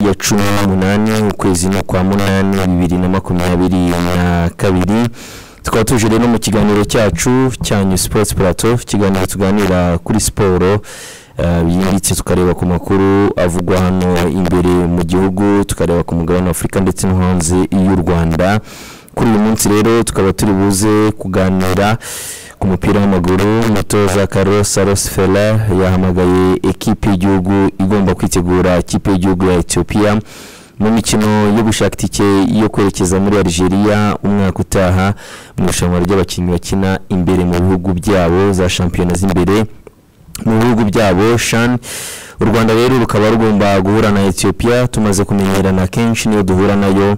ya cumi n'umunani ukwezi no kwa munani bibiri na makumyabiri na kabiri tukaba tuje rero mu kiganiro cyacu cya new sports plateau ikiganiro tuganira kuri siporo byimbitse tukareba ku makuru avugwa hano imbere mu gihugu tukareba ku mugabane w'afurika ndetse no hanze y'u rwanda kuri uyu munsi rero tukaba turi buze kuganira ku mupira w'amaguru umutoza Carlos Saros Fela yahamagaye ekipe y'igihugu igomba kwitegura ikipe y'igihugu ya Ethiopia mu mikino yo gushaka itike yo kwerekeza muri Algeria umwaka utaha mu irushanwa ry'abakinnyi bakina imbere mu bihugu byabo za shampiyona z'imbere mu bihugu byabo shan u rwanda rero rukaba rugomba guhura na ethiopia tumaze kumenyerana kenshi niyo duhura nayo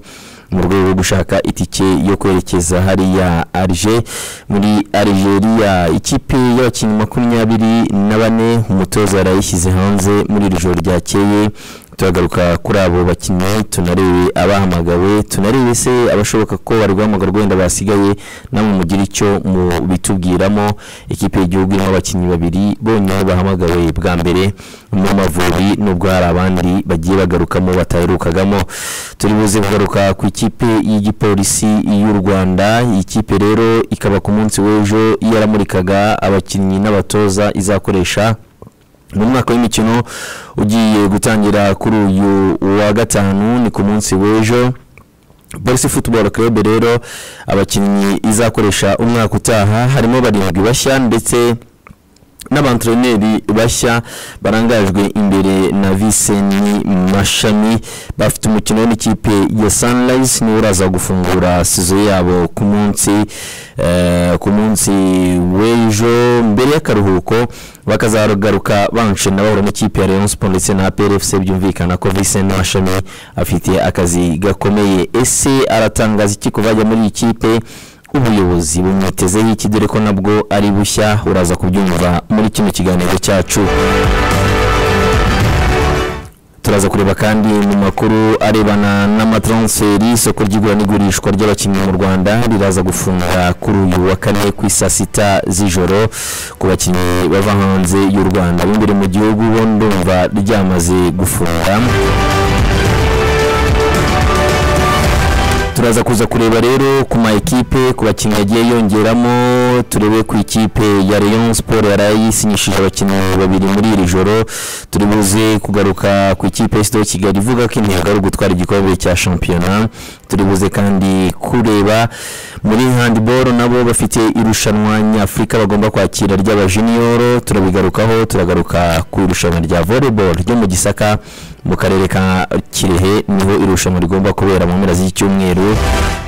mu rwego rwo gushaka itike yo kwerekeza hariya arge muri algeria ikipe y'abakinnyi makumyabiri na bane umutoza yarayishyize hanze muri iri joro ryakeye turagaruka kuri abo bakinnyi tunarebe abahamagawe tunarebe se abashoboka ko bari guhamagarwa wenda basigaye namwe mugire icyo mubitubwiramo ikipe y'igihugu irimo abakinnyi babiri bonyine bahamagawe bwa mbere mu mavubi nubwo hari abandi bagiye bagarukamo bataherukagamo turi buze kugaruka ku ikipe y'igipolisi y'u rwanda iyi kipe rero ikaba ku munsi w'ejo yaramurikaga abakinnyi n'abatoza izakoresha mu mwaka w'imikino ugiye gutangira kuri uyu wa gatanu ni ku munsi w'ejo Borussia Football Club rero abakinnyi izakoresha umwaka utaha harimo barindwi bashya ndetse n'abantreneri bashya barangajwe imbere na Viseni Mashami bafite umukino n'ikipe ya Sunrise niwe uraza gufungura sizo yabo ku munsi eh, ku munsi w'ejo mbere y'akaruhuko bakazagaruka banshena bahura n'ikipe ya Rayon Sport ndetse na PRFC byumvikana ko Viseni Mashami afite akazi gakomeye ese aratangaza iki kuvajya muri iyi kipe ubuyobozi bumwitezeho iki dore ko nabwo ari bushya uraza kubyumva muri kino kiganiro cyacu turaza kureba kandi mu makuru arebana n'amatransferi isoko ry'igura n'igurishwa ry'abakinnyi mu rwanda riraza gufunga kuri uyu wa kane ku isaa sita z'ijoro ku bakinnyi bava hanze y'u rwanda b'imbere mu gihugu bo ndumva ryamaze gufunga turaza kuza kureba rero ku ma ekipe ku bakinnyi yagiye yongeramo turebe ku ikipe ya Rayon Sport yari yisinyishije abakinnyi babiri muri iri joro turi buze kugaruka ku ikipe ya Kigali ivuga ko intego ari ugutwara igikombe cya shampiyona turi buze kandi kureba muri handball nabo bafite irushanwa nyafurika bagomba kwakira ry'abajunior turabigarukaho turagaruka ku irushanwa rya volleyball ryo mu Gisaka mu karere ka Kirehe niho irushanwa rigomba kubera mu mpera z'icyumweru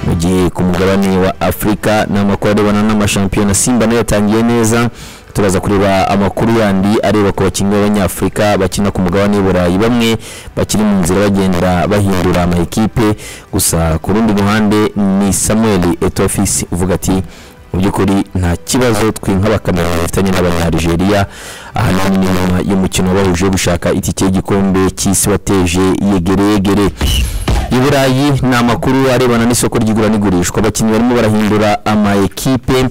mu gihe ku mugabane wa Afurika n'amakuru arebana n'amashampiyona Simba nayo yatangiye neza turaza kureba amakuru yandi areba ku bakinnyi b'abanyafurika bakina ku mugabane w'uburayi bamwe bakiri mu nzira bagenda bahindura amakipe gusa ku rundi ruhande ni Samuel Etofisi uvuga ati mu by'ukuri nta kibazo twe nk'abakameroni bafitanye n'abanyarigeria ahanini ni nyuma y'umukino bahuje gushaka itike y'igikombe cy'isi wateje yegereyegere i burayi ni amakuru arebana n'isoko ry'igura n'igurishwa abakinnyi barimo barahindura ama ekipe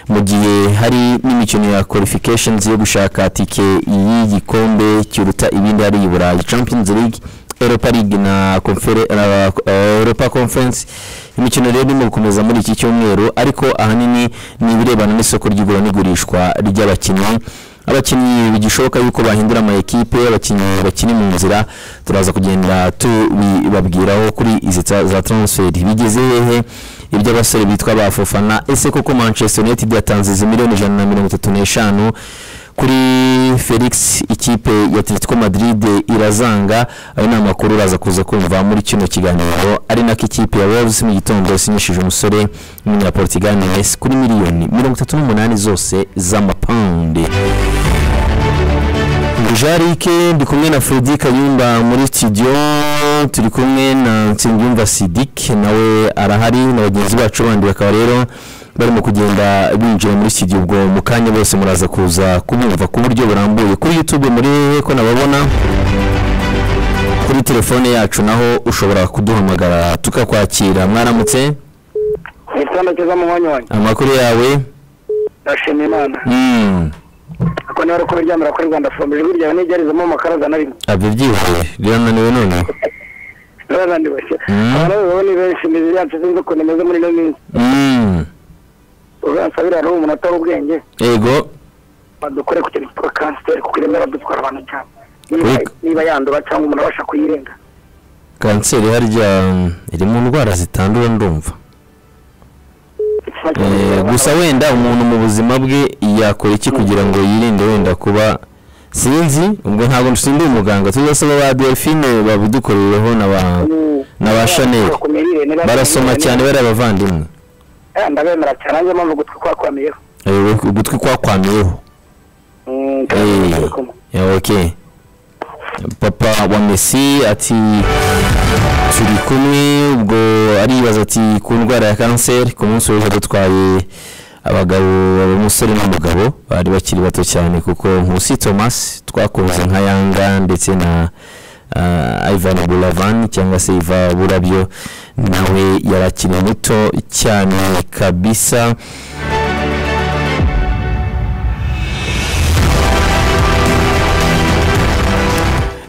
mu gihe hari n'imikino ya qualifications yo gushaka tike y'igikombe kiruta ibindi hari i burayi champions league Europa League na confere, na, uh, Europa Conference imikino rero irimo gukomeza muri iki cyumweru ariko ahanini ni ibirebana n'isoko ry'igura n'igurishwa ry'abakinnyi abakinnyi bigishoboka yuko bahindura ama ekipe abakinnyi bakiri mu nzira turaza kugenda tubibabwiraho kuri izi za transfer bigeze hehe iby'abasore bitwa bafofana ese koko Manchester United yatanze izi miliyoni ijana na mirongo itatu n'eshanu kuri felix ikipe ya atletico madrid irazanga ayo ni amakuru uraza kuza kumva muri kino kiganiro ari nako ikipe ya wolves mu gitondo isinyishije umusore w'umunyaportugal messi kuri miliyoni mirongo itatu n'umunani zose z'amapawundi jarike ndi kumwe na fredi kayumba muri studio turi kumwe na nsengiyumva sidik nawe arahari na bagenzi bacu bandi bakaba rero barimo kugenda binjira muri iki gihe ubwo mu kanya bose muraza kuza kubumva ku buryo burambuye kuri youtube muri hehe ko nababona kuri telefone yacu naho ushobora kuduhamagara tukakwakira mwaramutse ni igitanda cyiza muhonyonyi amakuru yawe ndashima imana Mm, ako niba ari kubiryamira kuri rwanda fomu ijwi ryawe ntigerezemo amakaraza na rimwe abyo byihuse birananiwe none n'abandi bake Mm. abantu b'abagabo ni benshi imibiri yacu sinzi ukuntu imeze muri ino minsi Mm. uzansabira hariho umuntu atari ubwenge ego badukore ku kintu cyitwa kanseri kuko iremera dutwara abantu cyane Niba- Wiga. niba yandura cyangwa umuntu abasha kuyirenga kanseri harya mm, iri mu ndwara zitandura ndumva Ikibazo Eh, cy'ubuzima- gusa wenda umuntu mu buzima bwe yakora iki kugira ngo yirinde wenda kuba sinzi ubwo ntabwo nshinzwe umuganga tuzasaba ba delphine babidukorereho na ba Mm. na ba chanel Ku mirire, niba- barasoma cyane bari abavandimwe Eh, ndabemera cyane nanjye mpamvu gutwi kwakwamiyeho Eh, ugutwi kwakwamiyeho Mm, Eh, yeah, ok papa wa messi ati turi kumwe ubwo aribaza ati ku ndwara ya kanseri ku munsi w'ejo dutwaye abagabo umusore n'umugabo bari bakiri bato cyane kuko nkusi thomas twakoze nka yanga ndetse na uh, ivan buravan cyangwa se iva burabyo nawe yari akiri muto cyane kabisa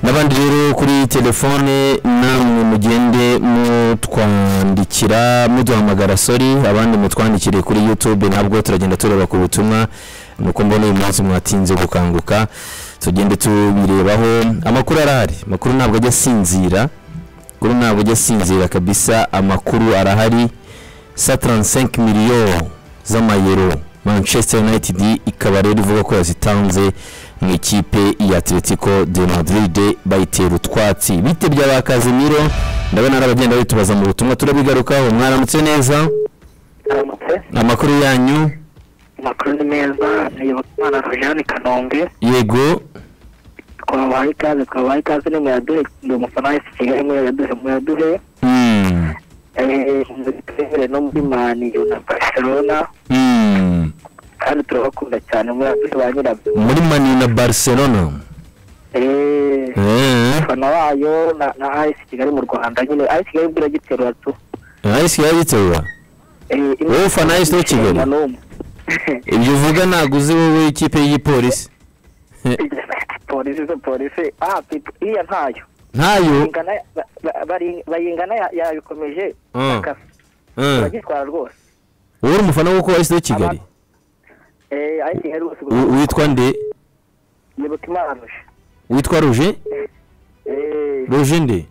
n'abandi rero kuri telefone namwe mugende mutwandikira muduhamagara sori abandi mutwandikire kuri youtube nabwo turagenda tureba ku butumwa nuko mbona uyu munsi mwatinze gukanguka tugende tubirebaho amakuru arahari amakuru ntabwo ajya asinzira amakuru ntabwo ajya asinzira kabisa amakuru arahari 135 miliyoni z'amayero manchester united ikaba rero ivuga ko yazitanze mu ikipe ya atletico de madrid bayitera utwatsi bitebye ba kazimiro ndabona ari abagenda bitubaza mu butumwa turabigarukaho mwaramutse neza Aramutse, amakuru yanyu amakuru ni meza niyobokimana rujani kanombe yego twabahaye ikaze twabahaye ikaze ni muyaduhe ndi umufana wese i kigali muyaduhe muyaduhe Mm, eh, muyaduhe no muri maniyu na barcelona mm. kandi turabakunda cyane muyaduhe ba nyirabyo muri mani na barcelona Eh, Eh, umufana wayo na- na as kigali mu rwanda nyine as kigali bwo iragiterura tu ayisi yaragiterura Eh, imwe- Wowe ufana AS Kigali? Ishinga n'umwe. ibyo uvuga ntabwo uzi wowe ikipe y'igipolisi polisi zo polisi ah pipo- iriya ntayo ntayo ingana ba- ba- bari- bayingana ya- yabikomeje Mm. akasa. Eh. uragitwara rwose wowe uri umufana w'uko wahise kigali eh ariko ihari rwose W- witwa nde iyoboka imana ruje witwa ruje eh ruje nde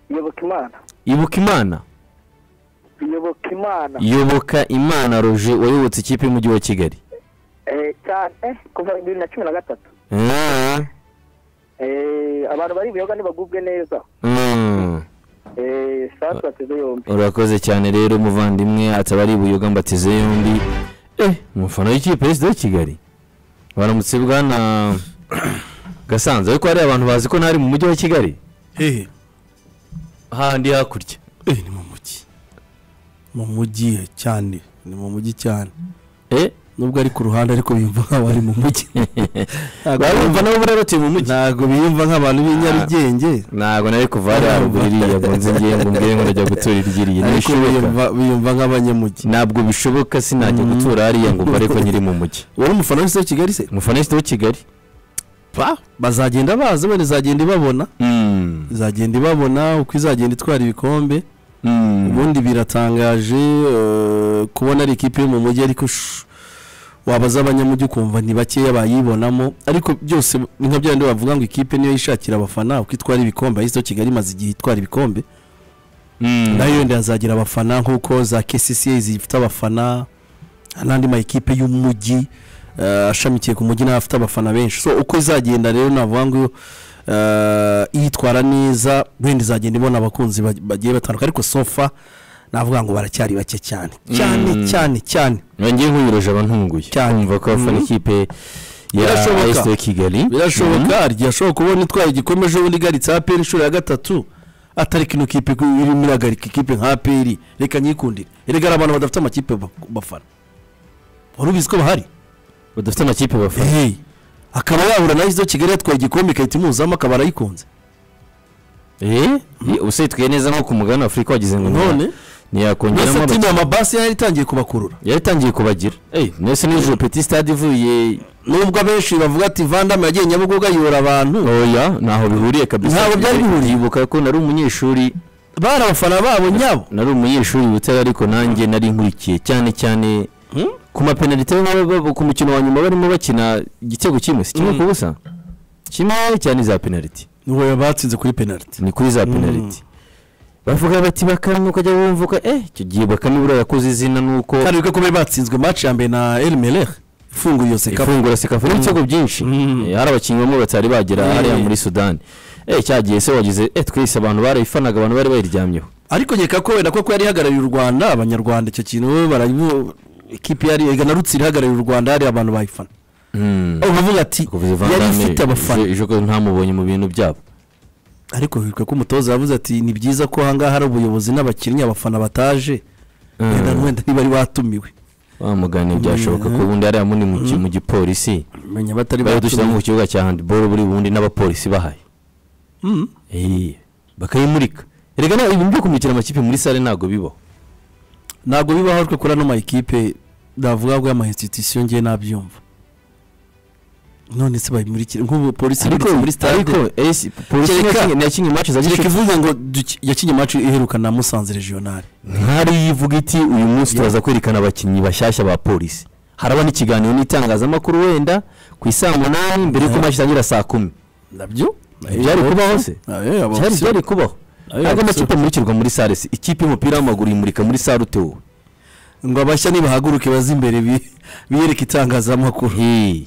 iyoboka imana ibuka imana iyoboka imana yoboka imana ruje wayobotse ikipe y'umujyi wa kigali eh cyane kuva bibiri na cumi na gatatu Ah, eh abantu bari buyoga ntibagubwe neza mm. eh sasu bateze yombi urakoze cyane rero umuvandimwe ataba ari ibuyoga mbatize yombi eh umufana w'ikipe ya sida kigali baramutse bwana gasanze ariko hari abantu bazi ko ntari mu mujyi wa kigali hehe handi hakurya eh, ni mu mujyi mu mujyi eh, cyane ni mu mujyi cyane eh nubwo ari ku ruhande ariko biyumva nk'aho ari mu mujyi Ntago barumva nabo bari batuye mu mujyi ntago biyumva nk'abantu b'i Nyarugenge ntabwo nari kuva hariya haruguru iriya ngo nze ngiye ngo mbwire ngo najya gutura iryiriye ariko ntibishoboka biyumva biyumva nk'abanyamujyi ntabwo bishoboka sinajya gutura hariya ngo mbe ariko nyiri mu mujyi wowe umufana wese wa Kigali se umufanisite w'i kigali pa bazagenda baza wenda izagenda ibabona izagenda ibabona uko izagenda itwara ibikombe ubundi biratangaje eh, kubona ari ikipe yo mu mujyi ariko shu, wabaza abanyamujyi ukumva ni bakeya bayibonamo ariko byose ni nka byandi bavuga ngo ikipe niyo yishakira abafana uko itwara ibikombe ahise kigali imaze igihe itwara ibikombe nayo yenda yazagira abafana nk'uko za kcca zifite abafana n'andi ma ekipe y'umujyi eh, ashamikiye ku mujyi nayo afite abafana benshi so uko izagenda rero navuga ngo eh, yitwara neza wenda izagenda ibona abakunzi bag- bagiye batandukanye ariko sofa navuga ngo baracyari bake cyane cyane Mm. cyane cyane nongeye nk'uyiroje aba ntunguye Cyane. kumva ko abafana Mm. ikipe ya Birashoboka. esite kigali birashoboka hari igihe ashobora kubona itwaye igikombe ejo bundi igaritse aperi inshuro ya gatatu atareka ino kipe ko irimo iragarika ikipe nka aperi reka nyikundire erega hari abantu badafite amakipe ba- bafana wari ubizi ko bahari badafite amakipe bafana Hey, akaba yahura na izo kigali yatwaye igikombe ikahita imuzamo akaba arayikunze eh usitwiye neza nko ku mugabane wa afurika wagize ngo none ntiyakongeramo mesatino abakiriya amabasi yari itangiye kubakurura yaritangiye kubagira eh nese n'ijoro peti stade ivuye nubwo abenshi bavuga ati vandame yagiye nyabugogo ayobora abantu oya ntaho bihuriye kabisa Ntaho byari bihuriye. yibuka ko nari umunyeshuri bari abafana babo nyabo nari umunyeshuri witera ariko nanjye nari nkurikiye cyane cyane ku mapenalite baba baba- ku mukino wa nyuma barimo bakina igitego kimwe si kimwe ku busa kimwe cyane za penaliti nuwo yabatsinze kuri penaliti ni kuri za penaliti bavuga bati bakame ukajya wumvuka eh icyo gihe bakame buriya yakoze izina nuko kandi bikaba kuba batsinzwe match ya mbere na El Mereh ifunguye iyo sekafu ifungura sekafu n'ibitego byinshi Mm. Eh, hari abakinnyi bamwe batari bagera Eh. hariya muri sudani eh cya gihe se wagize eh twese abantu barayifanaga abantu bari bayiryamyeho ariko nkeka ko wenda koko yari ihagarariye u rwanda abanyarwanda icyo kintu barabibu ikipe yari na rutsiro ihagarariye u rwanda hari abantu bayifana aho bavuga ati kuvuze Van yari Damme ifite abafana ejo- ejo ko ntamubonye mu bintu byabo ariko hirwa ko umutoza yavuze ati ni byiza ko ahangaha hari ubuyobozi n'abakinnyi abafana bataje wenda wenda ntibari batumiwe bamugane byashoboka ko Mm. ubundi hariya muri mu ki- mu gipolisi menya batari bari dushyira mu batumiwe kibuga cya handiboro buri bundi n'abapolisi bahaye Mm. Eh, bakayimurika erega nawe ibintu byo kumurikira amakipe muri sale ntabwo bibaho ntabwo bibaho ariko kuri ano ma ekipe ndavuga ko ama institution ngiye nabyumva none se babimurikira nk'ubu polisi ariko imuritse muri ariko stade eh, si- polisi Kereka- yakinye- yakinye match za reka gicuti ivuga ngo duki- yakinye match iheruka na musanze regional nkari yivuga iti uyu munsi turaza kwerekana abakinnyi bashyashya ba polisi haraba n'ikiganiro n'itangazamakuru wenda ku isaa munani mbere y'uko Yeah. match itangira saa kumi nabyo byari kubaho se byari byari kubaho Ayo, ntabwo abasore. amakipe amurikirwa muri sale se ikipe y'umupira w'amaguru yimurika muri sale utewe ngo abashya nibahaguruke baze imbere bi- biyereke itangazamakuru Hey.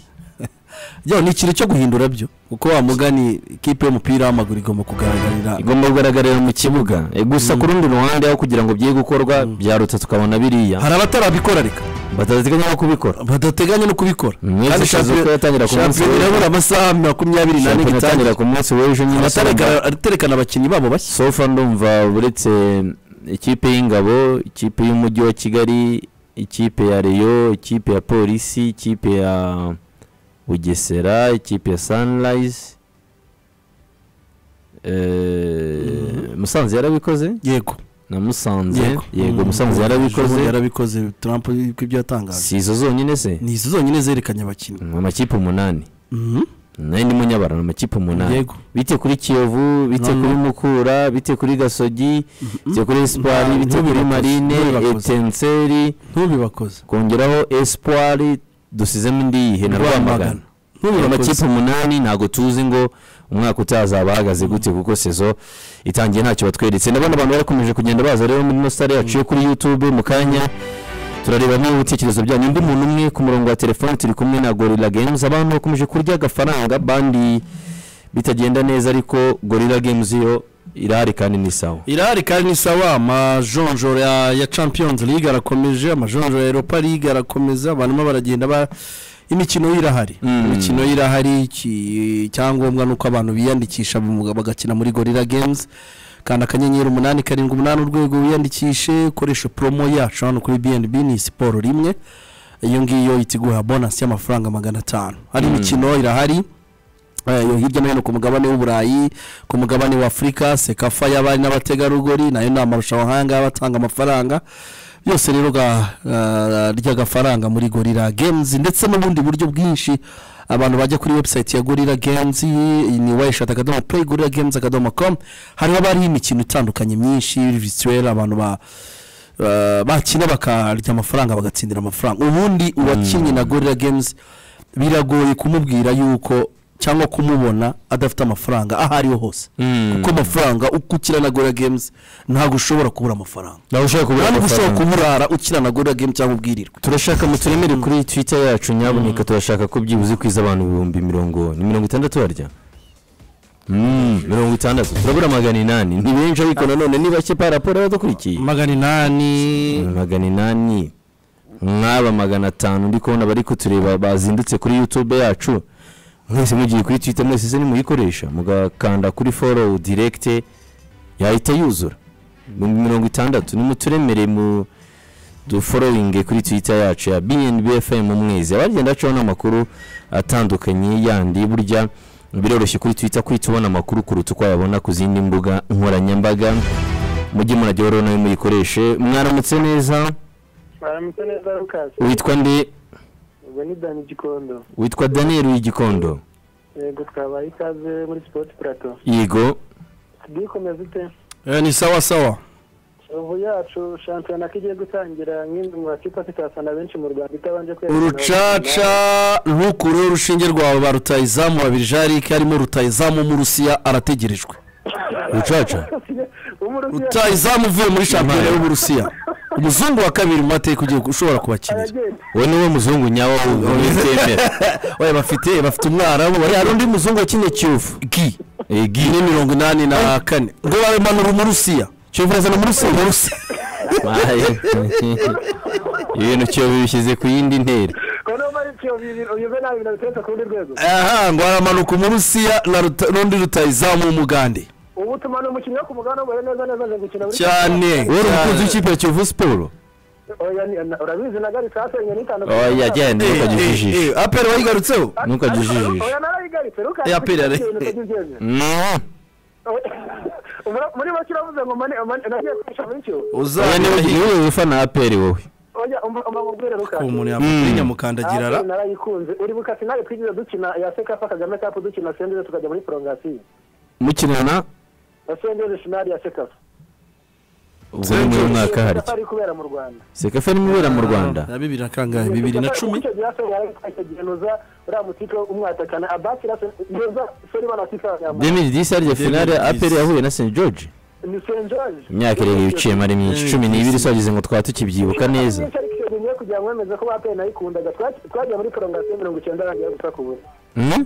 byaho ni ikintu cyo guhindura byo kuko wa mugani ikipe y'umupira w'amaguru igomba kugaragarira igomba kugaragarira mu kibuga Eh, gusa ku rundi ruhande aho kugira ngo bye gukorwa byarutse tukabona biriya hari abatarabikora reka batateganya no kubikora badateganya no kubikora Mwese tuzi ko yatangira ku munsi shampiyona w'ejo. irabura amasaha makumyabiri n'ane ngo Shampiyona itangire itangira ku munsi w'ejo nyine Abaterekana- abaterekana abakinnyi babo bashya sofa ndumva uretse ikipe y'ingabo ikipe y'umujyi wa kigali ikipe ya reyo ikipe ya polisi ikipe ya bugesera ikipe ya sunrise Eh, musanze yarabikoze yego na musanze yego yego Mm. musanze Ejo yarabikoze yarabikoze trump ko ibyo yatangaje si izo zonyine se ni izo zonyine zerekanye abakinnyi Mm, amakipe umunani Mhm. nayo ndimo nyabara ni amakipe umunani yego bite kuri kiyovu bite No, no. kuri mukura bite kuri gasogi bite kuri espoir Nta- bite kuri ntubibakoze, marine ntubibakoze. etenseri ntubibakoze kongeraho espoir dusizemo indi yihe na rwamagana ayo makipe ntubibakoze umunani ntabwo tuzi ngo umwaka utazaba ahagaze gute kuko sezo itangiye ntacyo batweretse ndabona abantu barakomeje kugenda baza rero muri ino sare yacu yo kuri youtube mu kanya turareba niba ibitekerezo byanyu undi muntu umwe ku murongo wa telefone turi kumwe na gorilla games abantu bakomeje kurya agafaranga bandi bitagenda neza ariko gorilla games yo irahari kandi ni sawa irahari kandi ni sawa amajonjoro ya, ya champions league arakomeje amajonjoro ya europa league arakomeza abantu barimo baragenda ba imikino irahari Mm. imikino irahari iki- icyangombwa ni uko abantu biyandikisha mu- bagakina muri gorilla games kanda akanyenyeri umunani karindwi umunani urwego wiyandikishe ukoresha promo yacu hano kuri bnb ni siporo rimwe iyo ngiyo itiguha bonasi y'amafaranga magana atanu hari imikino irahari Eh, yo hirya no hino ku mugabane w'uburayi ku mugabane wa afurika sekafa y'abari n'abategarugori nayo ni amarushanwa nk'ayangaya aba atanga amafaranga byose rero ga- eh, ry'agafaranga muri gorira games ndetse n'ubundi buryo bwinshi abantu bajya kuri website ya gorira games ni wayishati akadomo play gorira games akadomo com hariho abariho imikino itandukanye myinshi virtuel abantu ba eh, bakina bakarya amafaranga bagatsindira amafaranga ubundi uwakinnye na gorira games biragoye kumubwira yuko cyangwa kumubona adafite amafaranga aho ariho hose Mm. kuko amafaranga uko ukina na gorira games ntabwo ushobora kubura amafaranga nawe ushobora kubura ntabwo amafaranga. ushobora kuburara ukina na gorira game cyangwa ubwirirwe turashaka muturemere kuri twitter yacu nyaboneka turashaka ko byibuze kwiza abantu ibihumbi mirongo ni mirongo itandatu barya Mm, mirongo itandatu turabura magana inani ni benshi ariko nanone ni bake pa raporo y'abadukurikiye magana inani Mm, magana inani mwaba magana atanu ndi kubona bari kutureba bazindutse kuri youtube yacu mwese mugiye kuri twitter mwese se nimuyikoresha mugakanda kuri follow direct yahita yuzura ibihumbi mirongo itandatu nimuturemere mu duforowinge kuri twitter yacu ya bnb fm mwezi abagenda bacaho n'amakuru atandukanye yandi burya biroroshye kuri twitter kwita ubona amakuru kuruta uko wayabona ku zindi mbuga nkoranyambaga mujye murajya rero nawe muyikoreshe mwaramutse neza mwaramutse neza rukasi witwa nde ubwo ni dani gikondo witwa daniel w'igikondo yego twabaye ikaze muri sipoti purato yego tugikomeza ute Eh, ni sawa sawa ubu yacu shampiyona ko igiye gutangira nk'imwe mu makipe afite abafana benshi mu rwanda itabanje kwerekana urucaca rukuru urushinge rwawe ba rutayizamu babiri jarike harimo rutayizamu w'umurusiya arategerejwe urucaca Umurusiya- rutayizamu uvuye muri shampiyona y'uburusiya umuzungu wa kabiri mu mateka ugiye ushobora kubakinira aragenda we niwe muzungu nyawo w'ibitembera oya bafite bafite umwarabu bari hari undi muzungu wakinnye cyufu gi egi ni mirongo inani na kane ngo bamanura umurusiya cyumva yazana umurusiya umurusiya ibintu cyobo bishyize ku yindi ntera ko niba ari cyo bibiri uyu nabi ibintu biteretse ku rundi rwego aha ngo haramanuka umurusiya na ruta- n'undi rutayizamu w'umugande ubu tuma ni umukinnyi wo ku mugabane w'umubare neza neza aje gukina muri cyane wowe cyane. umukunzi w'ikipe ya kiyovu siporo Oya, ni- na- urabizi nagari kasenye n'itandukanye oya genda ntukajye ujijisha aperi wayigarutseho ntukajye ujijisha oya narayigaritse ruka Ya pili yari- Muri- muri make uravuze ngo mane mane- nagiye kwisha muri cyo oya niwe niwe ufana aperi wowe oya umva umva nkubwire ruka umuntu yamukurinya mukandagira ra Arsenal narayikunze uribuka sinari twigize dukina ya seka fa kagame cup dukina sendere tukajya muri prolongation mukinana ya sendere finale ya seka ubwo ni muri mwaka harya ari kubera mu rwanda sekafa ni mubera mu rwanda na bibiri na kangahe bibiri na cumi icyo gihe Arsenal yari twakigenuza uriya mutipe umwatakana abasi neza sori bana sika nyamara 2010 harya finale 2010. aperi yahuye na st george ni senjage imyaka irindwi biciyemo ari myinshi cumi n'ibiri twageze ngo twaba tukibyibuka neza Ariko icyo gihe ngiye kugira ngo mwemeze ko bape nayikundaga Twaj- twagiye muri prolongation mirongo icyenda arangira gusa ku busa Hmm?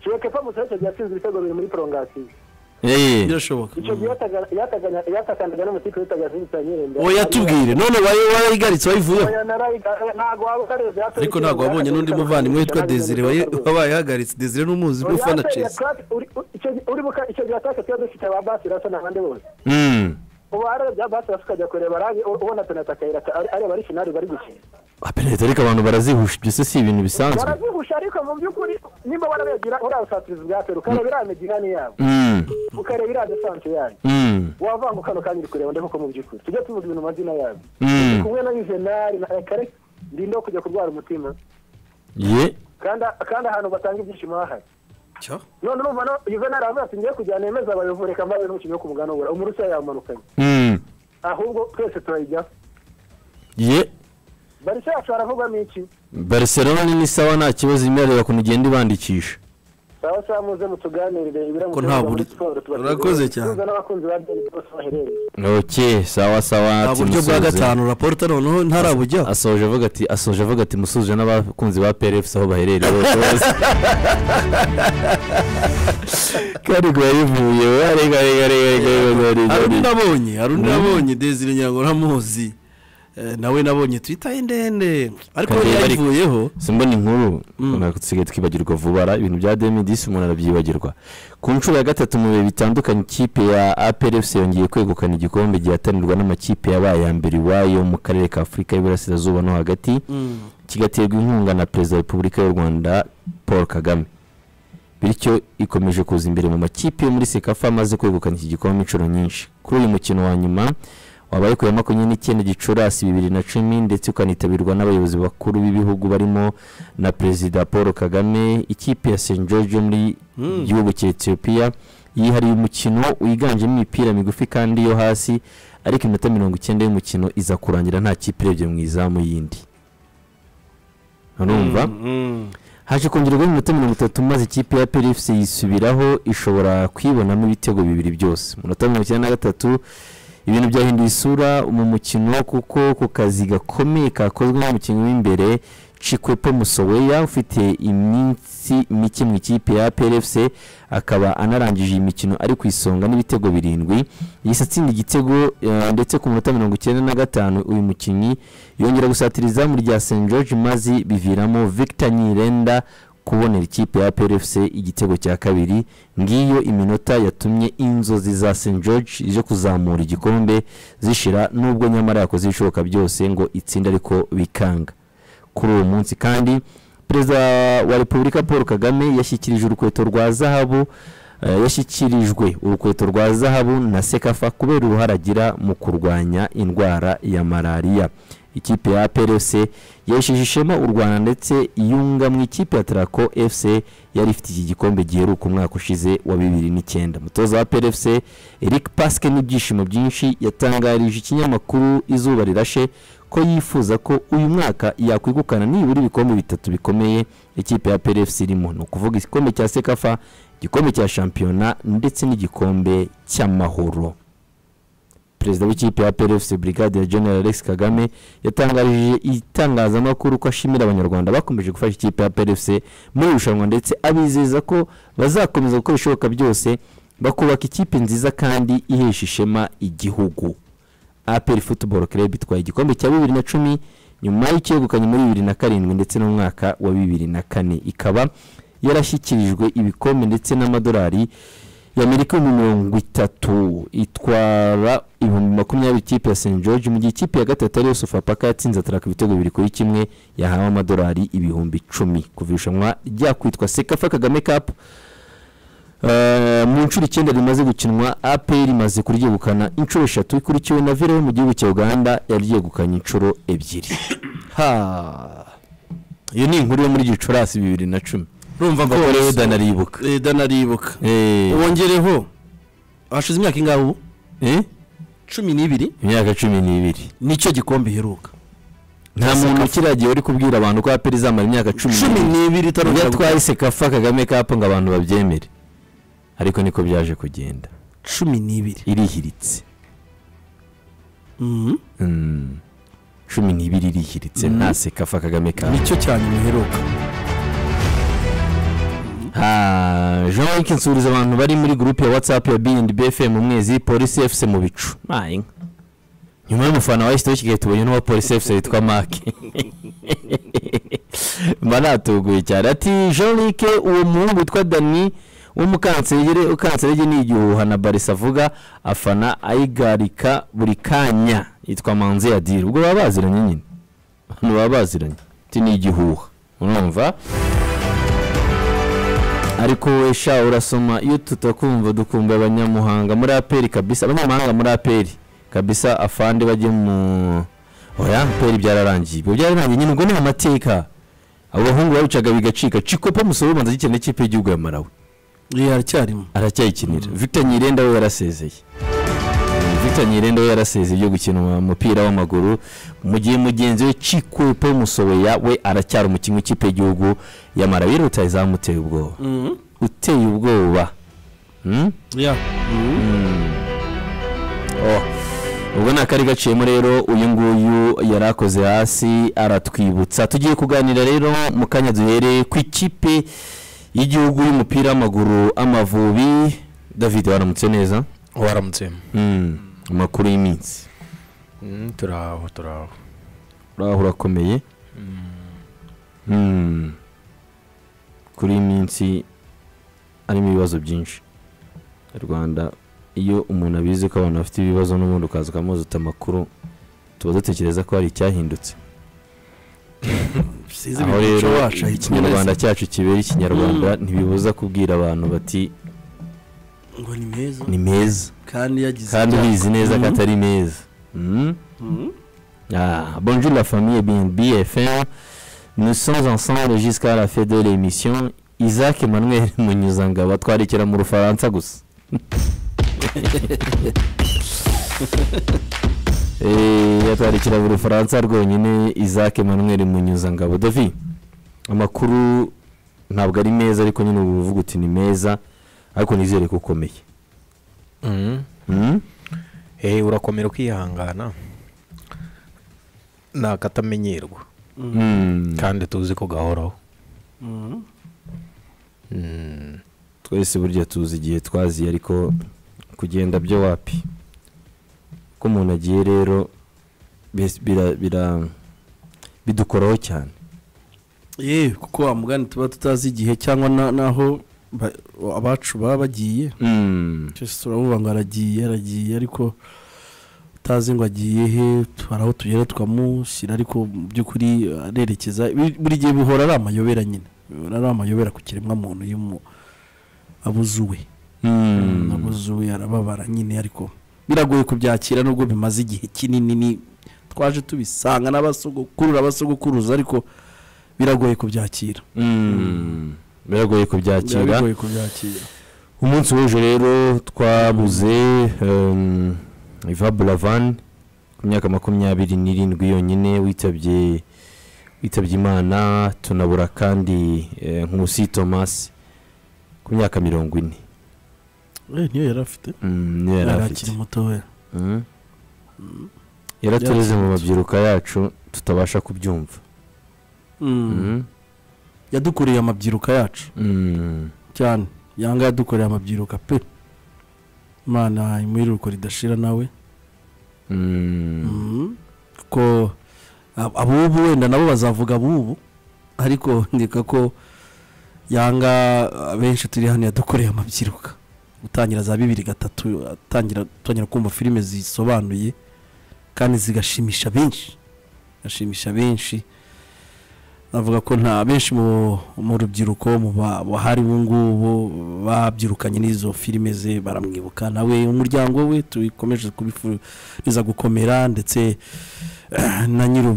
Chireke Pamusa icyo gihe yatsinze ibitego bibiri muri prolongation Eh, birashoboka icyo gihe yataga- yataga- yatakandaga n'umutipe witaga Vincent Nyirende oya tubwire none wayi- wayigaritse wayivuyeho ariko ntabwo wabonye n'undi muvandimwe witwa desire wabaye ahagaritse desire n'umuzi ni ufana chelsea uribuka icyo gihe ataka tuba dufite ba basi rasa n'abandi bose hmm. ubu harabya basi rasa ukajya kureba rabi ubona penata akayira areba ari finali bari gukina apenaliti ariko abantu barazihusha ibyo se si ibintu bisanzwe barazihusha ariko mu by'ukuri nimba barabigira uriya busatirizi bwa pera ukareba iriya midigani yabo Hmm, ukareba iriya desanse yayo hmm, wavanga ukano kandi uri kureba ndetse mu by'ukuri tujye tuvuga ibintu amazina yabo hmm. kumwe na yuvenali na ekare ndinde wo kujya kurwara umutima ye kandi kandi ahantu batanga ibyishimo hahari Cyo. none urumva no yuvenali aravuga ati ngiye kujyana yemeza abayovu reka mbabe n'umukinnyi wo ku mugani w'ubura umurusiya yamanukanye Hmm, ahubwo twese turayijyaho ye barisa yacu haravugwamo iki barcelona ni sawa nta kibazo imerera ukuntu igenda ibandikisha sawa sawa muze mutuganirire Ko nta buri- urakoze cyane. n'abakunzi ba deni bose baherereye ok sawa sawa nta ati buryo bwa musuhuze. gatanu raporta noneho ntarabujyaho asoje avuga ati asoje avuga ati musuje n'abakunzi ba PRFs aho baherereye bose bose kandi ngo yayivuye we arega arega arega arega arega hari undi arega nabonye hari undi Mm. nabonye desire ngira ngo uramuzi Eh, nawe nabonye twita ndende ariko Kandi bari- yayivuyeho simbona inkuru tusigaye twibagirwa vuba ara ibintu bya demidisi umuntu arabyibagirwa ku nshuro ya gatatu mu bihe bitandukanye ikipe ya APRFC yongeye kwegukana igikombe gihatanirwa n'amakipe yabaye ya mbere iwayo mu karere ka afurika y'iburasirazuba no hagati kigaterwa inkunga na perezida wa repubulika y'u rwanda paul kagame bityo ikomeje kuza imbere mu makipe yo muri sekafa amaze kwegukana iki gikombe inshuro nyinshi kuri uyu mukino wa nyuma wabaye ku ya makumyabiri n'icyenda gicurasi bibiri na cumi ndetse ukanitabirwa n'abayobozi bakuru b'ibihugu barimo na perezida paul kagame ikipe ya st george yo muri gihugu cya etiyopiya yihariye umukino wiganjemo imipira migufi kandi yo hasi ariko iminota mirongo icyenda y'umukino iza kurangira nta kipe irebye mu izamu y'indi urumva haje kongerwa iminota mirongo itatu maze ikipe ya PRFC yisubiraho ishobora kwibonamo ibitego bibiri byose mu minota mirongo icyenda na gatatu ibintu byahinduye isura mu mukino kuko ku kazi gakomeye kakozwe n'umukinnyi w'imbere Chikwepo Musoweya ufite iminsi mike mu ikipe ya PRFC akaba anarangije iyi mikino ari ku isonga n'ibitego birindwi yahise atsinda igitego eh, ndetse ku minota mirongo icyenda na gatanu uyu mukinnyi yongera gusatira izamu rya St George maze biviramo Victor Nyirenda kubonera ikipe ya PRFC igitego cya kabiri ngiyo iminota yatumye inzozi za St George zo kuzamura igikombe zishira nubwo nyamara yakoze ibishoboka byose ngo itsinda ariko bikanga kuri uwo munsi kandi perezida wa repubulika paul kagame yashyikirijwe urukweto rwa zahabu eh, yashyikirijwe urukweto rwa zahabu na sekafa kubera uruhare agira mu kurwanya indwara ya malariya ikipe ya plc yesheje ishema u rwanda ndetse yunga mu ikipe ya tarako fc yari ifite iki gikombe giheruka umwaka ushize wa bibiri n'icyenda umutoza wa plc eric pasike n'ibyishimo byinshi yatangarije ikinyamakuru izuba rirashe ko yifuza ko uyu mwaka yakwigukana nibura ibikombe bitatu bikomeye ikipe ya plc irimo ni ukuvuga igikombe cya sekafa igikombe cya shampiyona ndetse n'igikombe cy'amahoro perezida w'ikipe ya plfc brigade ya general alex kagame yatangarije itangazamakuru ko ashimira abanyarwanda bakomeje gufasha ikipe ya plfc muri irushanwa ndetse abizeza ko bazakomeza gukora ibishoboka byose bakubaka ikipe nziza kandi ihesha ishema igihugu apr football club itwaye igikombe cya bibiri na cumi nyuma y'icyegukanye muri bibiri na karindwi ndetse n'umwaka wa bibiri na kane ikaba yarashyikirijwe ibikombe ndetse n'amadolari y'amerika ibihumbi mirongo itatu itwara ibihumbi makumyabiri ikipe ya st george mu gihe ikipe ya gatatu ariyo sofapaka yatsinze ataraka ibitego bibiri kuri kimwe yahawe amadolari ibihumbi icumi kuva irushanwa ryakwitwa sekafa kagame cup Eh, mu nshuro icyenda rimaze gukinwa apr imaze kuryegukana inshuro eshatu ikurikiwe na vero mu gihugu cya uganda yaryegukanye inshuro ebyiri ha iyo ni inkuru yo muri gicurasi bibiri na cumi urumva mva ko rero danaribuka Eh, danaribuka Eh, wongereho hashize imyaka ingahe ubu eh, cumi n'ibiri imyaka cumi n'ibiri nicyo gikombe iheruka nta muntu ukiragiye uri kubwira abantu ko apr izamara imyaka cumi cumi n'ibiri iyo itarongera gukora. atwahise kafa kagame kapo ngo abantu babyemere ariko niko byaje kugenda cumi n'ibiri irihiritse Mhm. Mm. cumi n'ibiri irihiritse nta sekafa kagame kapo nicyo cya nyuma iheruka Ah, jean luc nsuhuza abantu bari muri gurupe ya whatsapp ya bnb fm umwezi polisi fc mu bicu Ah, inka. nyuma y'umufana wahise kigali tubonye n'uwa polisi fc witwa make mba natuguye cyane ati jean luc uwo muhungu witwa dani w'umukanserege ukanserege ni igihuha na barisa avuga afana ayigarika buri kanya yitwa manze ya diri ubwo baba baziranye nyine abantu baba baziranye ati ni igihuha urumva ariko wowe sha urasoma iyo tutakumva dukumva abanyamuhanga muri aperi kabisa abanyamahanga muri aperi kabisa afande bajye mu oya aperi byararangiye ibyo byararangiye nyine ubwo ni amateka abo bahungu babicaga bigacika cikopa musoro ubanza gikeneye ikipe y'igihugu ya marawi iya aracyarimo aracyayikinira victor nyirenda we yarasezeye victor nyirenda we yarasezeye byo gukina umupira w'amaguru mu gihe mugenzi we cikwepo musobeya we aracyari umukinnyi w'ikipe y'igihugu ya marawi rero utazamuteye ubwoba uteye ubwoba Hmm? iya Oh. ubwo ni akari gaciyemo rero uyu nguyu yari akoze hasi aratwibutsa tugiye kuganira rero mu kanya duhere ku ikipe y'igihugu y'umupira w'amaguru amavubi david waramutse neza waramutse Mm, amakuru y'iminsi Mm, turaho turaho uraho urakomeye Mm. kuri iyi minsi harimo ibibazo byinshi mu rwanda iyo umuntu abizi ko abantu bafite ibibazo n'ubundi ukaza ukamuzuta amakuru tuba dutekereza ko hari icyahindutse size aho imico rero wacu ikinyarwanda ayikinyarwanda cyacu kibera ikinyarwanda ntibibuza kubwira abantu bati ngo ni meza ni meza kandi yagize kandi ibyago. ubizi neza ko Mhm. atari meza Mm. Mhm. Ah, bonjour la famille BNB FM. Nous sommes ensemble jusqu'à la fin de l'émission. Isaac Emmanuel Munyuzangaba twarekera mu Rufaransa gusa. Eh, yatwarekera mu Rufaransa rwonyine Isaac Emmanuel Munyuzangabo. Davi, amakuru ntabwo ari meza ariko nyine uba uvuga uti ni meza ariko nizere ko ukomeye. Mm. Mm? Eh, urakomera ukihangana ni akatamenyerwa Mm. kandi tuzi ko gahoraho Mhm. Mm. twese burya tuzi igihe twaziye ariko kugenda byo wapi ko umuntu agiye rero bis- bira- bira- bidukoraho cyane ye kuko wa mugani tuba tutazi igihe cyangwa na- naho ba- abacu baba bagiye cyose turavuga ngo aragiye aragiye ariko utazi ngo agiye he hari aho tugera tukamushyira ariko mu by'ukuri arerekeza Bi- buri gihe bihora ari amayobera nyine bihora ari amayobera ku kiremwamuntu iyo umu- abuzuwe abuzuwe arababara nyine ariko biragoye kubyakira nubwo bimaze igihe kinini ni twaje tubisanga n'abasugukurura abasugukuruza ariko biragoye kubyakira Mm. biragoye kubyakira biragoye kubyakira umunsi w'ejo rero twabuze em, Iva Buravan ku myaka makumyabiri n'irindwi yonyine witabye witabye imana tunabura kandi eh, Nkusi Thomas ku myaka mirongo ine Eh, niyo yari afite Mm, niyo yari yari afite akiri mutoya Mm. yaratureze mu mabyiruka yacu tutabasha kubyumva Mm. Mm. yadukoreye amabyiruka yacu Mm. cyane yanga yadukoreye amabyiruka pe imana imwiruko ridashira nawe Mm. Mhm. kuko ab- abubu wenda nabo bazavuga abubu ariko ndeka ko yanga abenshi turi hano yadukoreye amabyiruka gutangira za bibiri gatatu atangira dutangira kumva filime zisobanuye kandi zigashimisha benshi gashimisha benshi navuga ko nta benshi mu, mu rubyiruko mu ba- bahari ubu ngubu babyirukanye n'izo filime ze baramwibuka nawe umuryango we tukomeje kubifuriza gukomera ndetse eh, na nyiri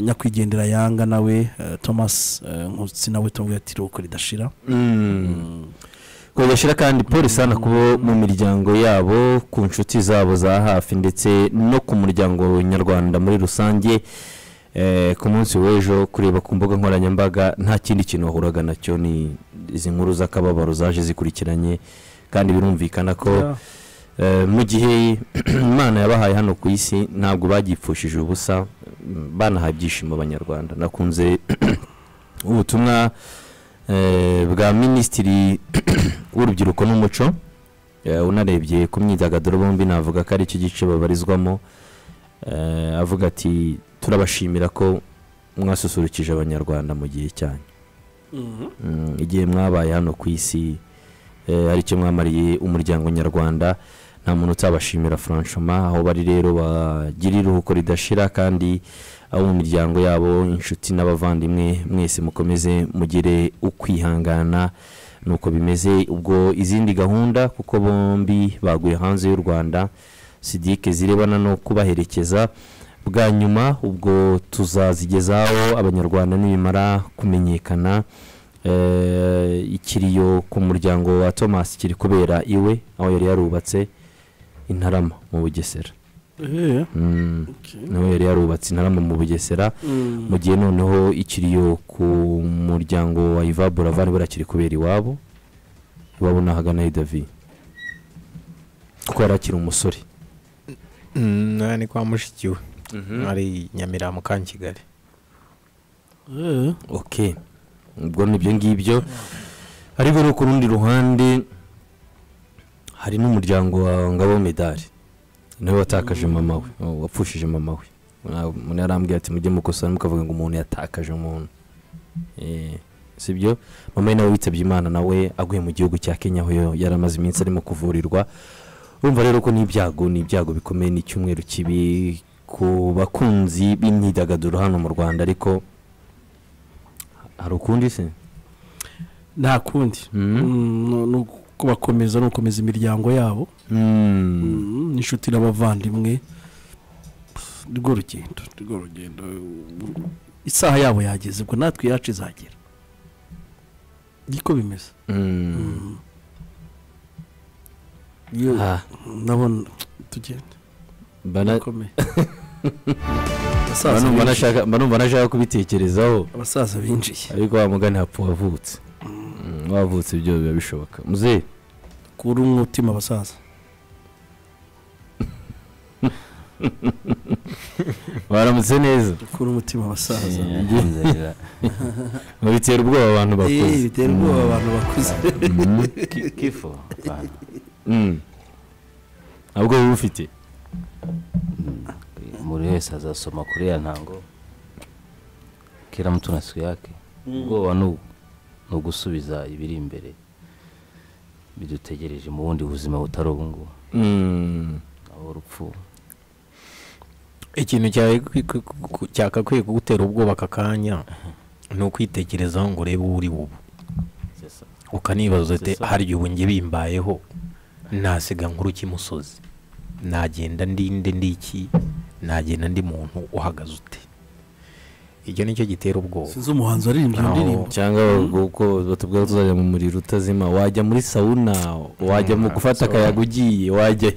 nyakwigendera yanga nawe eh, thomas eh, nkusi nawe tuvuga ati ruko ridashira Mm. kugashyira kandi polisi hano kuba mu miryango yabo ku nshuti zabo za hafi ndetse no ku muryango nyarwanda muri rusange Eh, ku munsi w'ejo kureba ku mbuga nkoranyambaga nta kindi kintu wahuraga nacyo ni izi nkuru z'akababaro zaje zikurikiranye kandi birumvikana ko Eh, mu gihe imana yabahaye hano ku isi ntabwo bagipfushije ubusa mm, banahaye ibyishimo abanyarwanda nakunze ubutumwa eh, bwa minisitiri w'urubyiruko n'umuco eh, unarebye ku myidagaduro bombi navuga ko ari cyo gice babarizwamo eh, avuga ati turabashimira ko mwasusurukije abanyarwanda mu gihe cyanyu Mm, igihe mwabaye hano ku isi eh, hari icyo mwamariye umuryango nyarwanda nta muntu utabashimira franchement aho bari rero bagira iruhuko ridashira kandi abo mu miryango yabo inshuti n'abavandimwe mwese mukomeze mugire ukwihangana nuko bimeze ubwo izindi gahunda kuko bombi baguye hanze y'u rwanda sidike zirebana no kubaherekeza bwa nyuma ubwo tuzazigezaho abanyarwanda nibimara kumenyekana Eh, ikiriyo ku muryango wa thomas kiri kubera iwe aho yari yarubatse intarama mu bugesera Mm, nawe yari yarubatse intarama mu bugesera mu gihe noneho ikiriyo ku muryango wa iva buravan buriya kiri kubera iwabo iwabo ni ahagana hidavi kuko yari akiri umusore Mm, aha ni kwa mushikiwe ari nyamirambo ka kigali ok ubwo ni ibyo ngibyo ariko no ku rundi ruhande hari n'umuryango wa ngabo medali nawe watakaje mama we oh, wapfushije mama we Mura- umuntu yarambwira ati mujye mukosora mukavuga ngo umuntu yatakaje umuntu Eh, sibyo mama we nawe witabye imana nawe aguye mu gihugu cya kenya aho yo- yari amaze iminsi arimo kuvurirwa urumva rero ko n'ibyago ni ibyago bikomeye ni icyumweru kibi ku bakunzi b'imyidagaduro hano mu rwanda ariko hari ukundi se nta kundi Mm. Mm, no kubakomeza no gukomeza imiryango yabo Mm. Mm, n'inshuti n'abavandimwe ni rwo rugendo ni rwo rugendo isaha yabo yageze ubwo natwe iyacu izagera niko bimeze Mm. Iyo- Ah, ndabona tugenda bana- bikomeye bana- abasaza binjiye- banashaka- banumva nashaka kubitekerezaho abasaza binjiye ariko wa mugani hapfa wavutse Mm, wavutse ibyo biba bishoboka muzehe kuri umutima abasaza baramutse neza kuri umutima abasaza ngo bitera ubwoba abantu Eh, bakuze bitera ubwoba abantu bakuze Mm. kifu hapana. Mm. nta bwoba uba ufite Muri wese azasoma kuri ya ntango kila mtu na siku yake ubwoba ni ubu. ni ugusubiza ibiri imbere bidutegereje mu bundi buzima butari ubu ngubu Mm. aho urupfu ikintu cyawe kwi- kwi- ku- cyakakwiye kugutera ubwoba aka kanya ni ukwitekerezaho ngo urebe uwo uri bubu c'est ça. ukanibaza ati Sesa. harya ubu njye bimbayeho nasiga nkuru kimusozi nagenda ndinde ndiki nagenda ndi muntu uhagaze ute icyo nicyo gitera ubwoba sinzi umuhanzi waririmbye iyo Aho. ndirimbo cyangwa ubwo batubwira ko tuzajya mu muriro utazima wajya muri sawuna wajya mu gufata akayaga ugiye wajya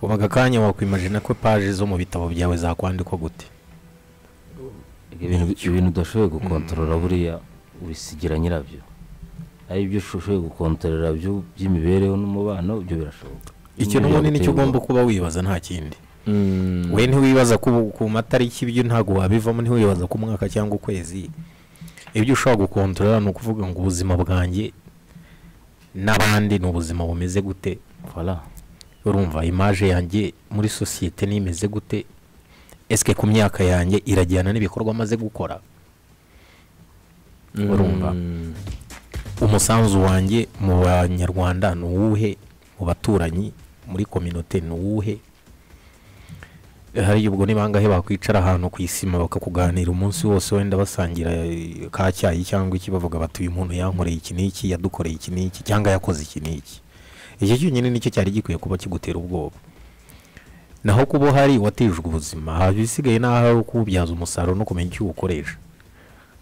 ubu aka kanya wakwimajina ko paji zo mu bitabo byawe zakwandikwa gute ibintu ibintu udashoboye gukontorora buriya ubisigira nyirabyo ari ibyo ushoboye gukontorora byo- by'imibereho n'umubano ibyo birashoboka icyo n'ubundi nicyo ugomba kuba wibaza nta kindi we ntiwibaza ku ku matariki ibyo ntabwo wabivamo ntiwibaza ku mwaka cyangwa ukwezi ibyo ushobora gukontorora ni ukuvuga ngo ubuzima bwanjye n'abandi ni ubuzima bumeze gute fara urumva imaje yanjye muri sosiyete nimeze gute esike ku myaka yanjye irajyana n'ibikorwa amaze gukora urumva umusanzu wanjye mu banyarwanda ni uwuhe mu baturanyi muri kominote ni uwuhe hari ubwo ni bangahe bakwicara ahantu ku isima bakakuganira umunsi wose wenda basangira eh, ka cyayi cyangwa iki bavuga bati uyu muntu yankoreye iki n'iki yadukoreye iki n'iki cyangwa yakoze iki n'iki icyo cyonyine nicyo cyari gikwiye kuba kigutera ubwoba naho kuba hari watijwe ubuzima haba ibisigaye n'aho ari ukuwubyaza umusaruro no kumenya icyo uwukoresha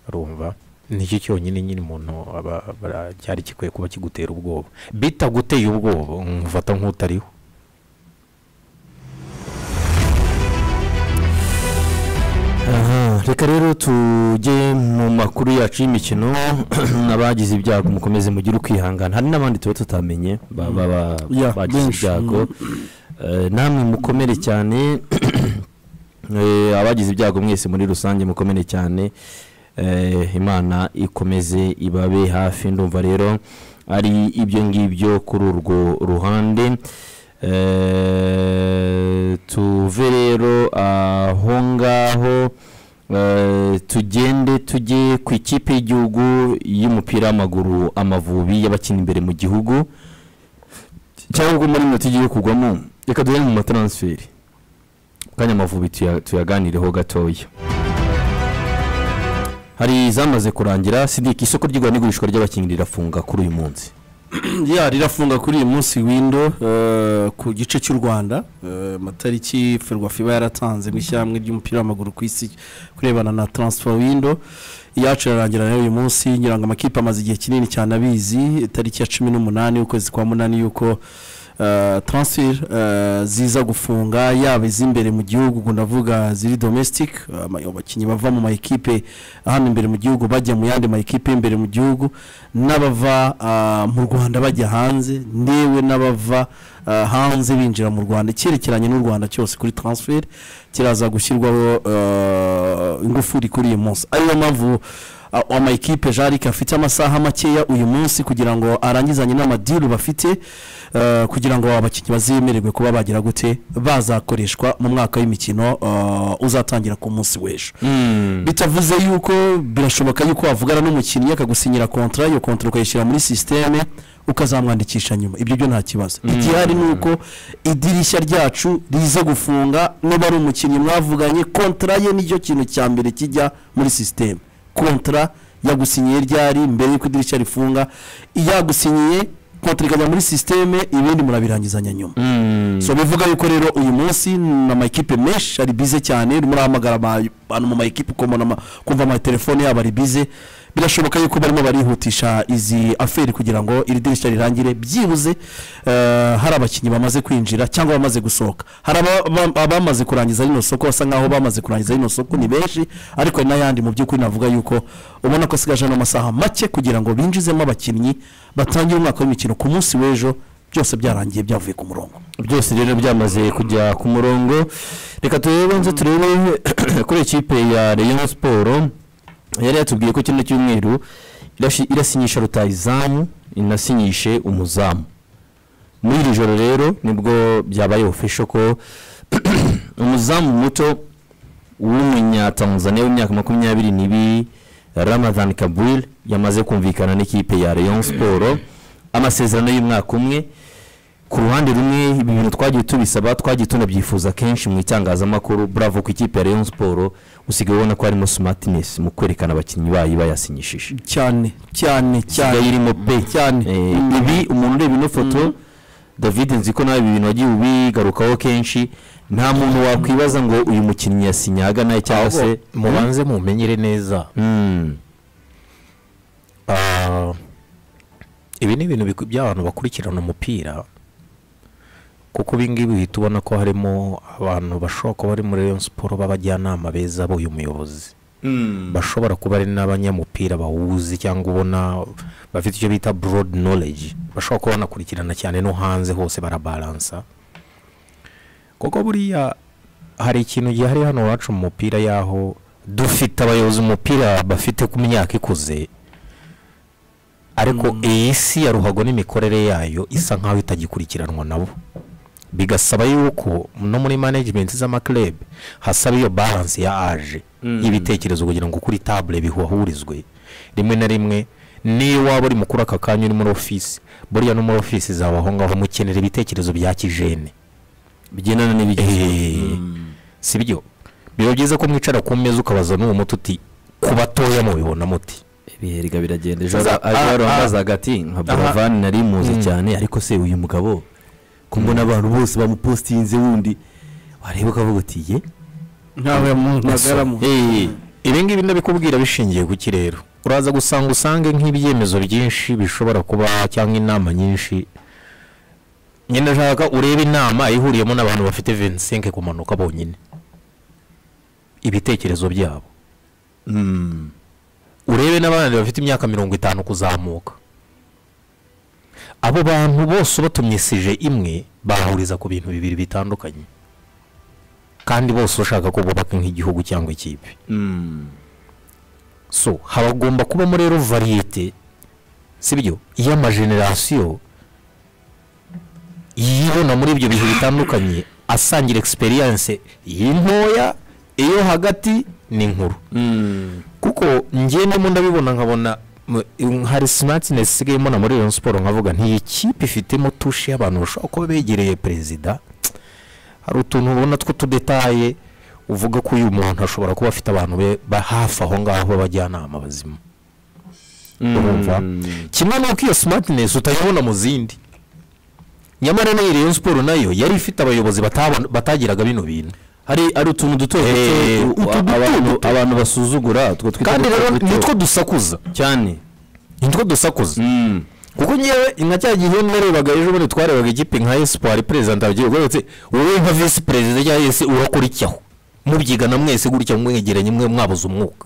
rumva nicyo cyonyine nyine umuntu aba- aba- cyari gikwiye kuba kigutera ubwoba bitaguteye ubwoba umufata nk'utariho Aha, reka rero tujye mu makuru yacu y'imikino n'abagize ibyago mukomeze mugire ukwihangana hari n'abandi tuba tutamenye ba- ba- ba- Yeah, bagize benshi, ibyago Eh, namwe mukomere cyane Eh, abagize ibyago mwese muri rusange mukomere cyane Eh, imana ikomeze ibabe hafi ndumva rero ari ibyo ngibyo kuri urwo ruhande Eh, tuve rero aho ngaho Eh, tugende tujye ku ikipe y'igihugu y'umupira w'amaguru amavubi y'abakina imbere mu gihugu cyangwa muri minota igiye kugwamo reka duhere mu mataransiferi kanya amavubi tuya- tuyaganireho gatoya hari izamaze kurangira sidiki isoko ry'igura n'igurishwa ry'abakinnyi rirafunga kuri uyu munsi ya rirafunga kuri uyu munsi windo eh, ku gice cy'u rwanda eh, amatariki ferwafa iba yaratanze mu ishyirahamwe ry'umupira w'amaguru ku isi kurebana na transfer windo iyacu irarangira rero uyu munsi ngira ngo amakipe amaze igihe kinini cyane abizi tariki ya cumi n'umunani y'ukwezi kwa munani y'uko eh, transfer eh, ziza gufunga yaba iz'imbere mu gihugu ubwo ndavuga ziri domestic ama- abakinnyi bava mu ma ekipe hano imbere mu gihugu bajya mu yandi ma ekipe y'imbere mu gihugu n'abava ah, mu rwanda bajya hanze ndewe n'abava ah, hanze binjira mu rwanda icyerekeranye n'u rwanda cyose kuri transfer kiraza gushyirwaho ah, ingufuri kuri uyu munsi ariyo mpamvu ah, ama ekipe jarike afite amasaha makeya uyu munsi kugira ngo arangizanye n'amadiru bafite ah, kugira ngo abakinnyi bazemererwe kuba bagira gute bazakoreshwa mu mwaka w'imikino ah, uzatangira ku munsi w'ejo bitavuze yuko birashoboka yuko wavugana n'umukinnyi akagusinyira kontara iyo kontara ukayishyira muri sisiteme ukazamwandikisha nyuma ibyo byo nta kibazo igihari ni uko idirishya ryacu riza gufunga niba ari umukinnyi mwavuganye kontara ye nicyo kintu cya mbere kijya muri sisiteme kontara yagusinyiye ryari mbere y'uko idirishya rifunga iyagusinyiye kontara ikajya muri sisiteme ibindi murabirangizanya nyuma so bivuga yuko rero uyu munsi ni amakipe menshi ari bize cyane murahamagara aba- abantu mu makipe ukomona ama- kumva amatelefone yabo ari bize birashoboka yuko barimo barihutisha izi aferi kugira ngo iri dirishya rirangire byibuze eh, hari abakinnyi bamaze kwinjira cyangwa bamaze gusohoka hari aba- aba- abamaze kurangiza rino soko basa nkaho bamaze kurangiza rino soko ni benshi ariko hari n'ayandi mu by'ukuri navuga yuko ubona ko asigaje n'amasaha make kugira ngo binjizemo abakinnyi batangire umwaka w'imikino ku munsi w'ejo byose byarangiye byavuye ku murongo byose rero byamaze kujya ku murongo reka turebe nze turebe kuri ikipe ya Rayon siporo yari yatubwiye ko kino cyumweru irashi- irasinyisha rutayizamu inasinyishe umuzamu muri iri joro rero nibwo byabaye ofisho ko umuzamu muto w'umunyatanzaniya w'imyaka makumyabiri n'ibiri ramadan kabwil yamaze kumvikana n'ikipe ya Rayon siporo amasezerano y'umwaka umwe ku ruhande rumwe ibi bintu twagiye tubisaba twagiye tunabyifuza kenshi mu itangazamakuru bravo ku ikipe ya Rayon Sport usigaye ubona ko harimo smartness mu kwerekana abakinnyi bayo bayasinyishije cyane cyane cyane Isigaye irimo pe cyane Eh, ibi umuntu ureba ino foto David nzi ko nawe ibi bintu wagiye ubigarukaho kenshi nta muntu wakwibaza ngo uyu mukinnyi yasinye ahagana cyangwa se ahubwo mubanze mumenyere neza Mm. Ah, ibi ni ibintu biku- by'abantu bakurikirana umupira kuko ibingibi uhita ubona ko harimo abantu bashobora kuba bari muri Rayon siporo b'abajyanama beza b'uyu muyobozi bashobora kuba ari n'abanyamupira bawuzi cyangwa ubona bafite icyo bita broad knowledge bashobora kuba banakurikirana cyane no hanze hose barabalansa kuko buriya hari ikintu gihari hano iwacu mu mupira y'aho dufite abayobozi mu mupira bafite ku myaka ikuze ariko iyi si ya ruhago n'imikorere yayo isa nk'aho itagikurikiranwa nabo bigasaba yuko no muri management z'amakirebe hasaba iyo balance ya aje y'ibitekerezo kugira ngo kuri tabure bihahurizwe rimwe na rimwe niyo waba uri mukuru aka kanya uri muri ofisi buriya no muri ofisi zawe aho ngaho mukenera ibitekerezo bya kijene bigendana Eh, n'ibigezweho si byo biba byiza ko mwicara ku meza ukabaza n'uwo muti uti ku batoya mubibona muti ibiheriga biragenda ejo Sasa, ejo ah, warambaza hagati nka buravani nari muzi cyane ariko se uyu mugabo ko mbona abantu bose bamupositinze wundi wareba ukavuga uti ye ntawe yamunagaramo Eh, ibi ngibi ndabikubwira bishingiye ku kirero uraza gusanga usange nk'ibyemezo byinshi bishobora kuba cyangwa inama nyinshi nyine ndashaka urebe inama ihuriyemo n'abantu bafite 25 kumanuka bonyine ibitekerezo byabo urebe n'abandi bafite imyaka mirongo itanu kuzamuka abo bantu bose ubatumye sije imwe bahuriza ku bintu bibiri bitandukanye kandi bose ushaka ko bubaka nk'igihugu cyangwa ikipe so habagomba kubamo rero variyete sibyo y'amajenerasiyo yibona muri ibyo bihe bitandukanye asangira experience y'intoya iyo hagati n'inkuru kuko ngendemo ndabibona nkabona mu- in- hari simatinesi isigayemo na muri Rayon siporo nkavuga nti iyi kipe ifitemo tushe y'abantu bashobora kuba begereye perezida hari utuntu ubona tw'utudetaye uvuga ko uyu muntu ashobora kuba afite abantu be ba hafi aho ngaho b'abajyanama bazima urumva kimwe n'uko iyo simatinesi utayibona mu zindi nyamara n'iyi Rayon siporo nayo yari ifite abayobozi batabona- batagiraga bino bintu hari ari utuntu duto Eh, duto utu duto abantu- duto. abantu basuzugura utwo twita kandi duto rero duto. nitwo dusakuza cyane nitwo dusakuza kuko ngewe nka cya gihe narebaga ejo bundi twarebaga ikipe nka espoir perezida ndabyirwa ndetse wowe nka visi perezida cyangwa yesi urakurikiyaho mubyigana mwese gutya mwegeranye mwe mwabuze umwuka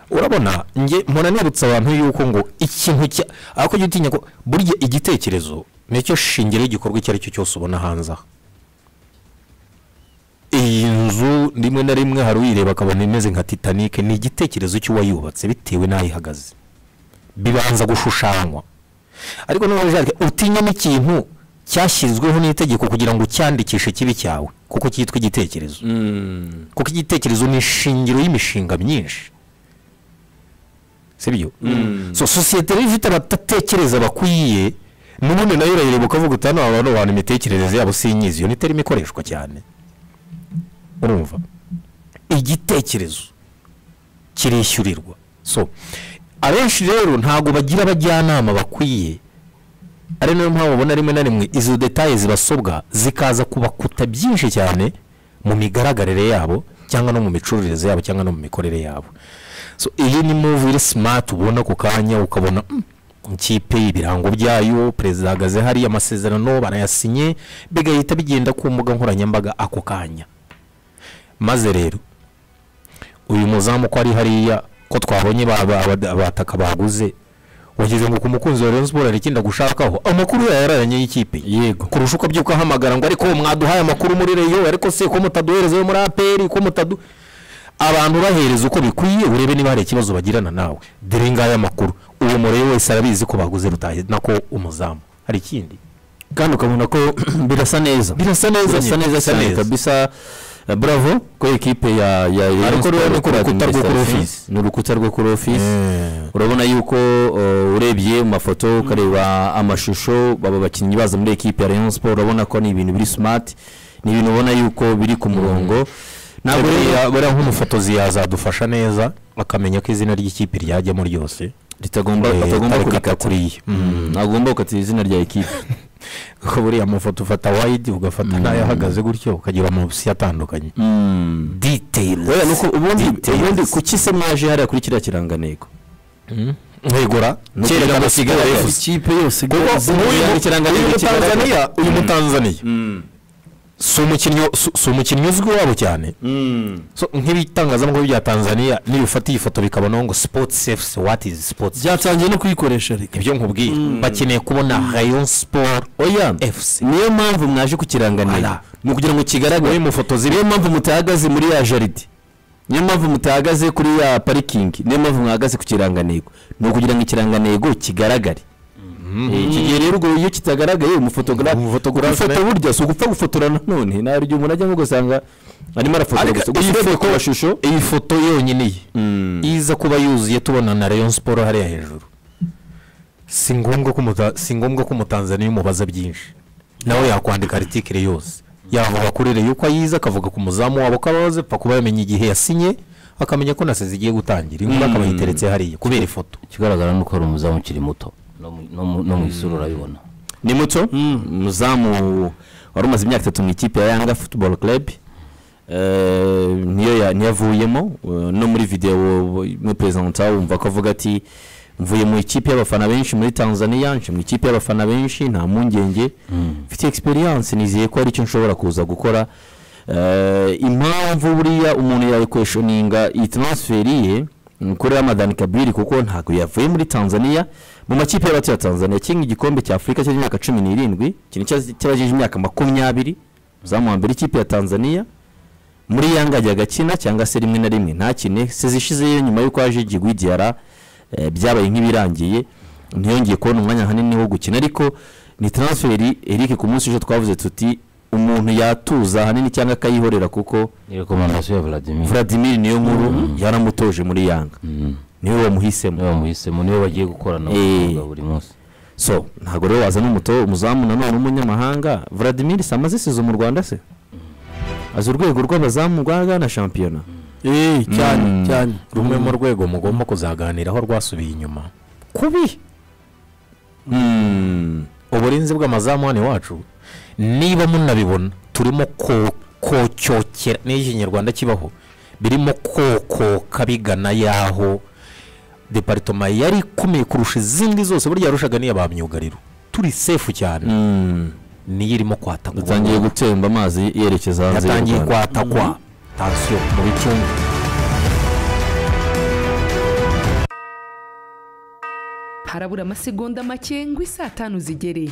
urabona nge mpora nibutsa abantu yuko ngo ikintu cya ariko jya utinya ko burya igitekerezo nicyo shingiro y'igikorwa icyo ari cyo cyose ubona hanze aha iyi nzu rimwe na rimwe hari uyireba akabona imeze nka titanic ni igitekerezo cy'uwayubatse bitewe n'aho ihagaze bibanza gushushanywa ariko nubwo jaride utinya n'ikintu cyashyizweho n'itegeko kugira ngo ucyandikishe kibi cyawe kuko cyitwa igitekerezo kuko igitekerezo ni ishingiro y'imishinga myinshi sibyo so sosiyete rero ifite abadatekereza bakwiye n'ubundi nayo urayireba ukavuga uti hano abantu abantu imitekerereze yabo sinyizi iyo niterimo ikoreshwa cyane urumva igitekerezo kirishyurirwa so abenshi rero ntabwo bagira abajyanama bakwiye ari nayo mpamvu ubona rimwe na rimwe izo detaye zibasobwa zikaza kubakuta byinshi cyane mu migaragarire yabo cyangwa no mu micururize yabo cyangwa no mu mikorere yabo so iyi ni move iri smart ubona ku kanya ukabona "Mm, ikipe ibirango byayo perezida ahagaze hariya amasezerano barayasinye bigahita bigenda ku mbuga nkoranyambaga ako kanya maze rero uyu muzamu ko ari hariya ko twabonye ba- ba- ba- abataka baguze wageze ngo ku mukunzi wa Rayon Sports hari ikindi agushakaho amakuru yayo yararanye y'ikipe yego kurusha uko abyuka ahamagara ngo ariko mwaduhaye amakuru muri reyo ariko se ko mutaduhereza yo muri aperi ko mutadu abantu urahereza uko bikwiye urebe niba hari ikibazo bagirana nawe dore ngaya amakuru uwo murebe wese arabizi ko baguze rutahe nako umuzamu hari ikindi kandi ukabona ko birasa neza birasa neza birasa nyine, neza birasa cyane neza. kabisa Eh, bravo ko ekipe ya ya Rayon Ariko rero Sports ni ku Club rukuta rwo kuri Administration. office. ni urukuta rwo kuri ofisi urabona yuko uh, urebye mu mafoto ukareba amashusho baba bakinnyi baza muri ekipe ya Rayon Sports urabona ko ni ibintu biri smart ni ibintu ubona yuko biri ku murongo ntabwo rero buriya nk'umufotozi yazadufasha neza akamenya ko izina ry'ikipe ryajyamo ryose ritagomba Eh, atagomba tarikata kurikata kuriya. Mm, ntagomba gukatira izina rya ekipe kuko buriya amafoto ufata wayidi ugafata n'ayo ahagaze gutyo ukagira amabisi atandukanye diteyili wenda nuko ubundi Details. ubundi kuki se mwaje hariya kuri kiriya kirangantego nkegura kugira ngo Kigali FC- ikipe yose igaragaza Zimwe mu kirangantego uyu kigaragara. mutanzaniya uyu mutanzaniya si umukinnyi si- si umukinnyi uzwi wabo cyane So, nk'ibitangazamakuru bya tanzaniya niba ufata iyi foto bikabonaho ngo sipoti efusi wati izi sipoti byatangiye no kuyikoresha reka ibyo nkubwiye bakeneye kubona rayon siporo oya efusi niyo mpamvu mwaje ku kirangantego Voilà. ni ukugira ngo kigaragare muri mu foto niyo ziri mpamvu mutahagaze muri ya jaride niyo mpamvu mutahagaze kuri ya parikingi niyo mpamvu mwahagaze ku kirangantego ni ukugira ngo ikirangantego kigaragare Eh, iki gihe rero ubwo iyo kitagaragaye umufotogarafe Umufotogarafe- gufata burya si ugupfa gufotora nanone ntabwo igihe umuntu ajya nko ugasanga arimo arafotora Ariko gusa iyi gusa urebye foto- ku mashusho iyi foto yonyine ye iza kuba yuzuye tubona na rayon siporo hariya hejuru si ngombwa ko umuta- si ngombwa ko umutanzaniya umubaza byinshi nawe yakwandika aritikire yose yavuga kuri reyo uko ayiza akavuga ku muzamu wabo ko abaze pfa kuba yamenye igihe yasinye akamenya ko na sezi igiye gutangira inkuru akaba yiteretse hariya kubera ifoto ikigaragara ni uko hari umuzamu ukiri muto no mu- no mu- no mu isura urabibona ni muto umuzamu wari umaze imyaka itatu mu ikipe ya yanga futuboro kerebi niyo ya- niyo avuyemo eh, no muri videwo muri perezida wumva ko avuga ati mvuye mu ikipe y'abafana benshi muri tanzania nje mu ikipe y'abafana benshi nta mpungenge mfite egisperiyanse nizeye ko hari icyo nshobora kuza gukora Eh, impamvu buriya umuntu yakweshoninga iyi taransiferi ye ni ukuri ramadani kabiri kuko ntabwo yavuye muri tanzania mu makipe y'abato ya tanzania kinga igikombe cya afurika cy'imyaka cumi n'irindwi kintu cy'abagejeje imyaka makumyabiri uzamu wa mbere ikipe ya tanzania muri yanga ajya agakina cyangwa se rimwe na rimwe ntakine sezishizeyo nyuma y'uko haje jigwi diara eh, byabaye nk'ibirangiye ntiyongeye kubona umwanya hanini wo gukina ariko ni transferi eric ku munsi ejo twavuze tuti umuntu yatuza ahanini cyangwa akayihorera kuko ni rekomandasiyo ya vladimir vladimir niyo nkuru yaramutoje muri yanga niwe wamuhisemo niyo bamuhisemo niyo bagiye gukorana Eh. bakavuga buri munsi so ntabwo rero wazana umuto umuzamu nanone w'umunyamahanga vladimir samaze isize mu rwanda se azi urwego rw'abazamu rwa gana shampiyona eee cyane Mm. cyane rumwe mu rwego mugomba kuzaganiraho rwasubiye inyuma kubi mm. uburinzi bw'amazamu hano iwacu niba munabibona turimo ko- kocyokera n'iyo ikinyarwanda kibaho birimo kokoka bigana y'aho deparitoma yari ikomeye kurusha izindi zose burya yarushaga n'iya ba myugariro turi sefu cyane Mm. niyo irimo kwatakwa yatangiye gutemba amazi yerekeza hanze y'u yatangiye Rwanda. kwatakwa tansiyo mu bicumbi harabura amasegonda make ngo isaa tanu zigere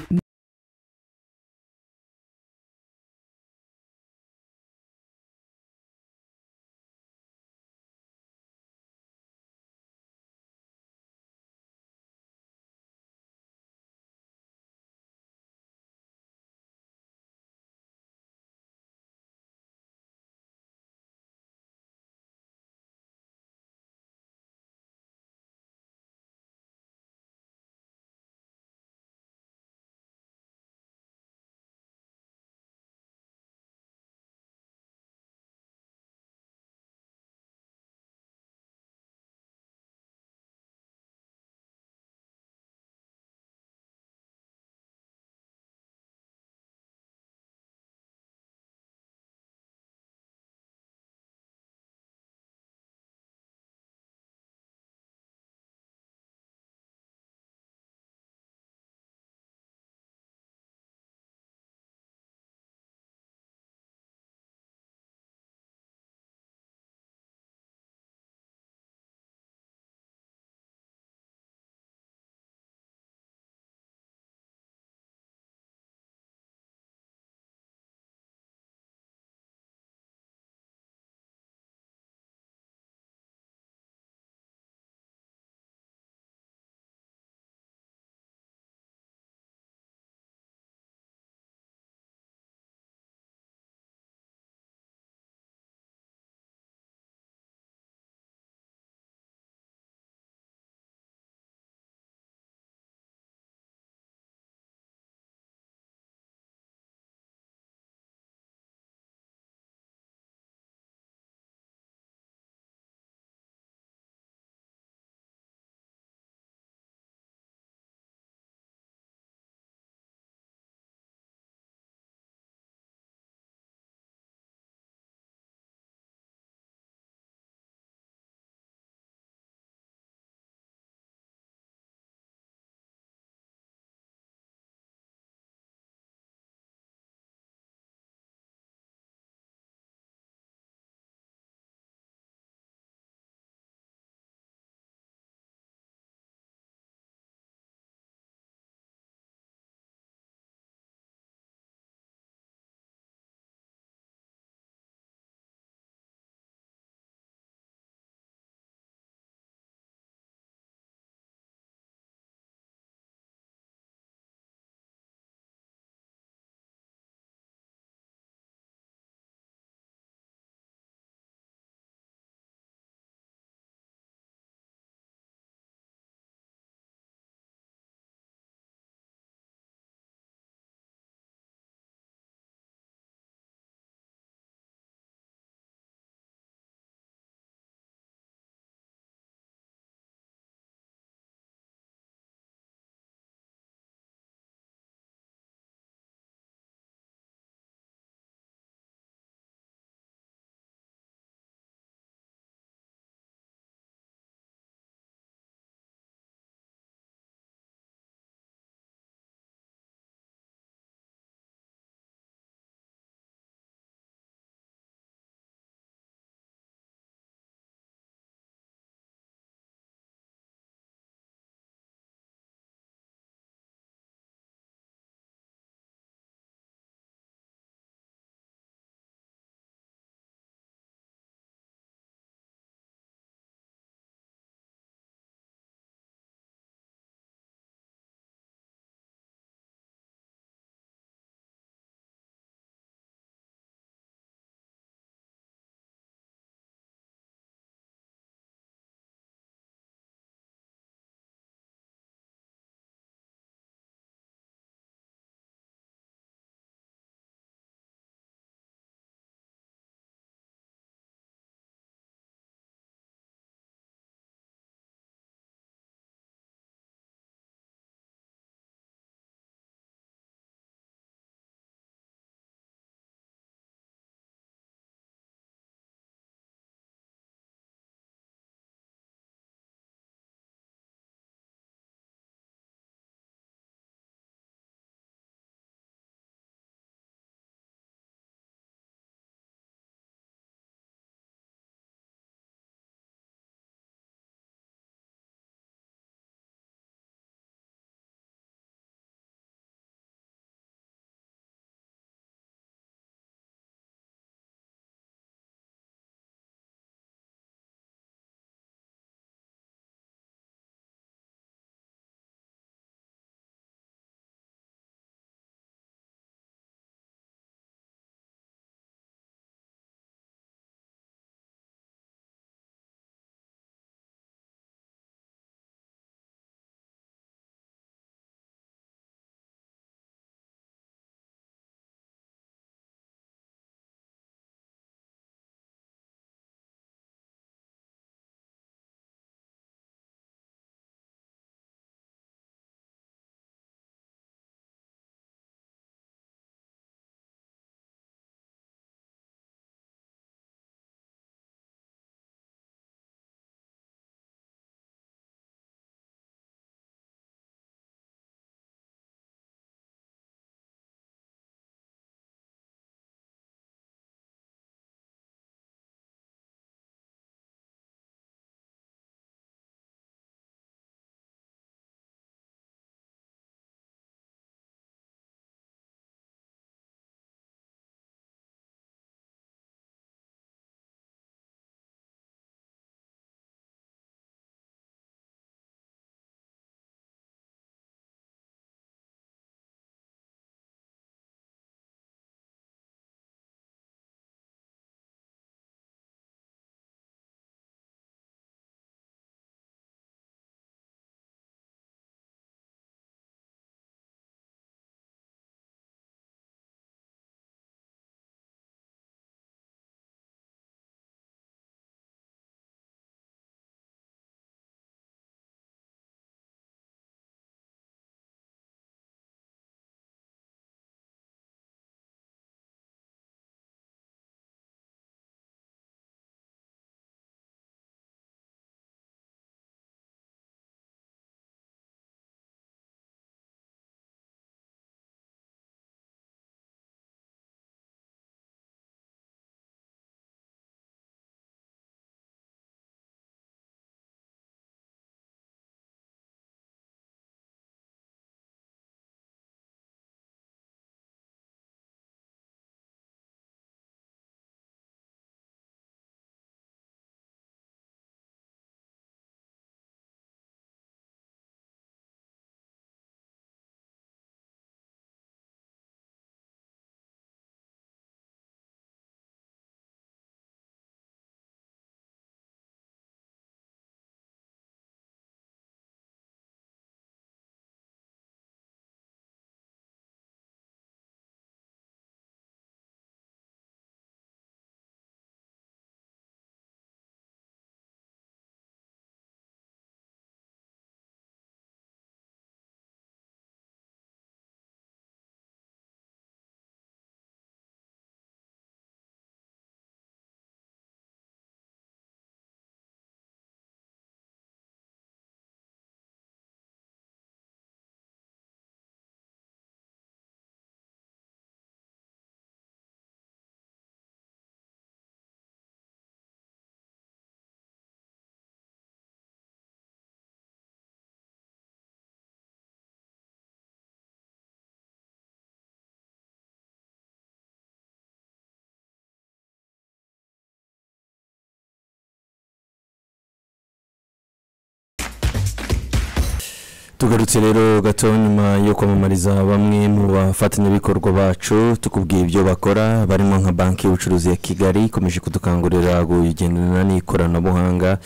tugarutse rero gato nyuma yo kwamamariza bamwe mu bafatanyabikorwa bacu tukubwiye ibyo bakora barimo nka banki y'ubucuruzi ya kigali ikomeje kudukangurira kugendana n'ikoranabuhanga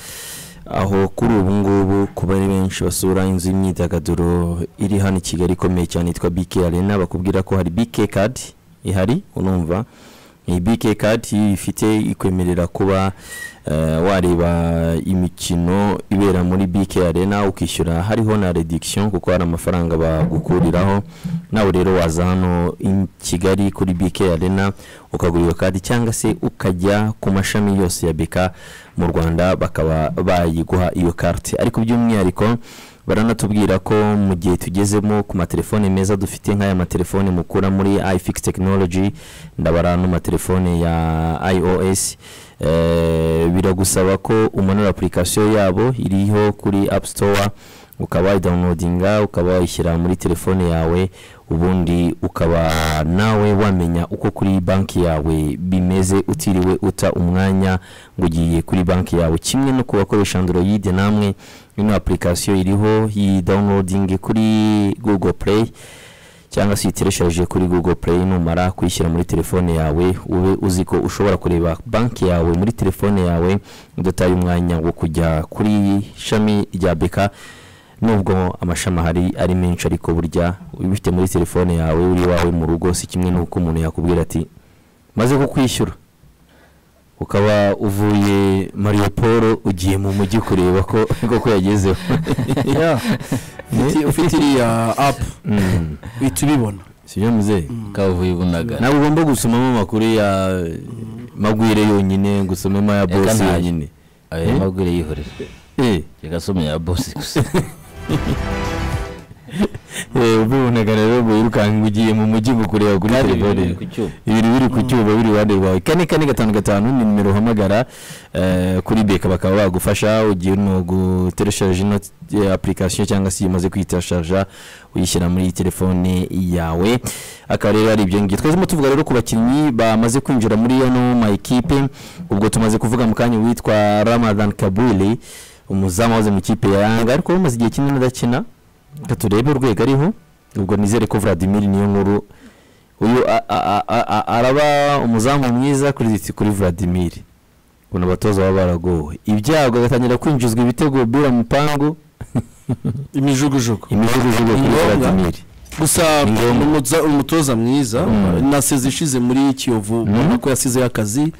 aho kuri ubu ngubu ku bari benshi basura inzu y'imyidagaduro iri hano i kigali ikomeye cyane yitwa bike arena bakubwira ko hari bike kadi ihari unumva iyi bike kadi ifite ikwemerera kuba eh, wareba imikino ibera muri BK Arena ukishyura hariho na reduction kuko hari amafaranga bagukuriraho nawe rero waza hano i Kigali kuri BK Arena ukagura iyo kadi cyangwa se ukajya ku mashami yose ya BK mu Rwanda bakaba bayiguha iyo carte ariko by'umwihariko baranatubwira ko mu gihe tugezemo ku matelefone meza dufite nk'aya matelefone mukura muri ifix technology ndabara n'amatelefone ya ios eh, biragusaba ko umanura application yabo iriho kuri app store ukaba wayidownloadinga ukaba wayishyira muri telefone yawe ubundi ukaba nawe wamenya uko kuri banki yawe bimeze utiriwe uta umwanya ngo ugiye kuri banki yawe kimwe no ku bakoresha android namwe ino application iriho iyi downloading kuri google play cyangwa se uyiteresheje kuri google play numara kuyishyira muri telefone yawe ube uzi ko ushobora kureba banki yawe muri telefone yawe udataye umwanya wo kujya kuri ishami rya beka nubwo amashami ahari ari menshi ariko burya ubifite muri telefone yawe uri iwawe mu rugo si kimwe n'uko umuntu yakubwira ati maze kukwishyura ukaba uvuye mariyo paul ugiye mu mujyi kureba ko koko yagezeho Ufite- ufite iriya apu uhita ubibona si byo muzehe kavuye bunagana ntabwo ugomba gusomamo amakuru ya magwire yonyine ngo usomemo aya Eka bose ntayo. yonyine ayo mabwire yihorera Eh. reka some ya bosi gusa ubibonaga rero ngo wirukanka ugiye mu mujyi ngo kureba kuri Kandi telefone biri ku cyuma. ibintu biri ku cyuma biri iruhande rwawe kane kane gatanu gatanu ni nimero uhamagara eh, kuri beka bakaba bagufasha ugiye no gutereshaje ino eh, application cyangwa se iyo umaze kuyitereshaja uyishyira muri telefone yawe akaba rero ari ibyo ngibyo twazimo tuvuga rero ku bakinnyi bamaze kwinjira muri yano ma ekipe ubwo tumaze kuvuga mu kanya witwa Ramadan Kabuli umuzamu wahoze mu ikipe ya Yanga ariko umaze igihe kinini adakina reka turebe urwego ariho ubwo nizere ko Vladimir niyo nkuru uyu a- a- a- a- araba umuzamu mwiza kuri kuri Vladimir ubona abatoza baba baragowe ibyago agatangira kwinjizwa ibitego bira mupangu imijugujugu imijugujugu kuri Ngombwa. Vladimir gusa Ni ngombwa. umuza- umutoza mwiza na sezi ishize muri kiyovu ubona ko yasizeho akazi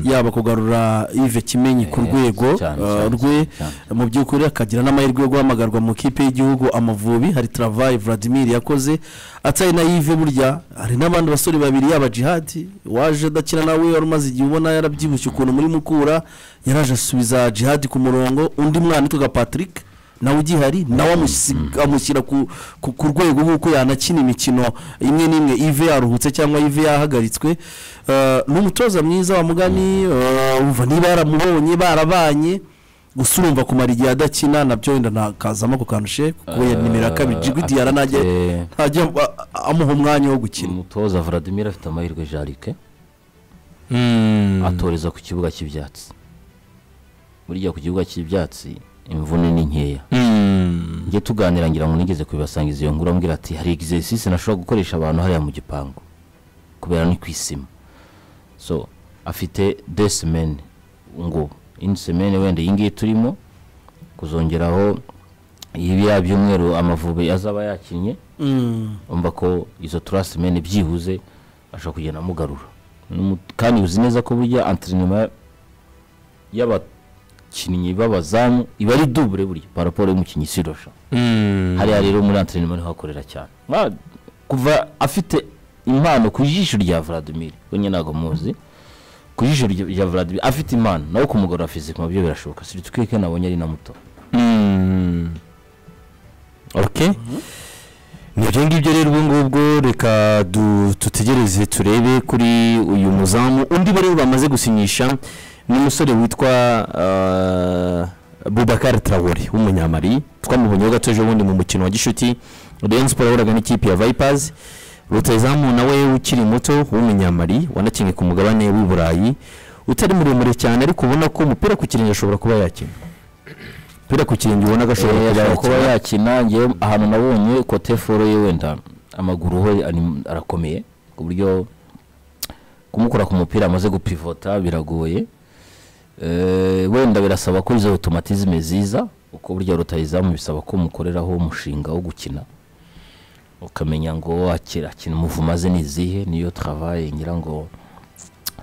yaba kugarura ive kimenyi ku Eh, rwego cyane, eh, cyane, rwe cyane. mu by'ukuri akagira n'amahirwe yo guhamagarwa mu kipe y'igihugu amavubi hari travayi vladimir yakoze atari na yive burya hari n'abandi basore babiri yaba jihadi waje adakina nawe wari umaze igihe ubona yarabyibushye ukuntu muri mukura yaraje asubiza jihadi ku murongo undi mwana witwaga patrick nawe ugihari nawe amusi- amushyira ku- ku ku rwego nk'uko yanakina imikino imwe n'imwe ive yaruhutse cyangwa ive yahagaritswe Eh, ni umutoza mwiza wa mugani eh, umva niba yaramubonye barabanye gusa urumva kumara igihe adakina nabyo wenda ntakazamo ako kantu she kuko ya nimero ya kabiri jigudi yara najya Afite- ntajya a- a- amuha umwanya wo gukina umutoza vladimir afite amahirwe jarike atoreza ku kibuga cy'ibyatsi burya ku kibuga cy'ibyatsi imvune ni nkeya njye tuganira ngira ngo nigeze kubibasangiza iyo nkuru ambwira ati hari exercice nashobora gukoresha abantu hariya mu gipangu kubera ni ku isima so afite de semaine ngo indi semaine wenda iyi ngiyi turimo kuzongeraho ibiya by'umweru amavubi azaba yakinnye umva ko izo turasimeni byibuze ashobora kugenda amugarura N'umu- kandi uzi neza ko burya anterinoma y'abakinnyi b'abazamu iba ari dubure burya paraporo y'umukinnyi sirosha hariya rero muri anterinoma niho hakorera cyane Mwa- kuva afite impano ku jisho rya vladimir we nyine ntabwo muzi ku jisho rya rya vladimir afite impano nawe kumugorora fizika mubyo birashoboka siritwike nabonye ari na muto okay nibyo ngibyo rero ubwo ngubwo reka du- dutegereze turebe kuri uyu muzamu undi bari bamaze gusinyisha ni umusore witwa uh, bubakari tarawore w'umunyamari twamubonyeho gato ejo bundi mu mukino wa gishuti rayon siporo yahuraga n'ikipe ya vipers rutayizamu nawe ukiri muto w'umunyamari wanakinnye ku mugabane w'i burayi utari muremure cyane ariko ubona ko umupira ku kirenge ashobora kuba yakina umupira ku kirenge ubona gashobora ashobora kuba kuba yakina ngewe ahantu nabonye kote foro ye wenda amaguru ho ari- arakomeye ku buryo kumukora ku mupira amaze gupivota biragoye Eh, wenda birasaba ko izo automatisme ziza uko burya rutayizamu bisaba ko mukoreraho umushinga wo gukina ukamenya ngo akira akina umuvumo aze ni izihe niyo travaye ngira ngo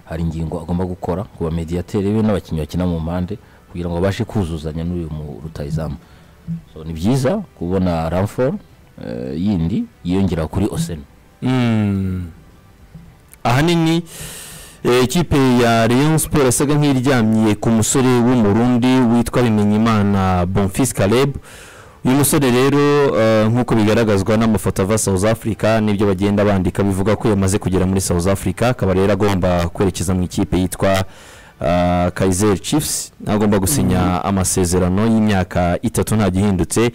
hari ingingo agomba gukora ku bamediateri be n'abakinnyi bakina mu mpande kugira ngo abashe kuzuzanya n'uyu mu rutayizamu so ni byiza kubona ramfor yindi yiyongera kuri oseni Mm. ahanini eh, ikipe ya Rayon Sport yasaga nk'iryamye ku musore w'umurundi witwa Bimenyimana Bonfils Caleb uyu musore rero eh, nk'uko bigaragazwa n'amafoto ava South Africa n'ibyo bagenda bandika bivuga ko yamaze kugera muri South Africa akaba rero agomba kwerekeza mu ikipe yitwa uh, Kaizer Chiefs agomba gusinya amasezerano y'imyaka itatu nta gihindutse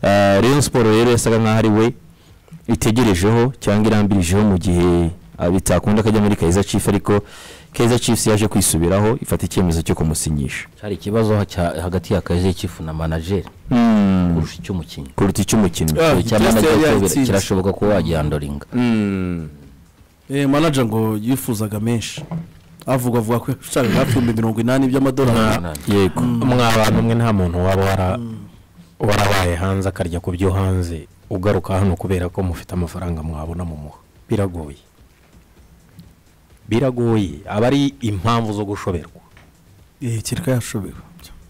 uh, Rayon Sport rero yasaga nk'aho ari we itegerejeho cyangwa irambirijeho mu gihe ah, bitakunda akajya muri Kaizer Chiefs ariko Kaizer Chiefs yaje kwisubiraho ifata icyemezo cyo kumusinyisha cyari ikibazo ha- cya- hagati ya kaje kifu na manajeri kurusha icy'umukinnyi kuruta icy'umukinnyi Ah, icya Just manager yari cyo bira- yatsinze. kirashoboka kuba wagihandoringa eh manager ngo yifuzaga menshi avuga avuga ko yashakaga hafi ibihumbi mirongo inani by'amadolari yego mwabana umwe nta muntu waba wara- warabaye hanze akarya ku byo hanze ugaruka hano kubera ko mufite amafaranga mwabona mu muha biragoye biragoye aba ari impamvu zo gushoberwa eh kirika yashobewe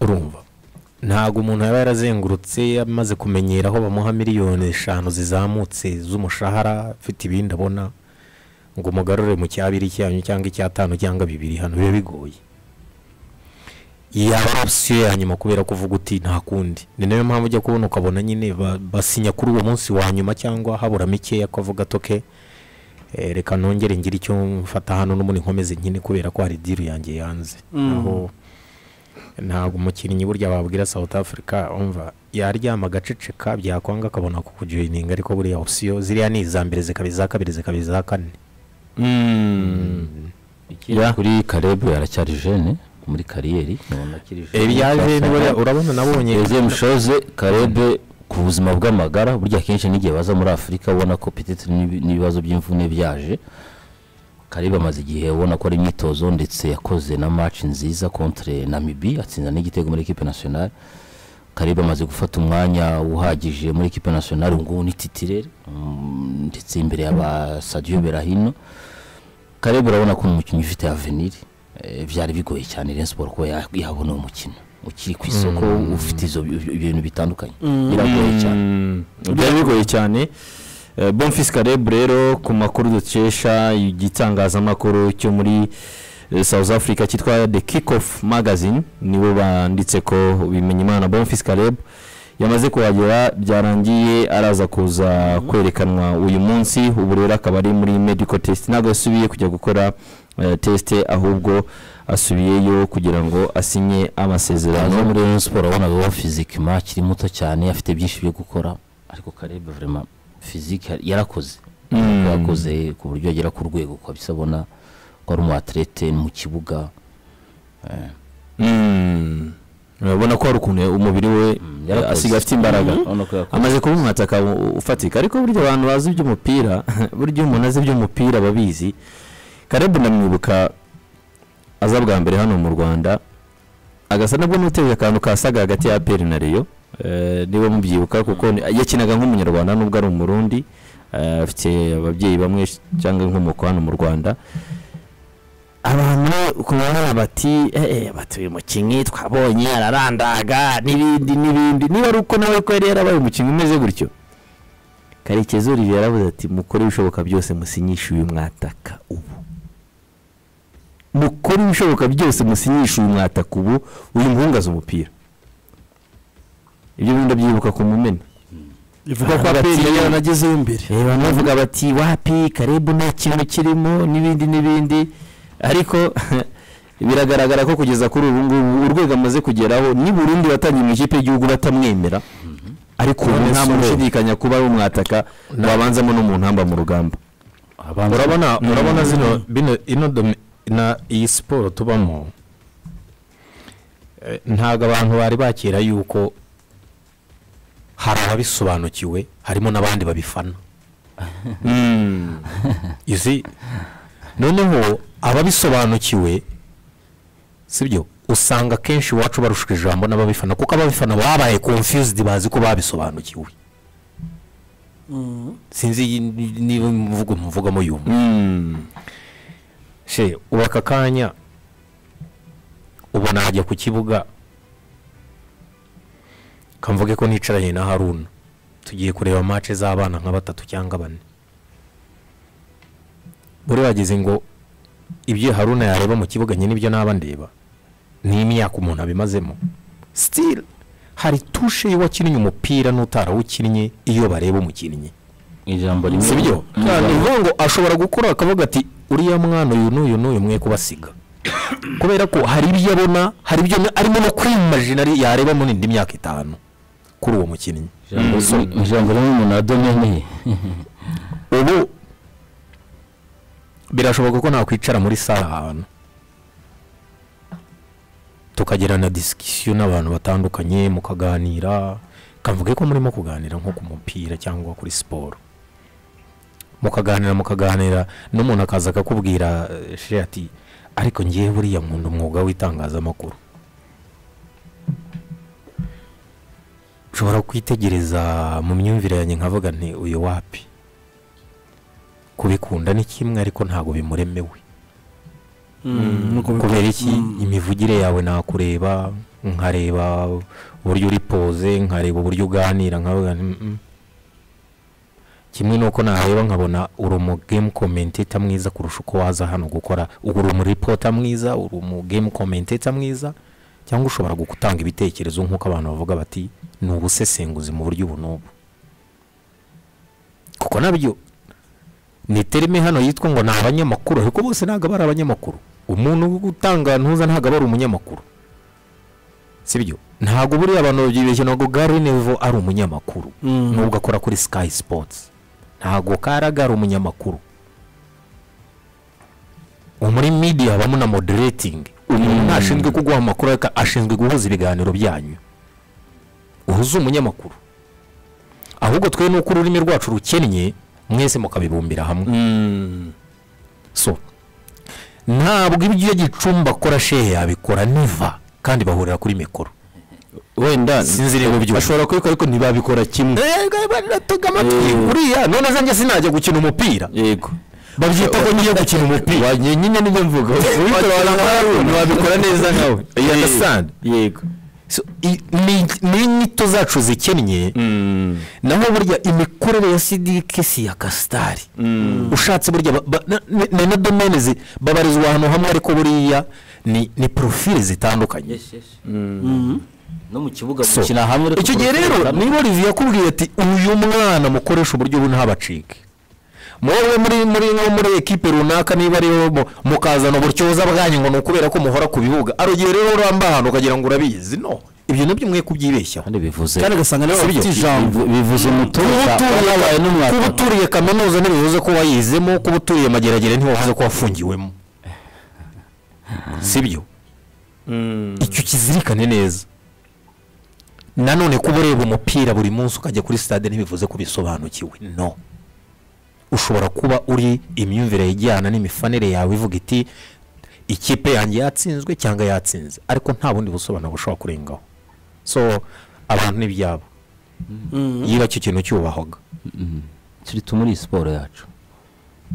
urumva ntabwo umuntu yaba yarazengurutse amaze kumenyera aho bamuha miliyoni eshanu zizamutse z'umushahara afite ibindi abona ngo umugarure mu cyabiri cyanyu cyangwa icyatanu cyangwa bibiri hano biba bigoye yaba ari opsiyo ya nyuma kubera kuvuga uti nta kundi ni nayo mpamvu ujya kubona ukabona nyine ba- basinya kuri uwo munsi wa nyuma cyangwa habura mikeya akavuga toke reka nongere ngire icyo mfata hano n'ubundi nkomeze nyine kubera ko hari diru yanjye yanze aho ntabwo umukinnyi burya wabwira South Africa umva yaryama agaceceka byakwanga akabona kukujoyininga ariko buriya opsiyo ziriya ni iza mbere zikaba iza kabiri zikaba iza kane ikindi kuri karebu aracyari jene muri kariyeri umuntu akiri jene ibyaje buriya urabona nabonye Eze Mushoze Karebe ku buzima bw'amagara burya akenshi n'igihe baza muri Afurika ubona ko petite n'ibi- n'ibibazo by'imvune byaje Karebe amaze igihe ubona ko ari imyitozo ndetse yakoze na match nziza contre Namibi atsinda n'igitego muri equipe nationale Karebe amaze gufata umwanya uhagije muri equipe nationale ubu ngubu ni titirere mm, ndetse imbere y'aba Sadio Berahino Karebe urabona ko ni umukinnyi ufite avenir eh, byari bigoye cyane Rayon Sport kuba ya- yabona uwo mukino ukiri ku isoko ufite izo bi- bi- ibintu bitandukanye biragoye cyane byari bigoye cyane Eh, Bonfils Caleb rero ku makuru dukesha igitangazamakuru cyo muri eh, South Africa cyitwa The Kickoff Magazine nibo banditse ko Bimenyimana Bonfils Caleb yamaze kuhagera byarangiye araza kuza kwerekanwa uyu munsi ubu rero akaba ari muri medical test ntabwo yasubiye kujya gukora eh, test ahubwo asubiyeyo kugira ngo asinye amasezerano aza muri Rayon Sport wabonaga wa fizikima akiri muto cyane afite byinshi byo gukora ariko Karebe vraiment fizike yarakoze Ariko yakoze ku buryo agera ku rwego ukabisa abona ko ari umu athlete mu kibuga Mm. urabona ko hari ukuntu umubiri we yarakoze. asigaye afite imbaraga Urabona ko yakoze. amaze kuba umwataka u- ufatika ariko burya abantu bazi iby'umupira burya iyo umuntu azi iby'umupira babizi karebu ndamwibuka aza bwa mbere hano mu rwanda agasa nabwo n'uteruye akantu kasaga hagati ya aperi na reyo Eh, niba mubyibuka kuko ni- yakinaga nk'umunyarwanda nubwo ari umurundi Eh, afite ababyeyi bamwe cyangwa inkomoko hano mu rwanda abantu kubona bati eee batuye umukinnyi twabonye ararandaga n'ibindi n'ibindi niba ari uko nawe ko yari yarabaye umukinnyi umeze gutyo karekezi olivier yaravuze ati mukore ibishoboka byose musinyishe uyu mwataka ubu mukore ibishoboka byose musinyishe uyu mwataka ubu uyu muhungu azi umupira ibyo bindi byibuka ku mumena ivuga ko Ah, apeli batsinze. yaranagezeyo imbere reba bavuga bati wapi karebu nta kintu kirimo n'ibindi n'ibindi ariko biragaragara ko kugeza kuri ubu ngubu urwego amaze kugeraho ni Burundi watangiye mu ikipe y'igihugu batamwemera ariko ubu nta muntu ushidikanya kuba ari umwataka wabanzamo no mu ntamba mu rugamba urabona urabona zino bino ino domi- na iyi siporo tubamo ntabwo abantu bari bakira yuko hari ababisobanukiwe harimo n'abandi babifana izi noneho ababisobanukiwe sibyo usanga akenshi iwacu barusha ijambo n'ababifana kuko ababifana babaye confused bazi ko babisobanukiwe sinzi iyi- niba imvugo muvugamo yumva she ubu aka kanya ubona hajya ku kibuga kamvuge ko nicaranye na haruna tugiye kureba mace z'abana nka batatu cyangwa bane buri bageze ngo ibyo haruna yareba mu kibuga nyine ibyo naba ndeba ni imyaka umuntu abimazemo sitiri hari tushe y'uwakinnye umupira n'utarawukinnye iyo bareba umukinnyi ijambo rimwe si byo ni ukuvuga ngo ashobora gukora akavuga ati uriya mwana uyu n'uyu n'uyu mwe kubasiga kubera ko hari ibyo abona hari ibyo arimo no kwimajina yareba muri indi myaka itanu kuri uwo mukinnyi ijambo rimwe- ijambo rimwe umuntu adomene ubu birashoboka ko nakwicara muri sare ahantu tukagirana disikisiyo n'abantu batandukanye mukaganira kavuge ko murimo kuganira nko ku mupira cyangwa kuri siporo mukaganira mukaganira n'umuntu akaza akakubwira eh, she ati ariko ngewe buriya nkunda umwuga w'itangazamakuru nshobora kwitegereza mu myumvire yanjye nkavuga nti uyu wapi kubikunda ni kimwe ariko ntabwo bimuremewe kubera iki imivugire yawe nakureba nkareba uburyo uri poze nkareba uburyo uganira nkavuga nti, "Mm-mm." kimwe nuko nareba nkabona uri umugame commentator mwiza kurusha uko waza hano gukora uri umuripota mwiza uri umugame commentator mwiza cyangwa ushobora gutanga ibitekerezo nk'uko abantu bavuga bati ni ubusesenguzi mu buryo ubu n'ubu kuko nabyo ni terime hano yitwa ngo ni abanyamakuru ariko bose ntabwo aba ari abanyamakuru umuntu utanga ntuza ntabwo aba ari umunyamakuru sibyo ntabwo buriya abantu babyibeshye ntabwo gari nevo ari umunyamakuru nubwo akora kuri sikayi sipotsi ntabwo karaga ari umunyamakuru ubu muri midiya habamo na moderetingi umuntu ntashinzwe kuguha amakuru ariko ashinzwe guhuza ibiganiro byanyu uhuze umunyamakuru ahubwo twe nuko ururimi rwacu rukennye mwese mukabibumbira hamwe so ntabwo ibyo gicumba akora shehe yabikora niva kandi bahurira kuri mikoro wenda sinzi niba ubyumva bashobora kubikora ariko ntibabikora kimwe batega amatwi uriya none zanjye sinajya gukina umupira yego babyita ko ngiye gukina umupira wajye nyine nibyo mvuga ubikora warabona wabikora neza nkawe Eh, understand yego So, i- ni ni inyito zacu zikennye naho burya imikorere ya sidike si iya kasitari ushatse burya ba- ba- na- na- na- na domene zi- babarizwa ahantu hamwe ariko buriya ni ni porofile zitandukanye no mu kibuga So, mukina hamwe ariko icyo gihe kurusha rero hamwe. niba olivier yakubwiye ati uyu mwana mukoresha uburyo bu ntabacike mwowe muri muri nko muri ekipe runaka niba ariho mu- mukazana uburyoza bwanyu ngo ni ukubera ko muhora ku bibuga ari igihe rero uramba ahantu ukagira ngo urabizi no ibyo nabyo mwe kubyibeshyaho kandi bivuze kandi ugasanga niba bafite ijambo bivu- bivuze umutoza wabaye n'umwaka kuba uturiye kaminuza ntibivuze ko wayizemo kuba uturiye mageragere ntibivuze ko wafungiwemo sibyo icyo kizirikane neza nanone kuba ureba umupira buri munsi ukajya kuri stade ntibivuze ko bisobanukiwe no ushobora kuba uri imyumvire ijyana n'imifanire yawe ivuga iti ikipe yanjye yatsinzwe cyangwa yatsinze ariko nta bundi busobanuro bushobora kurengaho so abantu ni ibyabo yiba icyo kintu cyubahwaga turi muri siporo yacu